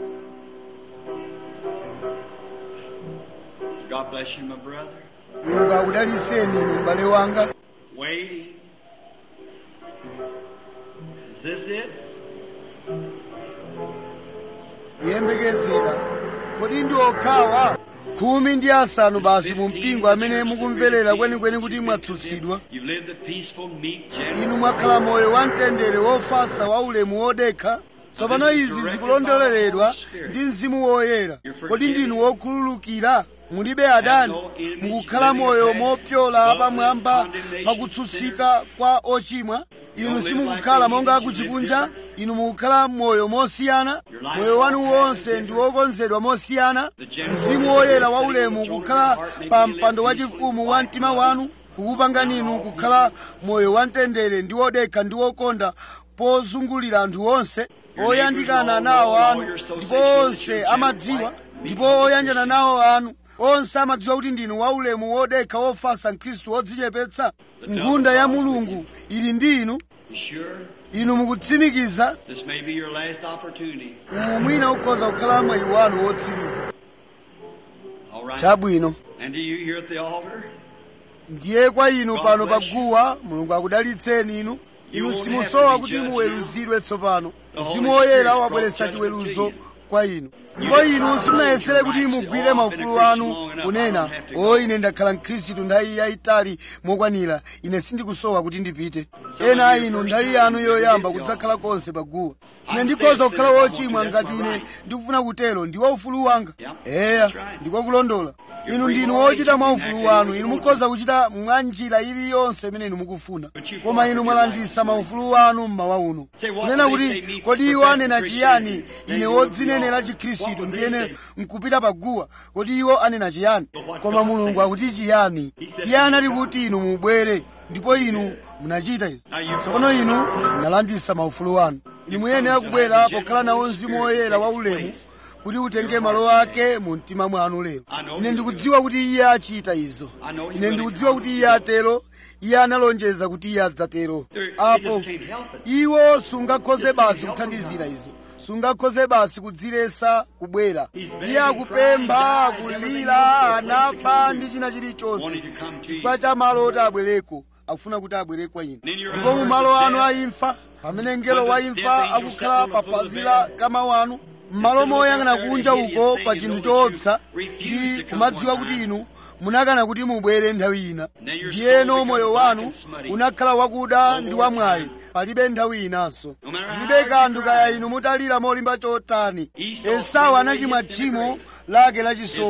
God bless you, my brother. mulungu akudaliseni inu m'bale wanga Waiting. Is this it? kuyembekezera kodi ndi okhawa khumi ndi asanu basi mu mpingo amene mukumverera kwenikweni kuti mwatsutsidwa You've lived a peaceful, meek, gentle. inu mwakhala moyo wamtendere wofasa waulemu wodekha tsopano izi zikulondoleredwa ndi mzimu woyera kodi ndinu wokhululukira mulibe adani mukukhala moyo mopyola pamwamba pakutsutsika kwa ochimwa inu simukukhala monga kuchikunja inu mukukhala moyo mosiyana moyo wanu wonse ndi wokonzedwa mosiyana mzimu woyera waulemu kukhala pa mpando wachifumu wa mtima wanu kukupangani inu kukhala moyo wamtendere ndi wodekha ndi wokonda pozungulira anthu onse oyandikana nawo anu ndipo onse amadziwa ndipo oyanjana nawo anu onse amadziwa kuti ndinu waulemu wodekha wofasa mkhristu wodzichepetsa ngunda ya mulungu ili ndi inu You sure? inu mukutsimikiza This may be your last opportunity. umu mwina ukhoza kukhala mwayi wanu wotsiriza All right. chabwino And do you here at the altar? ndiye kwa inu pano paguwa mulungu akudalitseni inu inu simusowa kuti muweruzidwe tsopano mzimu woyera wabweretsa chiweruzo kwa inu ndipo inu simunayesere kuti mugwire maufulu anu kunena o ine ndakhala mkhristu nthawi yayitali mokwanira ine sindikusowa kuti ndipite ena a inu nthawi yanu yoyamba kudzakhala konse paguwa ine ndikhoza kukhala wochimwa ngati ine ndikufuna kutero ndi waufulu wanga eya ndikokulondola inu ndinu wochita mwa ufulu wanu inu mukhoza kuchita mwa njira iliyonse imene inu mukufuna koma inu mwalandisa maufulu wanu mmawa uno kunena kuti kodi iwo anena chiyani ine wodzinenera chikhristu ndiyene nkupita paguwa kodi iwo anena chiyani koma mulungu akuti chiyani iye anati kuti inu mubwere ndipo inu munachita izi tsopano inu munalandisa maufulu wanu inu muyenera kubwera pokhala nawo mzimu woyera waulemu kuti utenge malo ake mu mtima mwanu lero ine ndikudziwa kuti iye achita izo ine ndikudziwa kuti iye atero iye analonjeza kuti iye adzatero apo iwo sungakhoze basi kuthandizira izo sungakhoze basi kudzilesa kubwera iye akupempha akulira anafa ndi china chilichonse chifukwa cha malo oti abwereko akufuna kuti abwere kwa inu ndipo mu malo anu aimfa pamene mngelo wa imfa akukhala pa pazi la kama wanu m'malo moyang'ana kunja uko pa chinthu choopsa ndi kumadziwa kuti inu munakana kuti mubwere nthawi ina ndiyeno moyo wanu unakhala wakuda ndi wamwayi palibe nthawi inanso zilibe kanthu kaya inu mutalira molimba chotani esau anachimwa tchimo lake lachisomo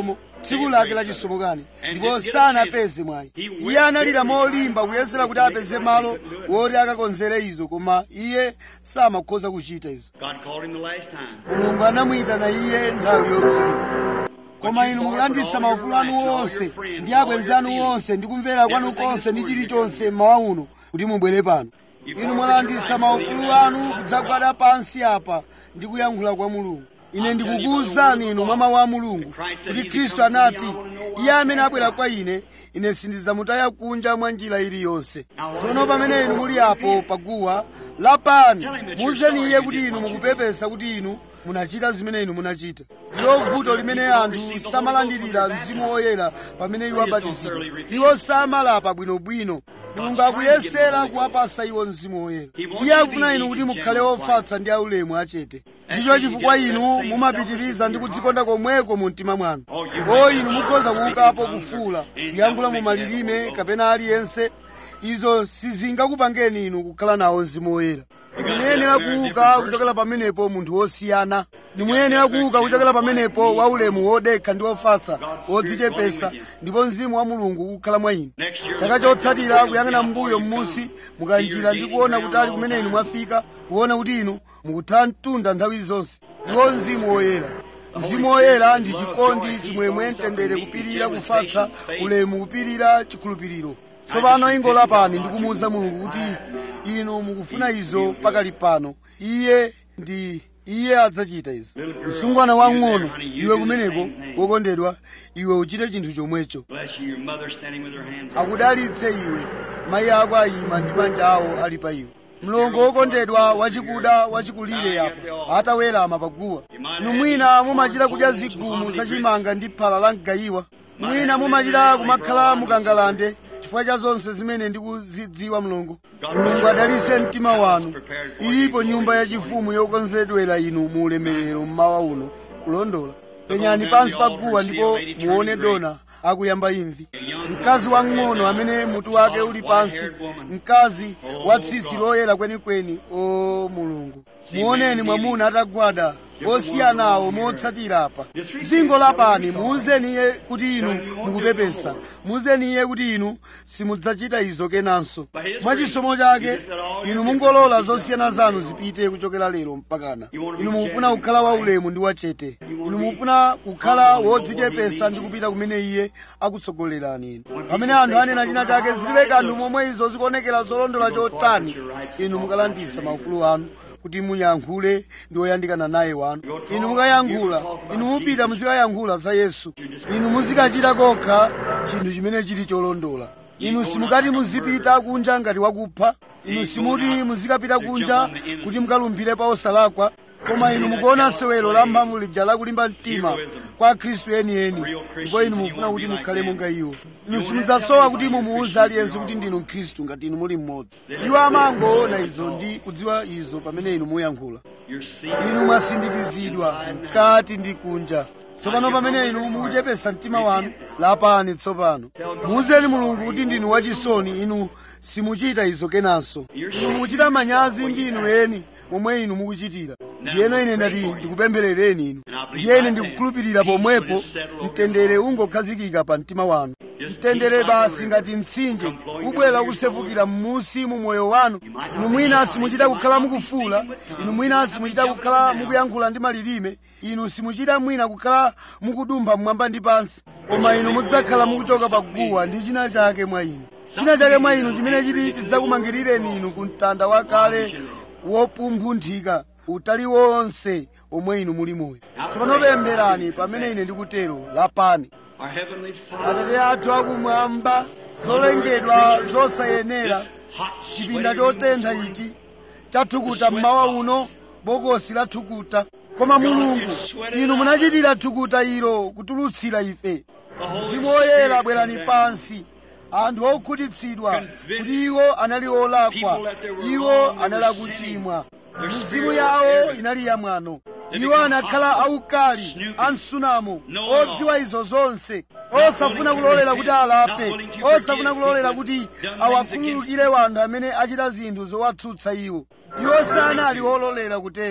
tsiku lake lachisomokani ndipo sanapeze mwayi iye analira molimba kuyesera kuti apeze malo woti akakonzere izo koma iye samakhoza kuchita izo God called him the last time. mulungu anamuyitana iye nthawi yotsiriza koma inu mulandisa maufulu anu onse ndi abwenzi anu onse ndi kumvera kwanu konse ndi chilichonse mmawa uno kuti mubwere pano inu mwalandisa maufulu anu kudzagwada pansi apa ndi kuyankhula kwa mulungu ine ndikukuwuzani inu mwa mawu a mulungu kuti khristu anati iye amene abwera kwa ine ine sindidzamutaya kunja mwa njira iliyonse tsono pamene inu muli apo paguwa lapani muuzeni iye kuti inu mukupepesa kuti inu munachita zimene inu munachita ndilo vuto limene anthu samalandirira mzimu woyera pamene iwo abatizidwa iwo samalapa bwinobwino mulungu akuyesera kuwapasa iwo mzimu woyera iye akufuna inu kuti mukhale ofatsa ndi aulemu achete ndicho chifukwa inu mumapitiriza ndi kudzikonda komweko mu mtima mwanu o inu mukhoza kuukapo kufuula kuyankhula mu malilime kapena aliyense izo sizingakupangeni inu kukhala nawo mzimu woyera muyenera kuuka kuchokera pamenepo munthu wosiyana muyenera kuuka kuchokera pamenepo waulemu wodekha ndi wofatsa wodzichepesa ndipo mzimu wa mulungu kukhala mwa inu chaka chotsatira kuyang'ana mbuyo m'munsi mukanjira ndi kuona kutali kumene inu mwafika kuona kuti inu mukutha mtunda nthawi zonse ndiwo mzimu woyera mzimu woyera ndi chikondi chimwemwe mtendere kupirira kufatsa ulemu kupirira chikhulupiriro tsopano ingolapani ndikumuwuza mulungu kuti inu mukufuna izo pakali pano iye ndi iye adzachita izo msungwana wang'ono iwe kumeneko wokondedwa iwe uchite chinthu chomwecho Bless you, your mother standing with her hands. up. akudalitse iwe mayi ako ayima ndi manja awo ali pa iwe mlongo wokondedwa wachikuda wachikulire apo atawerama paguwa inu mwina mumachita kudya zigumu zachimanga ndi phala la mgayiwa mwina mumachita kumakhala mukangalande chifukwa cha zonse zimene ndikuzidziwa mlongo mulungu adalitse mtima wanu ilipo nyumba yachifumu yokonzedwera inu mu ulemerero mmawa uno kulondola penyani pansi pa guwa ndipo muone dona akuyamba imvi mkazi wang'ono amene mutu wake uli pansi mkazi wa tsitsi loyera kwenikweni o mulungu muoneni mwamuna atagwada osiyanawo motsatira apa zingo lapani muuzeni iye kuti inu mukupepesa muuzeni iye kuti inu simudzachita izo kenanso mwachisomo chake inu mungolola zosiyana zanu zipite kuchokera lero mpakana inu mukufuna kukhala waulemu ndi wachete inu mukufuna kukhala wodzichepesa ndi kupita kumene iye akutsogolerani inu pamene anthu anena china chake zilibe kanthu momwe izo zikuonekera zolondola chotani inu mukalandisa maufulu anu kuti muyankhule ndi oyandikana naye wanu inu mukayankhula inu mupita muzikayankhula za yesu inu muzikachita kokha chinthu chimene chili cholondola inu simukati muzipita kunja ngati wakupha inu simuti muzikapita kunja kuti mukalumphire pa osalakwa koma inu mukuona sewero la mphamvu lija lakulimba mtima kwa khristu enieni ndipo inu mufuna kuti mukhale monga iwo inu simudzasowa kuti mumuwuze aliyense kuti ndinu mkhristu ngati inu muli mmodzi iwo amangoona izo ndi kudziwa izo pamene inu muyankhula You're seeing. inu mwasindikizidwa mkati ndi kunja tsopano pamene inu mukuchepesa mtima wanu lapani tsopano muuzeni mulungu kuti ndinu wachisoni inu simuchita izo kenanso inu mukuchita manyazi ndi inu eni momwe inu mukuchitira ndiyeno ine ndati ndikupempherereni inu ndiyene ndikukhulupirira pomwepo mtendere ungokhazikika pa mtima wanu mtendere basi ngati mtsinje ubwera kusefukira m'munsi mu moyo wanu inu mwina simuchita kukhala mukufula inu mwina simuchita kukhala mukuyankhula ndi malilime inu simuchita mwina kukhala mukudumpha mmwamba ndi pansi koma inu mudzakhala mukuchoka pa guwa ndi china chake mwa inu china chake mwa inu chimene chiti chidzakumangirireni inu ku mtanda wakale wopumphunthika utali wonse omwe inu muli moyo tsopano pempherani pamene ine ndikutero lapani Our Heavenly Father. atate athu akumwamba zolengedwa zosayenera Hot chipinda chotentha ichi chathukuta mmawa uno bokosi la thukuta koma mulungu inu munachitira thukuta ilo kutulutsira ife mzimu woyera bwerani pansi anthu okhutitsidwa kuti iwo anali olakwa iwo anali akuchimwa mizimu yawo inali yamwano iwo anakhala aukali amsunamo odziwa izo zonse osafuna kulolera kuti alape osafuna kulolera kuti awakhululukire wanthu amene achita zinthu zowatsutsa iwo iwo sanali ololera kutero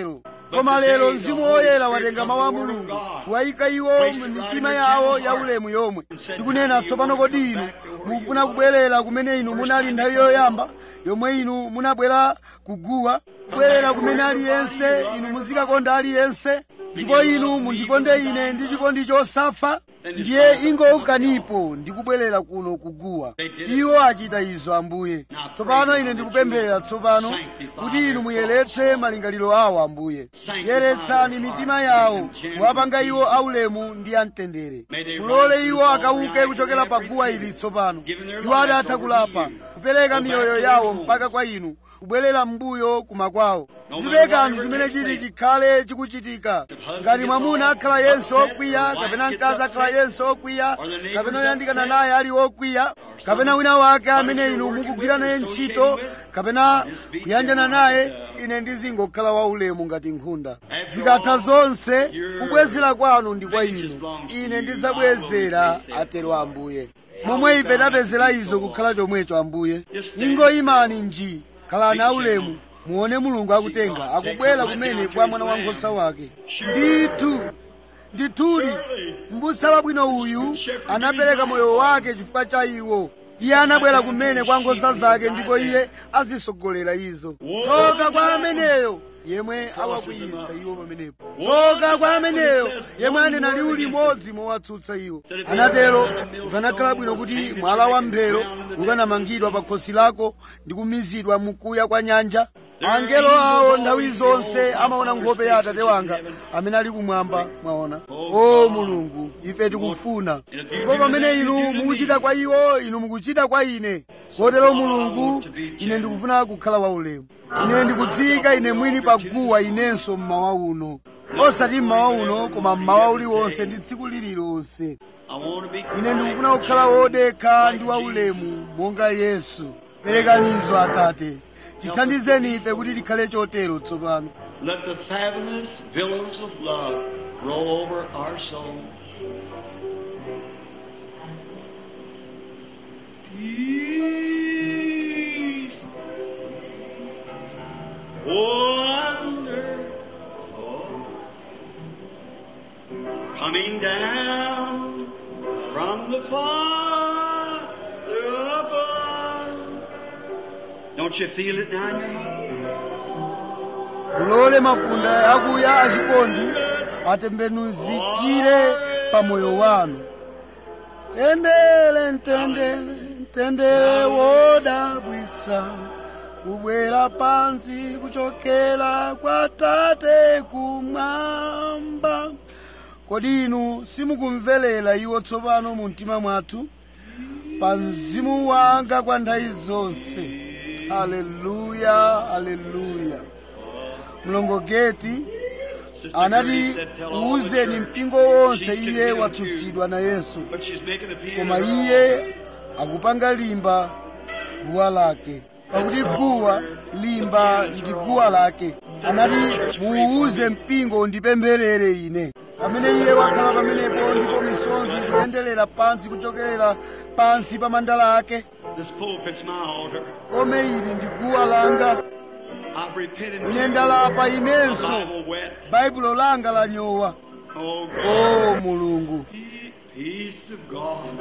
koma lero mzimu woyera watenga mawu a mulungu wayika iwo mu mitima yawo ya ulemu yomwe ndikunena tsopano kodi inu mufuna kubwerera kumene inu munali nthawi yoyamba yomwe inu munabwera kuguwa kubwerera kumene aliyense inu muzikakonda aliyense ndipo inu mundikonde ine ndi chikondi chosafa ndiye ingoukanipo ndikubwerera kuno kuguwa iwo achita izo ambuye tsopano ine ndikupemphera tsopano kuti inu muyeretse malingaliro awo ambuye yeretsani mitima yawo muwapanga iwo aulemu ndi amtendere mulole iwo akauke kuchokera pa guwa ili tsopano iwo adatha kulapa kupereka miyoyo yawo mpaka kwa inu kubwerera m'mbuyo kumakwawo zibe kanthu chimene chili chikhale chikuchitika ngati mwamuna akhala yense okwiya kapena mkazi akhala yense okwiya kapena oyandikana naye ali okwiya kapena wina wake amene inu mukugwira naye ntchito kapena kuyanjana naye ine ndizingokhala waulemu ngati nkhunda zikatha zonse kubwezera kwanu ndi kwa inu ine ndidzabwezera atero ambuye momwe ife tapezera izo kukhala chomwecho ambuye ingoyimani nji khalani aulemu muone mulungu akutenga akubwera kumene kwa mwana wankhosa wake ndithu ndithudi m'busa wabwino uyu anapereka moyo wake chifukwa cha iwo iye anabwera kumene kwa nkhosa zake ndipo iye azisogolera izo tsoka kwa ameneyo yemwe awakwiyitsa iwo pamenepo tsoka kwa ameneyo yemwe anena liwu limodzi mowatsutsa iwo anatero ukanakhala bwino kuti mwala wa mphero ukanamangidwa pa khosi lako ndi kumizidwa mukuya kwa nyanja angelo awo nthawi zonse amaona nkhope ya atate wanga amene ali kumwamba mwaona o mulungu ife tikufuna ndipo pamene inu mukuchita kwa iwo inu mukuchita kwa ine kotero mulungu ine ndikufuna kukhala waulemu ine ndikudziyika ine mwini pa guwa inenso mmawa uno osati mmawa uno koma mmawa uliwonse ndi tsiku lililonse ine ndikufuna kukhala wodekha ndi waulemu monga yesu perekanizo atate tithandizeni ife kuti tikhale chotero tsopano Let the fathomless billows of love roll over our soul. Peace. Wonderful. Coming down from the Father above. Don't you feel it now in your heart? mulole mafunda akuya achikondi atembenuzikire pa moyo wanu tendere ntendere ntendere wodabwitsa kubwera pansi kuchokera kwa tate kumwamba kodi inu simukumverera iwo tsopano mu mtima mwathu pa mzimu wanga kwa nthawi zonse haleluya haleluya mlongogeti anati uwuzeni mpingo wonse iye watsutsidwa na yesu But she's making a plea koma in her iye akupanga limba guwa lake pakuti guwa limba ndi guwa lake anati muuze mpingo undipempherere ine pamene iye wakhala pamenepo ndipo misonzi ikuyenderera pansi kuchokerera pansi pa mandala ake This pulpit's my altar. kome ili ndi guwa langa I've repented. ine ndalapa My inenso Bible wet. baibulo langa lanyowa Oh, God. o mulungu Peace of God.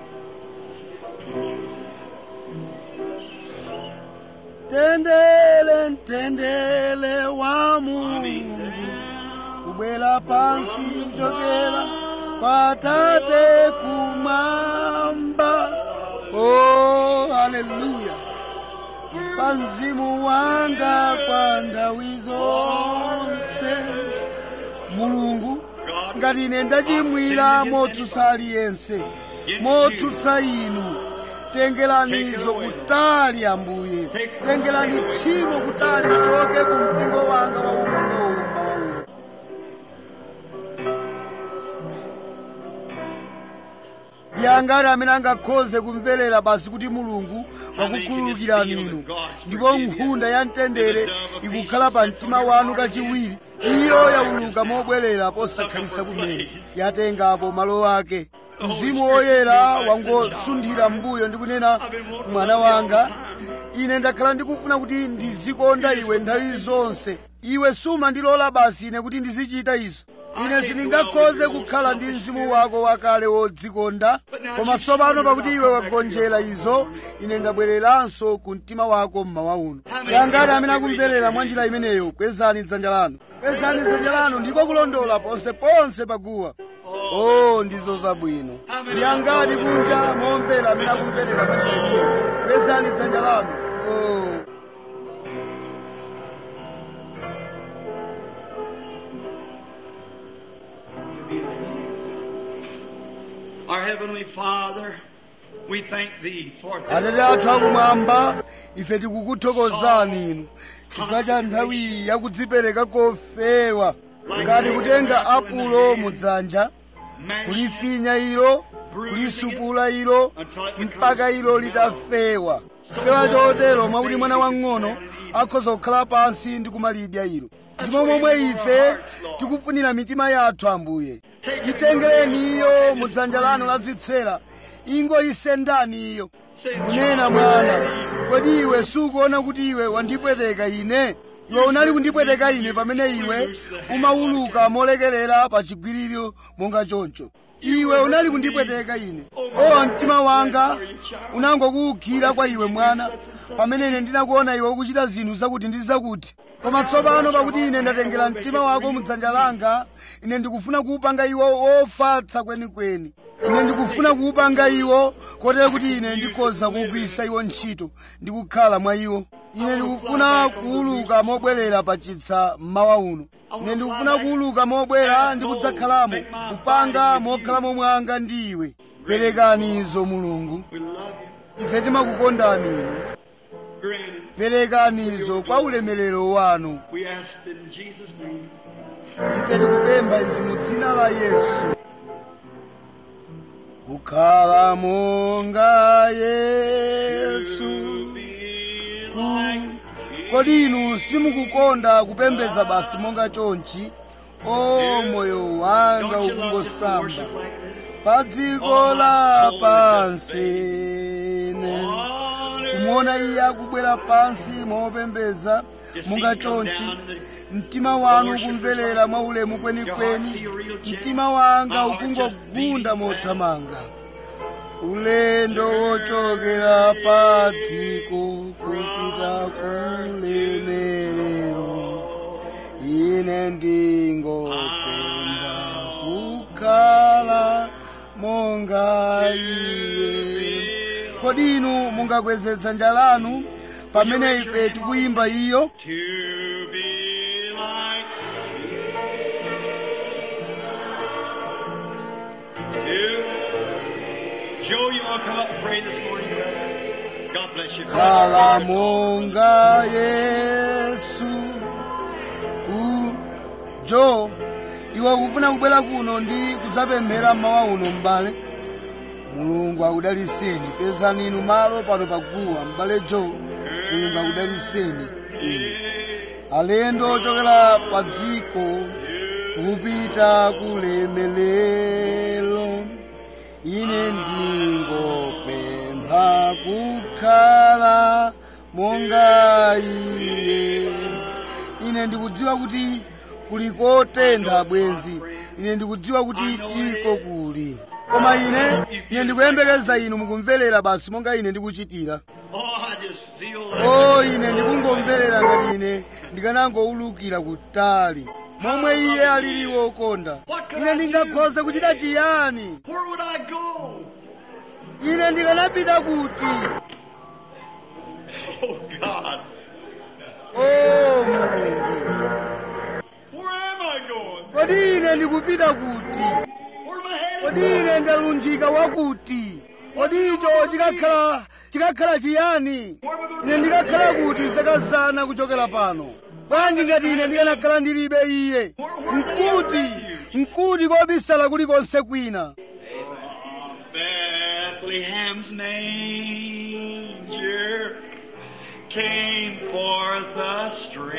tendele mtendele wa Coming mulungu down kubwera pansi kuchokera kwa tate kumwamba o haleluya pa mzimu wanga kwa nthawi zonse mulungu ngati ine ndachimwira motsutsa aliyense motsutsa inu tengeranizo kutali ambuye tengerani tchimo kutali lichoke ku mpingo wanga waung'onowu mawauno yangati amene angakhoze kumverera basi kuti mulungu wakukhululukirani inu ndipo nkhunda ya mtendere ikukhala pa mtima wanu kachiwiri iyo yauluka mobwerera posakhalisa kumene yatengapo malo ake mzimu woyera wangosunthira mbuyo ndi kunena mwana wanga ine ndakhala ndikufuna kuti ndizikonda iwe nthawi zonse iwe sumandilola basi ine kuti ndizichita izo ine sindingakhoze kukhala ndi mzimu wako wakale wodzikonda koma tsopano pakuti iwe wagonjera izo ine ndabwereranso ku mtima wako mmawa uno yangati amene akumverera mwa njira imeneyo kwezani dzanja lanu kwezani dzanja lanu ndiko kulondola ponseponse paguwa oh ndizo zabwino ndiyangati kunja momvera amene akumverera mwa njira imeneyo kwezani dzanja lanu oh Our Heavenly Father, we thank Thee for atate athu akumwamba ife tikukuthokozani inu chifukwa cha nthawi iyi yakudzipereka kofewa ngati kutenga apulo mudzanja kulifinya ilo kulisupula ilo mpaka ilo litafewa kufewa chotero mwakuti mwana wang'ono akhoza kukhala pansi ndi kumalidya ilo ndimo momwe ife tikufunira mitima yathu ambuye titengereni iyo mudzanja lanu ladzitsera ingo isendani iyo kunena mwana kodi iwe sukuona kuti iwe wandipweteka ine iwe unali kundipweteka ine pamene iwe umawuluka molekerera pa chigwiriro monga choncho iwe unali kundipweteka ine o mtima wanga unangokuwukhira kwa iwe mwana pamene ine ndinakuona iwe ukuchita zinthu zakuti ndi zakuti koma tsopano pakuti ine ndatengera mtima wako mudzanja langa ine ndikufuna kuwupanga iwo wofatsa kwenikweni ine ndikufuna kuwupanga iwo kotero kuti ine ndikhoza kuwugwiritsa iwo ntchito ndi kukhala mwa iwo ine ndikufuna kuwuluka mobwerera pa chitsa mmawa uno ine ndikufuna kuwuluka mobwera ndi kudzakhalamo kupanga mokhalamo mwanga ndi iwe perekani izo mulungu We love you. ife timakukondani inu Granted, perekani izo kwa ulemerero wanu we ask in Jesus' name. ife tikupempha izi mu dzina la yesu kukhala monga yesu ku- kodi inu simukukonda kupembedza basi monga chonchi o moyo wanga ukungosamba pa dziko la pansi ne kumuona iye akubwera pansi mopembedza monga chonchi mtima wanu ukumverera mwa ulemu kwenikweni mtima wanga ukungogunda mothamanga ulendo wochokera pa dziko kupita kulemerero ine ndingopemba kukhala monga iye kodi inu mungakweze dzanja lanu pamene ife tikuyimba iyo To be like you. Joe, you want to come up and pray this morning, brother? God bless you. khala monga yesu ku jo iwe ukufuna kubwera kuno ndi kudzapemphera mmawa uno m'bale mulungu akudaliseni pezani inu malo pano paguwa m'bale jo mulungu akudaliseni inu alendo ochokera pa dziko kupita kulemelelo ine ndingopempha kukhala monga iye ine ndikudziwa kuti kuli kotentha bwenzi ine ndikudziwa kuti iko kuli koma ine ine ndikuyembekeza inu mukumverera basi monga ine ndikuchitira Oh, I just feel like o ine ndikungomverera ngati ine ndikanangowulukira kutali momwe iye alili wokonda ine ndingakhoze kuchita chiyani where would I go? ine ndikanapita kuti Oh, God. o mulungu Where am I going? kodi ine ndikupita kuti Where am I headed? kodi ine ndalunjika wakuti kodi icho chikakhala chikakhala chiyani ine ndikakhala kuti zakazana kuchokera pano bwanji ngati ine ndikanakhala ndilibe iye mkuti mkuti kobisala kulikonse kwina Bethlehem's manger came forth a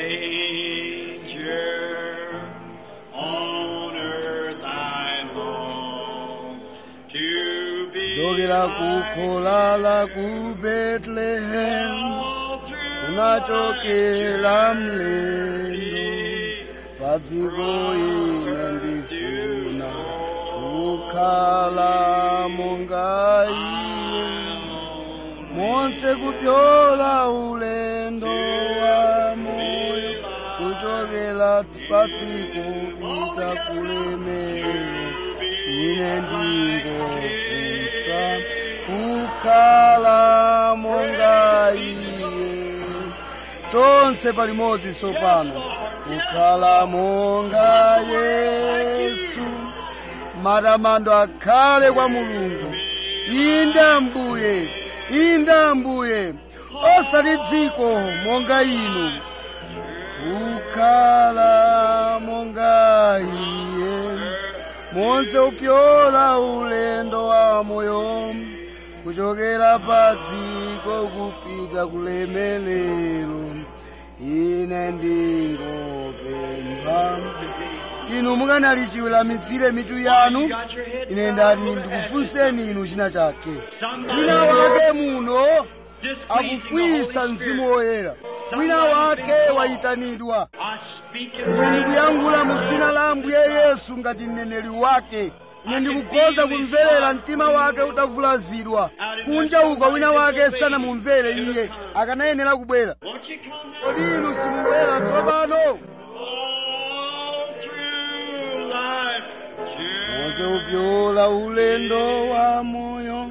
stranger. On earth I long to be chokera ku like khola la ku betlehemu all through unachokera mlendo padziko ine ndifuna kukhala monga iye monse kupyola ulendo wa moyo kuchokera padziko pita kulemerero ine ndingofunsa kukhala monga iye tonse palimodzi tsopano kukhala monga yesu matamando akhale kwa mulungu inde ambuye inde ambuye osati dziko monga inu kukhala monga iye monse upyola ulendo wa moyo kuchokera pa dziko kupita kulemelero ine ndingopempha inu mukanali chiweramitsire mitu yanu ine ndati ndikufunseni inu china chake wina wake muno akukwisa mzimu woyera wina wake wayitanidwa ine ndikuyankhula mu dzina la ambuye yesu ngati mneneri wake ine ndikukhoza kumverera mtima wake utavulazidwa kunja uko wina wake sanamumvere iye akanayenera kubwera kodi inu simubwera tsopano monse upyola ulendo wa moyo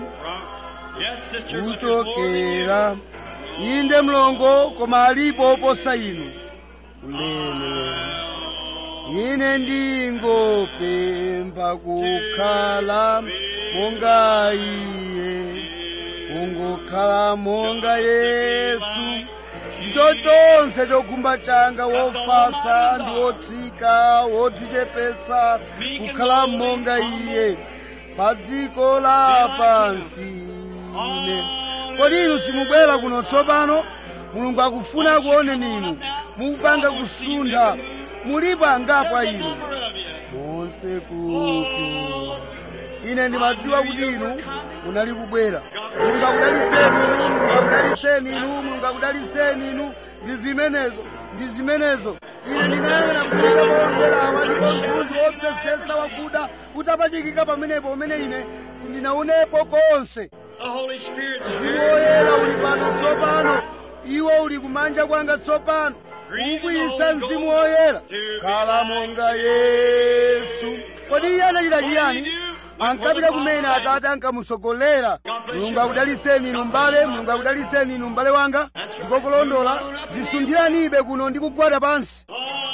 kuchokera inde mlongo koma alipo oposa inu ulemelero ine ndingopempha kukhala monga iye kungokhala monga yesu ndicho chonse chokhumba changa wofasa ndi wotsika wodzichepesa kukhala monga iye pa dziko lapansi ine kodi inu simubwera kuno tsopano mulungu akufuna kuoneni inu mukupanga kusuntha mulipo angapo inu monse kupyola ine ndimadziwa kuti inu munali kubwera mulungu akudaliseni inu mulungu akudaliseni inu mulungu akudaliseni inu ndi zimenezo ndi zimenezo ine ndinayang'ana kufika paomberawa ndipo mthunzi wopsesesa wakuda utapachikika pamenepo umene ine sindinaunepo konse mzimu woyera uli pano tsopano iwo uli kumanja kwanga tsopano ukuyisa mzimu woyera khala monga yesu kodi iye anachita chiyani ankapita kumene atate ankamutsogolera mulungu akudaliseni inu mbale mulungu akudaliseni inu mbale wanga ndiko kulondola zisunthiranibe kuno ndi kugwada pansi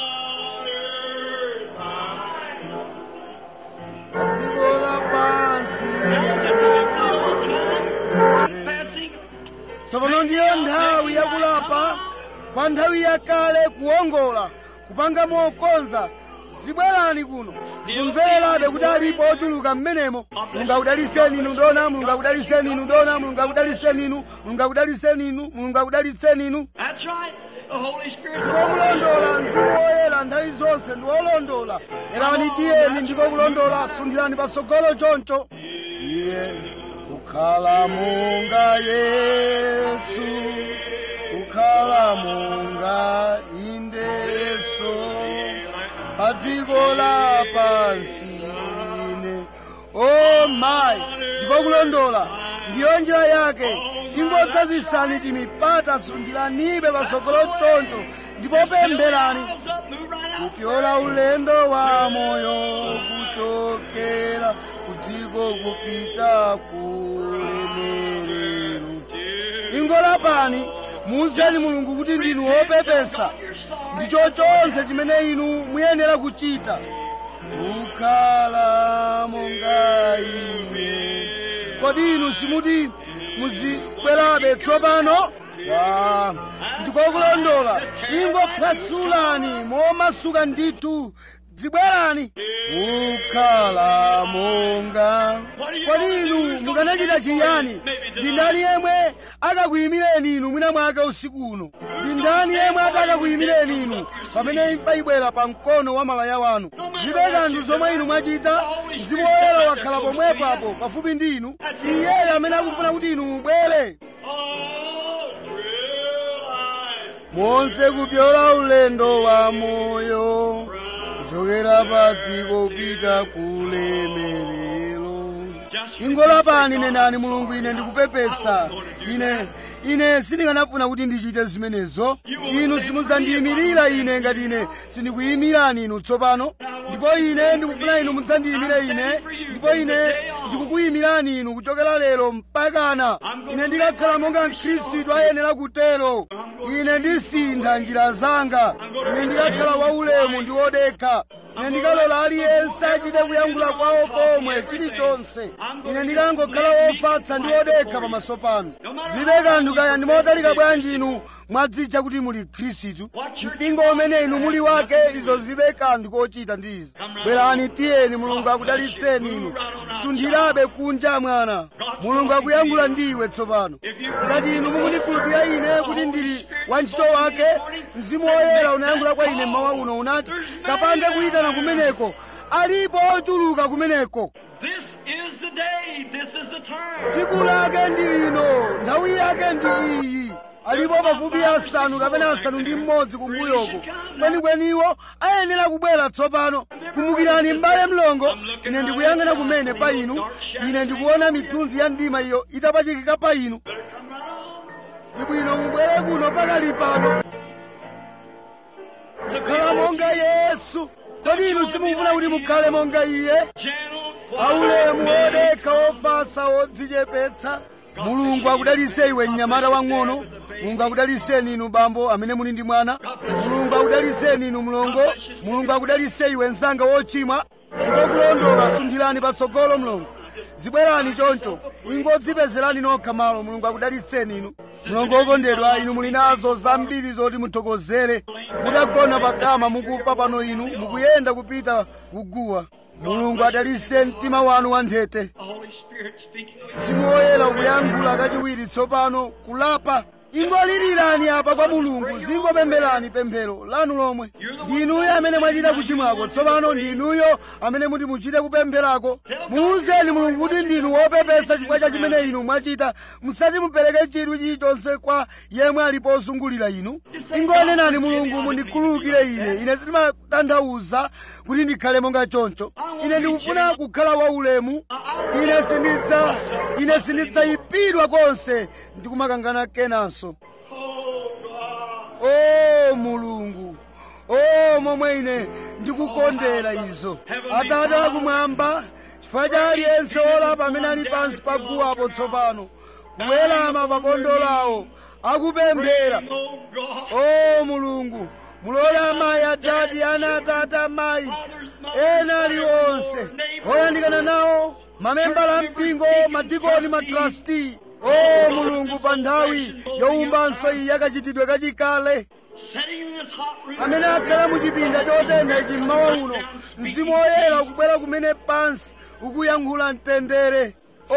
dziko lapansi tsopano ndiyo nthawi yakulapa kwa nthawi yakale kuwongola kupanga mokonza zibwerani kuno ndikumvererabe kuti alipo ochuluka mmenemo mulungu akudaliseni inu ndona mulungu akudaliseni inu ndona mulungu akudaliseni inu mulungu akudaliseni inu mulungu akudaliseni inu That's right. The Holy Spirit's ndiko kulondola mzimu woyera nthawi zonse ndi wolondola erani tiyeni ndiko kulondola sunthirani patsogolo choncho iye kukhala monga yesu kukhala monga indeso pa dziko lapansi ine o mayi ndiko kulondola ndiyo njira yake ingodzazisani timipata sunthiranibe patsogolo choncho ndipo pempherani Arms up, move right out. kupyola ulendo wa moyo kuchokera kudziko kupita kulemerero ingolapani muuzeni mulungu kuti ndinu wopepesa ndicho chonse chimene inu muyenera kuchita kukhala monga iye kodi inu simuti muzibwerabe tsopano wa ndikokulondola ingophasulani momasuka ndithu dzibwerani kukhala monga kodi inu mukanachita chiyani ndi ndani yemwe akakuyimireni inu mwina mwake usiku uno ndi ndani yemwe atakakuyimireni inu pamene imfa ibwera pa mkono wa malaya wanu zibe kanthu zomwe inu mwachita mzimu woyera wakhala pomwepo apo pafupi ndi inu iyeyo amene akufuna kuti inu mubwere All through life, monse kupyola ulendo wa moyo kuchokera pa dziko kupita kulemerero ingolapani nenani mulungu ine ndikupepetsa ine ine sindikanafuna kuti ndichite zimenezo inu simudzandiyimirira ine ngati ine sindikuyimirani inu tsopano ndipo ine ndikufuna inu mudzandiyimire ine ndipo ine ndikukuyimirani inu kuchokera lero mpakana ine ndikakhala monga mkhristu ayenera kutero ine ndisintha njira zanga ine ndikakhala waulemu ndi wodekha ine ndikalola aliyense achite kuyankhula kwawo komwe chilichonse ine ndikangokhala wofatsa ndi wodekha pamaso panu zibe kanthu kaya ndimotalika bwanji inu mwadzitcha kuti muli khristu mpingo umene inu muli wake izo zilibe kanthu kochita ndi izi bwerani tiyeni mulungu akudalitseni inu sunthirabe kunja mwana mulungu akuyankhula ndiwe tsopano ngati inu mukundikhulupirira ine kuti ndili wantchito wake mzimu woyera unayankhula kwa ine mmawa uno unati kapange kuyitana kumeneko alipo ochuluka kumeneko This is the day. This is the turn. tsiku lake ndi lino nthawi yake ndi iyi alipo pafupi asanu kapena asanu ndi mmodzi kumbuyoko kwenikweni ayenera kubwera tsopano kumbukirani m'bale mlongo ine ndikuyang'ana kumene pa inu ine ndikuona mithunzi ya mdima iyo itapachikika pa inu ibwino mubwere kuno pakali pano kukhala monga yesu kodi inu simukufuna kuti mukhale monga iye Gentle, aulemu wodekha wofasa wodzichepetsa mulungu akudalitse iwe mnyamata wang'ono mulungu akudaliseni inu bambo amene muli ndi mwana mulungu akudaliseni inu mlongo mulungu akudalitse iwe mzanga wochimwa ndikokulondola sunthirani patsogolo mlongo zibwerani choncho ingodzipezerani nokha malo mulungu akudalitseni inu mlongo wokondedwa inu muli nazo zambiri zoti muthokozere mutagona pakama mukufa pano inu mukuyenda kupita kuguwa mulungu adalitse mtima wanu wanthete the Holy Spirit speaking. mzimu woyera ukuyankhula kachiwiri tsopano kulapa ingolirirani apa kwa mulungu zingopempherani pemphero lanu lomwe ndinuyo amene mwachita kuchimwako tsopano ndinuyo amene muti muchite kupempherako muwuzeni mulungu kuti ndinu wopepesa chifukwa cha chimene inu mwachita musati mupereke chidwi chilichonse kwa yemwe ali pozungulira inu ingonenani mulungu mundikhululukire ine ine sindimatanthauza kuti ndikhale monga choncho ine ndikufuna kukhala waulemu ine sindidza ine sindidzayipidwa konse ndikumakangana kenanso o mulungu o momwe ine ndikukondera izo atate akumwamba chifukwa cha aliyense olapa amene ali pansi pa guwapo tsopano kuwerama pa bondo lawo akupemphera Oh God. o mulungu mulole amayi adadi ana atate amayi ena aliwonse oyandikana nawo mamembala ampingo madikoni matrasti o mulungu pa nthawi yowumbanso iyi yakachitidwe kachikale Sitting in this hot room. amene akhala mu chipinda chotentha ichi mmawa uno mzimu woyera ukubwera kumene pansi ukuyankhula mtendere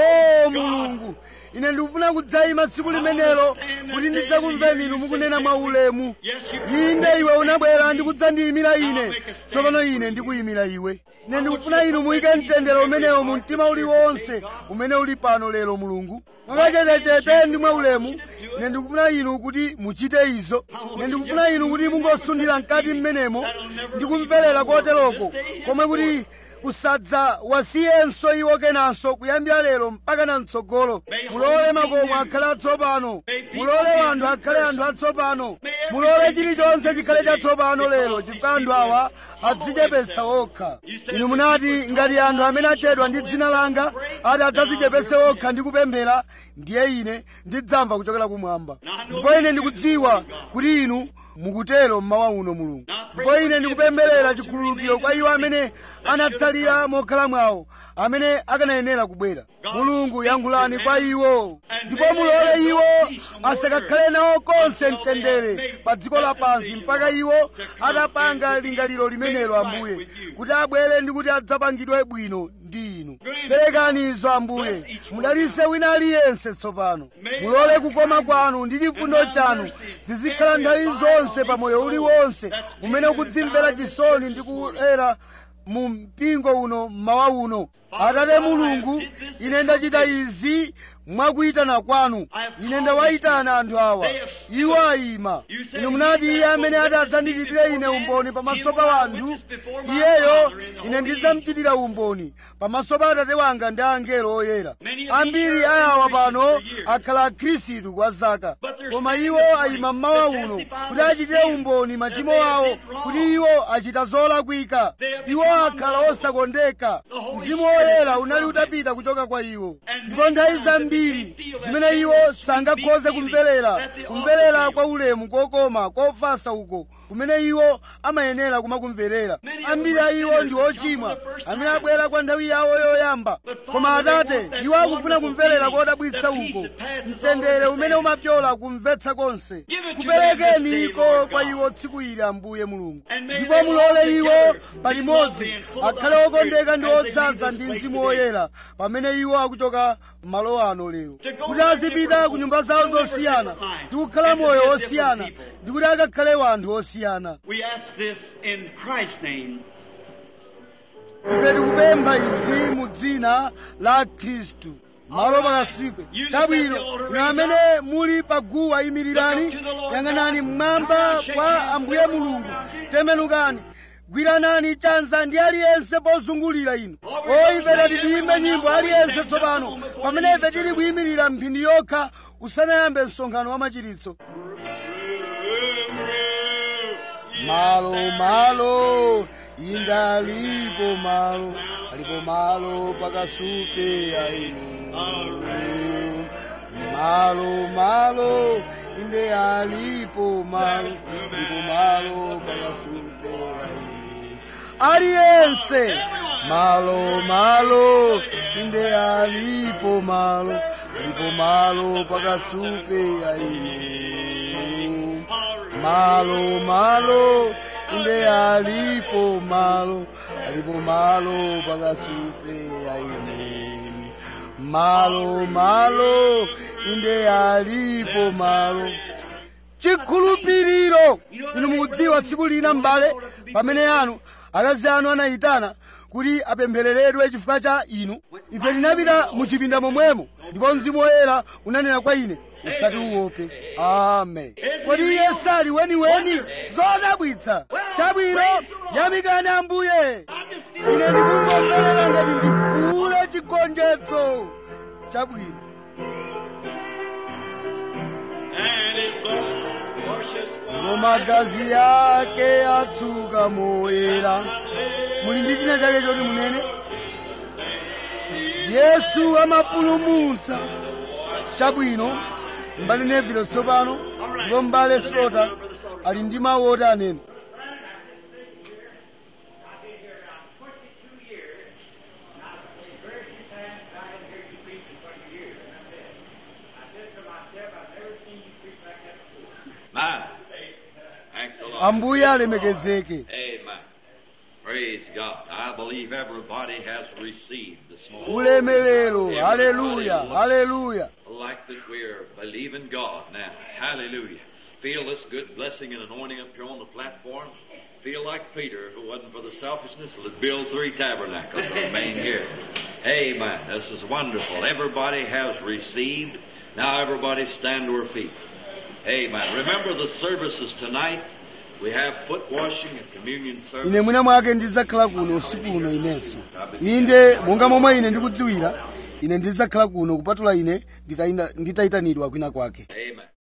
o mulungu ine ndikufuna kudzayima tsiku limenelo kuti ndidzakumveni inu mukunena mwaulemu Yes, you inde iwe unabwera ndikudzandiyimira ine tsopano ine ndikuyimira iwe ine ndikufuna inu muyike mtendere umenewo mu mtima uliwonse umene uli pano lero mulungu mwakachetechete ndi mwaulemu ine ndikufuna inu kuti muchite izo ine ndikufuna inu kuti mungosundira mkati mmenemo ndikumverera koteroko komwe kuti kusadza wasiyenso iwo kenanso kuyambira lero mpaka na mtsogolo mulole makomo akhale atsopano mulole wanthu akhale anthu atsopano mulole chilichonse chikhale chatsopano lero chifukwa anthu awa adzichepetsa okha inu munati ngati anthu amene achedwa ndi dzina langa ati adzadzichepetse okha ndi kupemphera ndiye ine ndidzamva kuchokera kumwamba ndipo ine ndikudziwa kuti inu mukutero mmawa uno mulungu ndipo ine ndikupempherera chikhululukiro kwa iwo amene anatsalira mokhala mwawo amene akanayenera kubwera mulungu yankhulani kwa iwo ndipo mulole iwo asakakhale nawo konse mtendere pa dziko lapansi mpaka iwo atapanga lingaliro limenelo ambuye kuti abwere ndi kuti adzapangidwe bwino ndi inu perekani izo ambuye mudalitse wina aliyense tsopano mulole kukoma kwanu ndi chifundo chanu zizikhala nthawi zonse pa moyo uliwonse umene ukudzimvera chisoni ndi kuera mu mpingo uno mmawa uno atate mulungu ine ndachita izi mwakuyitana kwanu ine ndawayitana anthu awa iwo ayima inu munati iye amene ati adzandichitire ine umboni pamaso pa anthu iyeyo ine ndidzamuchitira umboni pamaso pa atate wanga ndi angelo oyera ambiri ayawa pano akhala akhristu kwa zaka koma iwo ayima mmawa uno kuti achitire umboni machimo awo kuti iwo achita zolakwika iwo akhala osakondeka mzimu woyera unali utapita kuchoka kwa iwo ndipo nthawi zambiri zimene iwo sangakhoze kumverera kumverera kwa ulemu kokoma kofasa uko kumene iwo amayenera kumakumverera ambiri a iwo ndi ochimwa amene abwera kwa nthawi yawo yoyamba koma atate iwo akufuna kumverera kodabwitsa uko mtendere umene umapyola kumvetsa konse kuperekeni iko kwa iwo tsiku ili ambuye mulungu ndipo mulole iwo palimodzi akhale okondeka ndi odzaza ndi mzimu woyera pamene iwo akuchoka malo ano lero kuti azipita ku nyumba zawo zosiyana ndi kukhala moyo wosiyana ndi kuti akakhale wanthu osiyana We ask this in Christ's name. ife tikupempha izi mu dzina la khristu malo pakasupe chabwino inu amene muli paguwa imirirani yang'anani mmwamba kwa ambuye mulungu temenukani gwiranani chanza ndi aliyense pozungulira inu o ife tati tiyimbe nyimbo aliyense tsopano pamene ife tili kuyimirira mphindi yokha usanayambe msonkhano wa machiritso malo malo inda alipo malo alipo malo pakasupe ainu malo malo inde alipo malo alipo malo pakasupe ainu aliyense malo malo inde alipo malo alipo malo pakasupe ainu malo malo inde alipo malo alipo malo pakasupe aine malo malo inde alipo malo chikhulupiriro inu mukudziwa tsiku lina m'bale pamene anu akazi anu anayitana kuti apemphereredwe chifukwa cha inu ife tinapita mu chipinda momwemo ndipo mzimu woyera unanena kwa ine usati uope amen kodi iye sali weniweni zodabwitsa chabwino yamikani ambuye ine ndikungomverera ngati ndifuule chigonjetso chabwino And his blood washes ndipo magazi yake atsuka moyera muli ndi china chake choti munene yesu amapulumutsa chabwino mbali nevilo tsopano ndipo mbale slota ali ndi mawu oti anene I've been here around 22 years. Now, the very few times I had heard you preach in 20 years. And I said, I said to myself, I've never seen you preach like that before. Man. Thank the Lord. ambuye alemekezeke Amen. Praise God. I believe everybody has received this morning. ulemelero haleluya haleluya Like that we're believing God now. Hallelujah. Feel this good blessing and anointing up here on the platform. Feel like Peter, if it wasn't for the selfishness, would build three tabernacles and remain here. Amen. This is wonderful. Everybody has received. Now everybody stand to her feet. Amen. Remember the services tonight. We have foot washing and communion service. ine mwina mwake ndidzakhala kuno usiku uno inenso inde monga momwe ine ndikudziwira ine ndidzakhala kuno kupatula ine nditayina- nditayitanidwa kwina kwake Amen.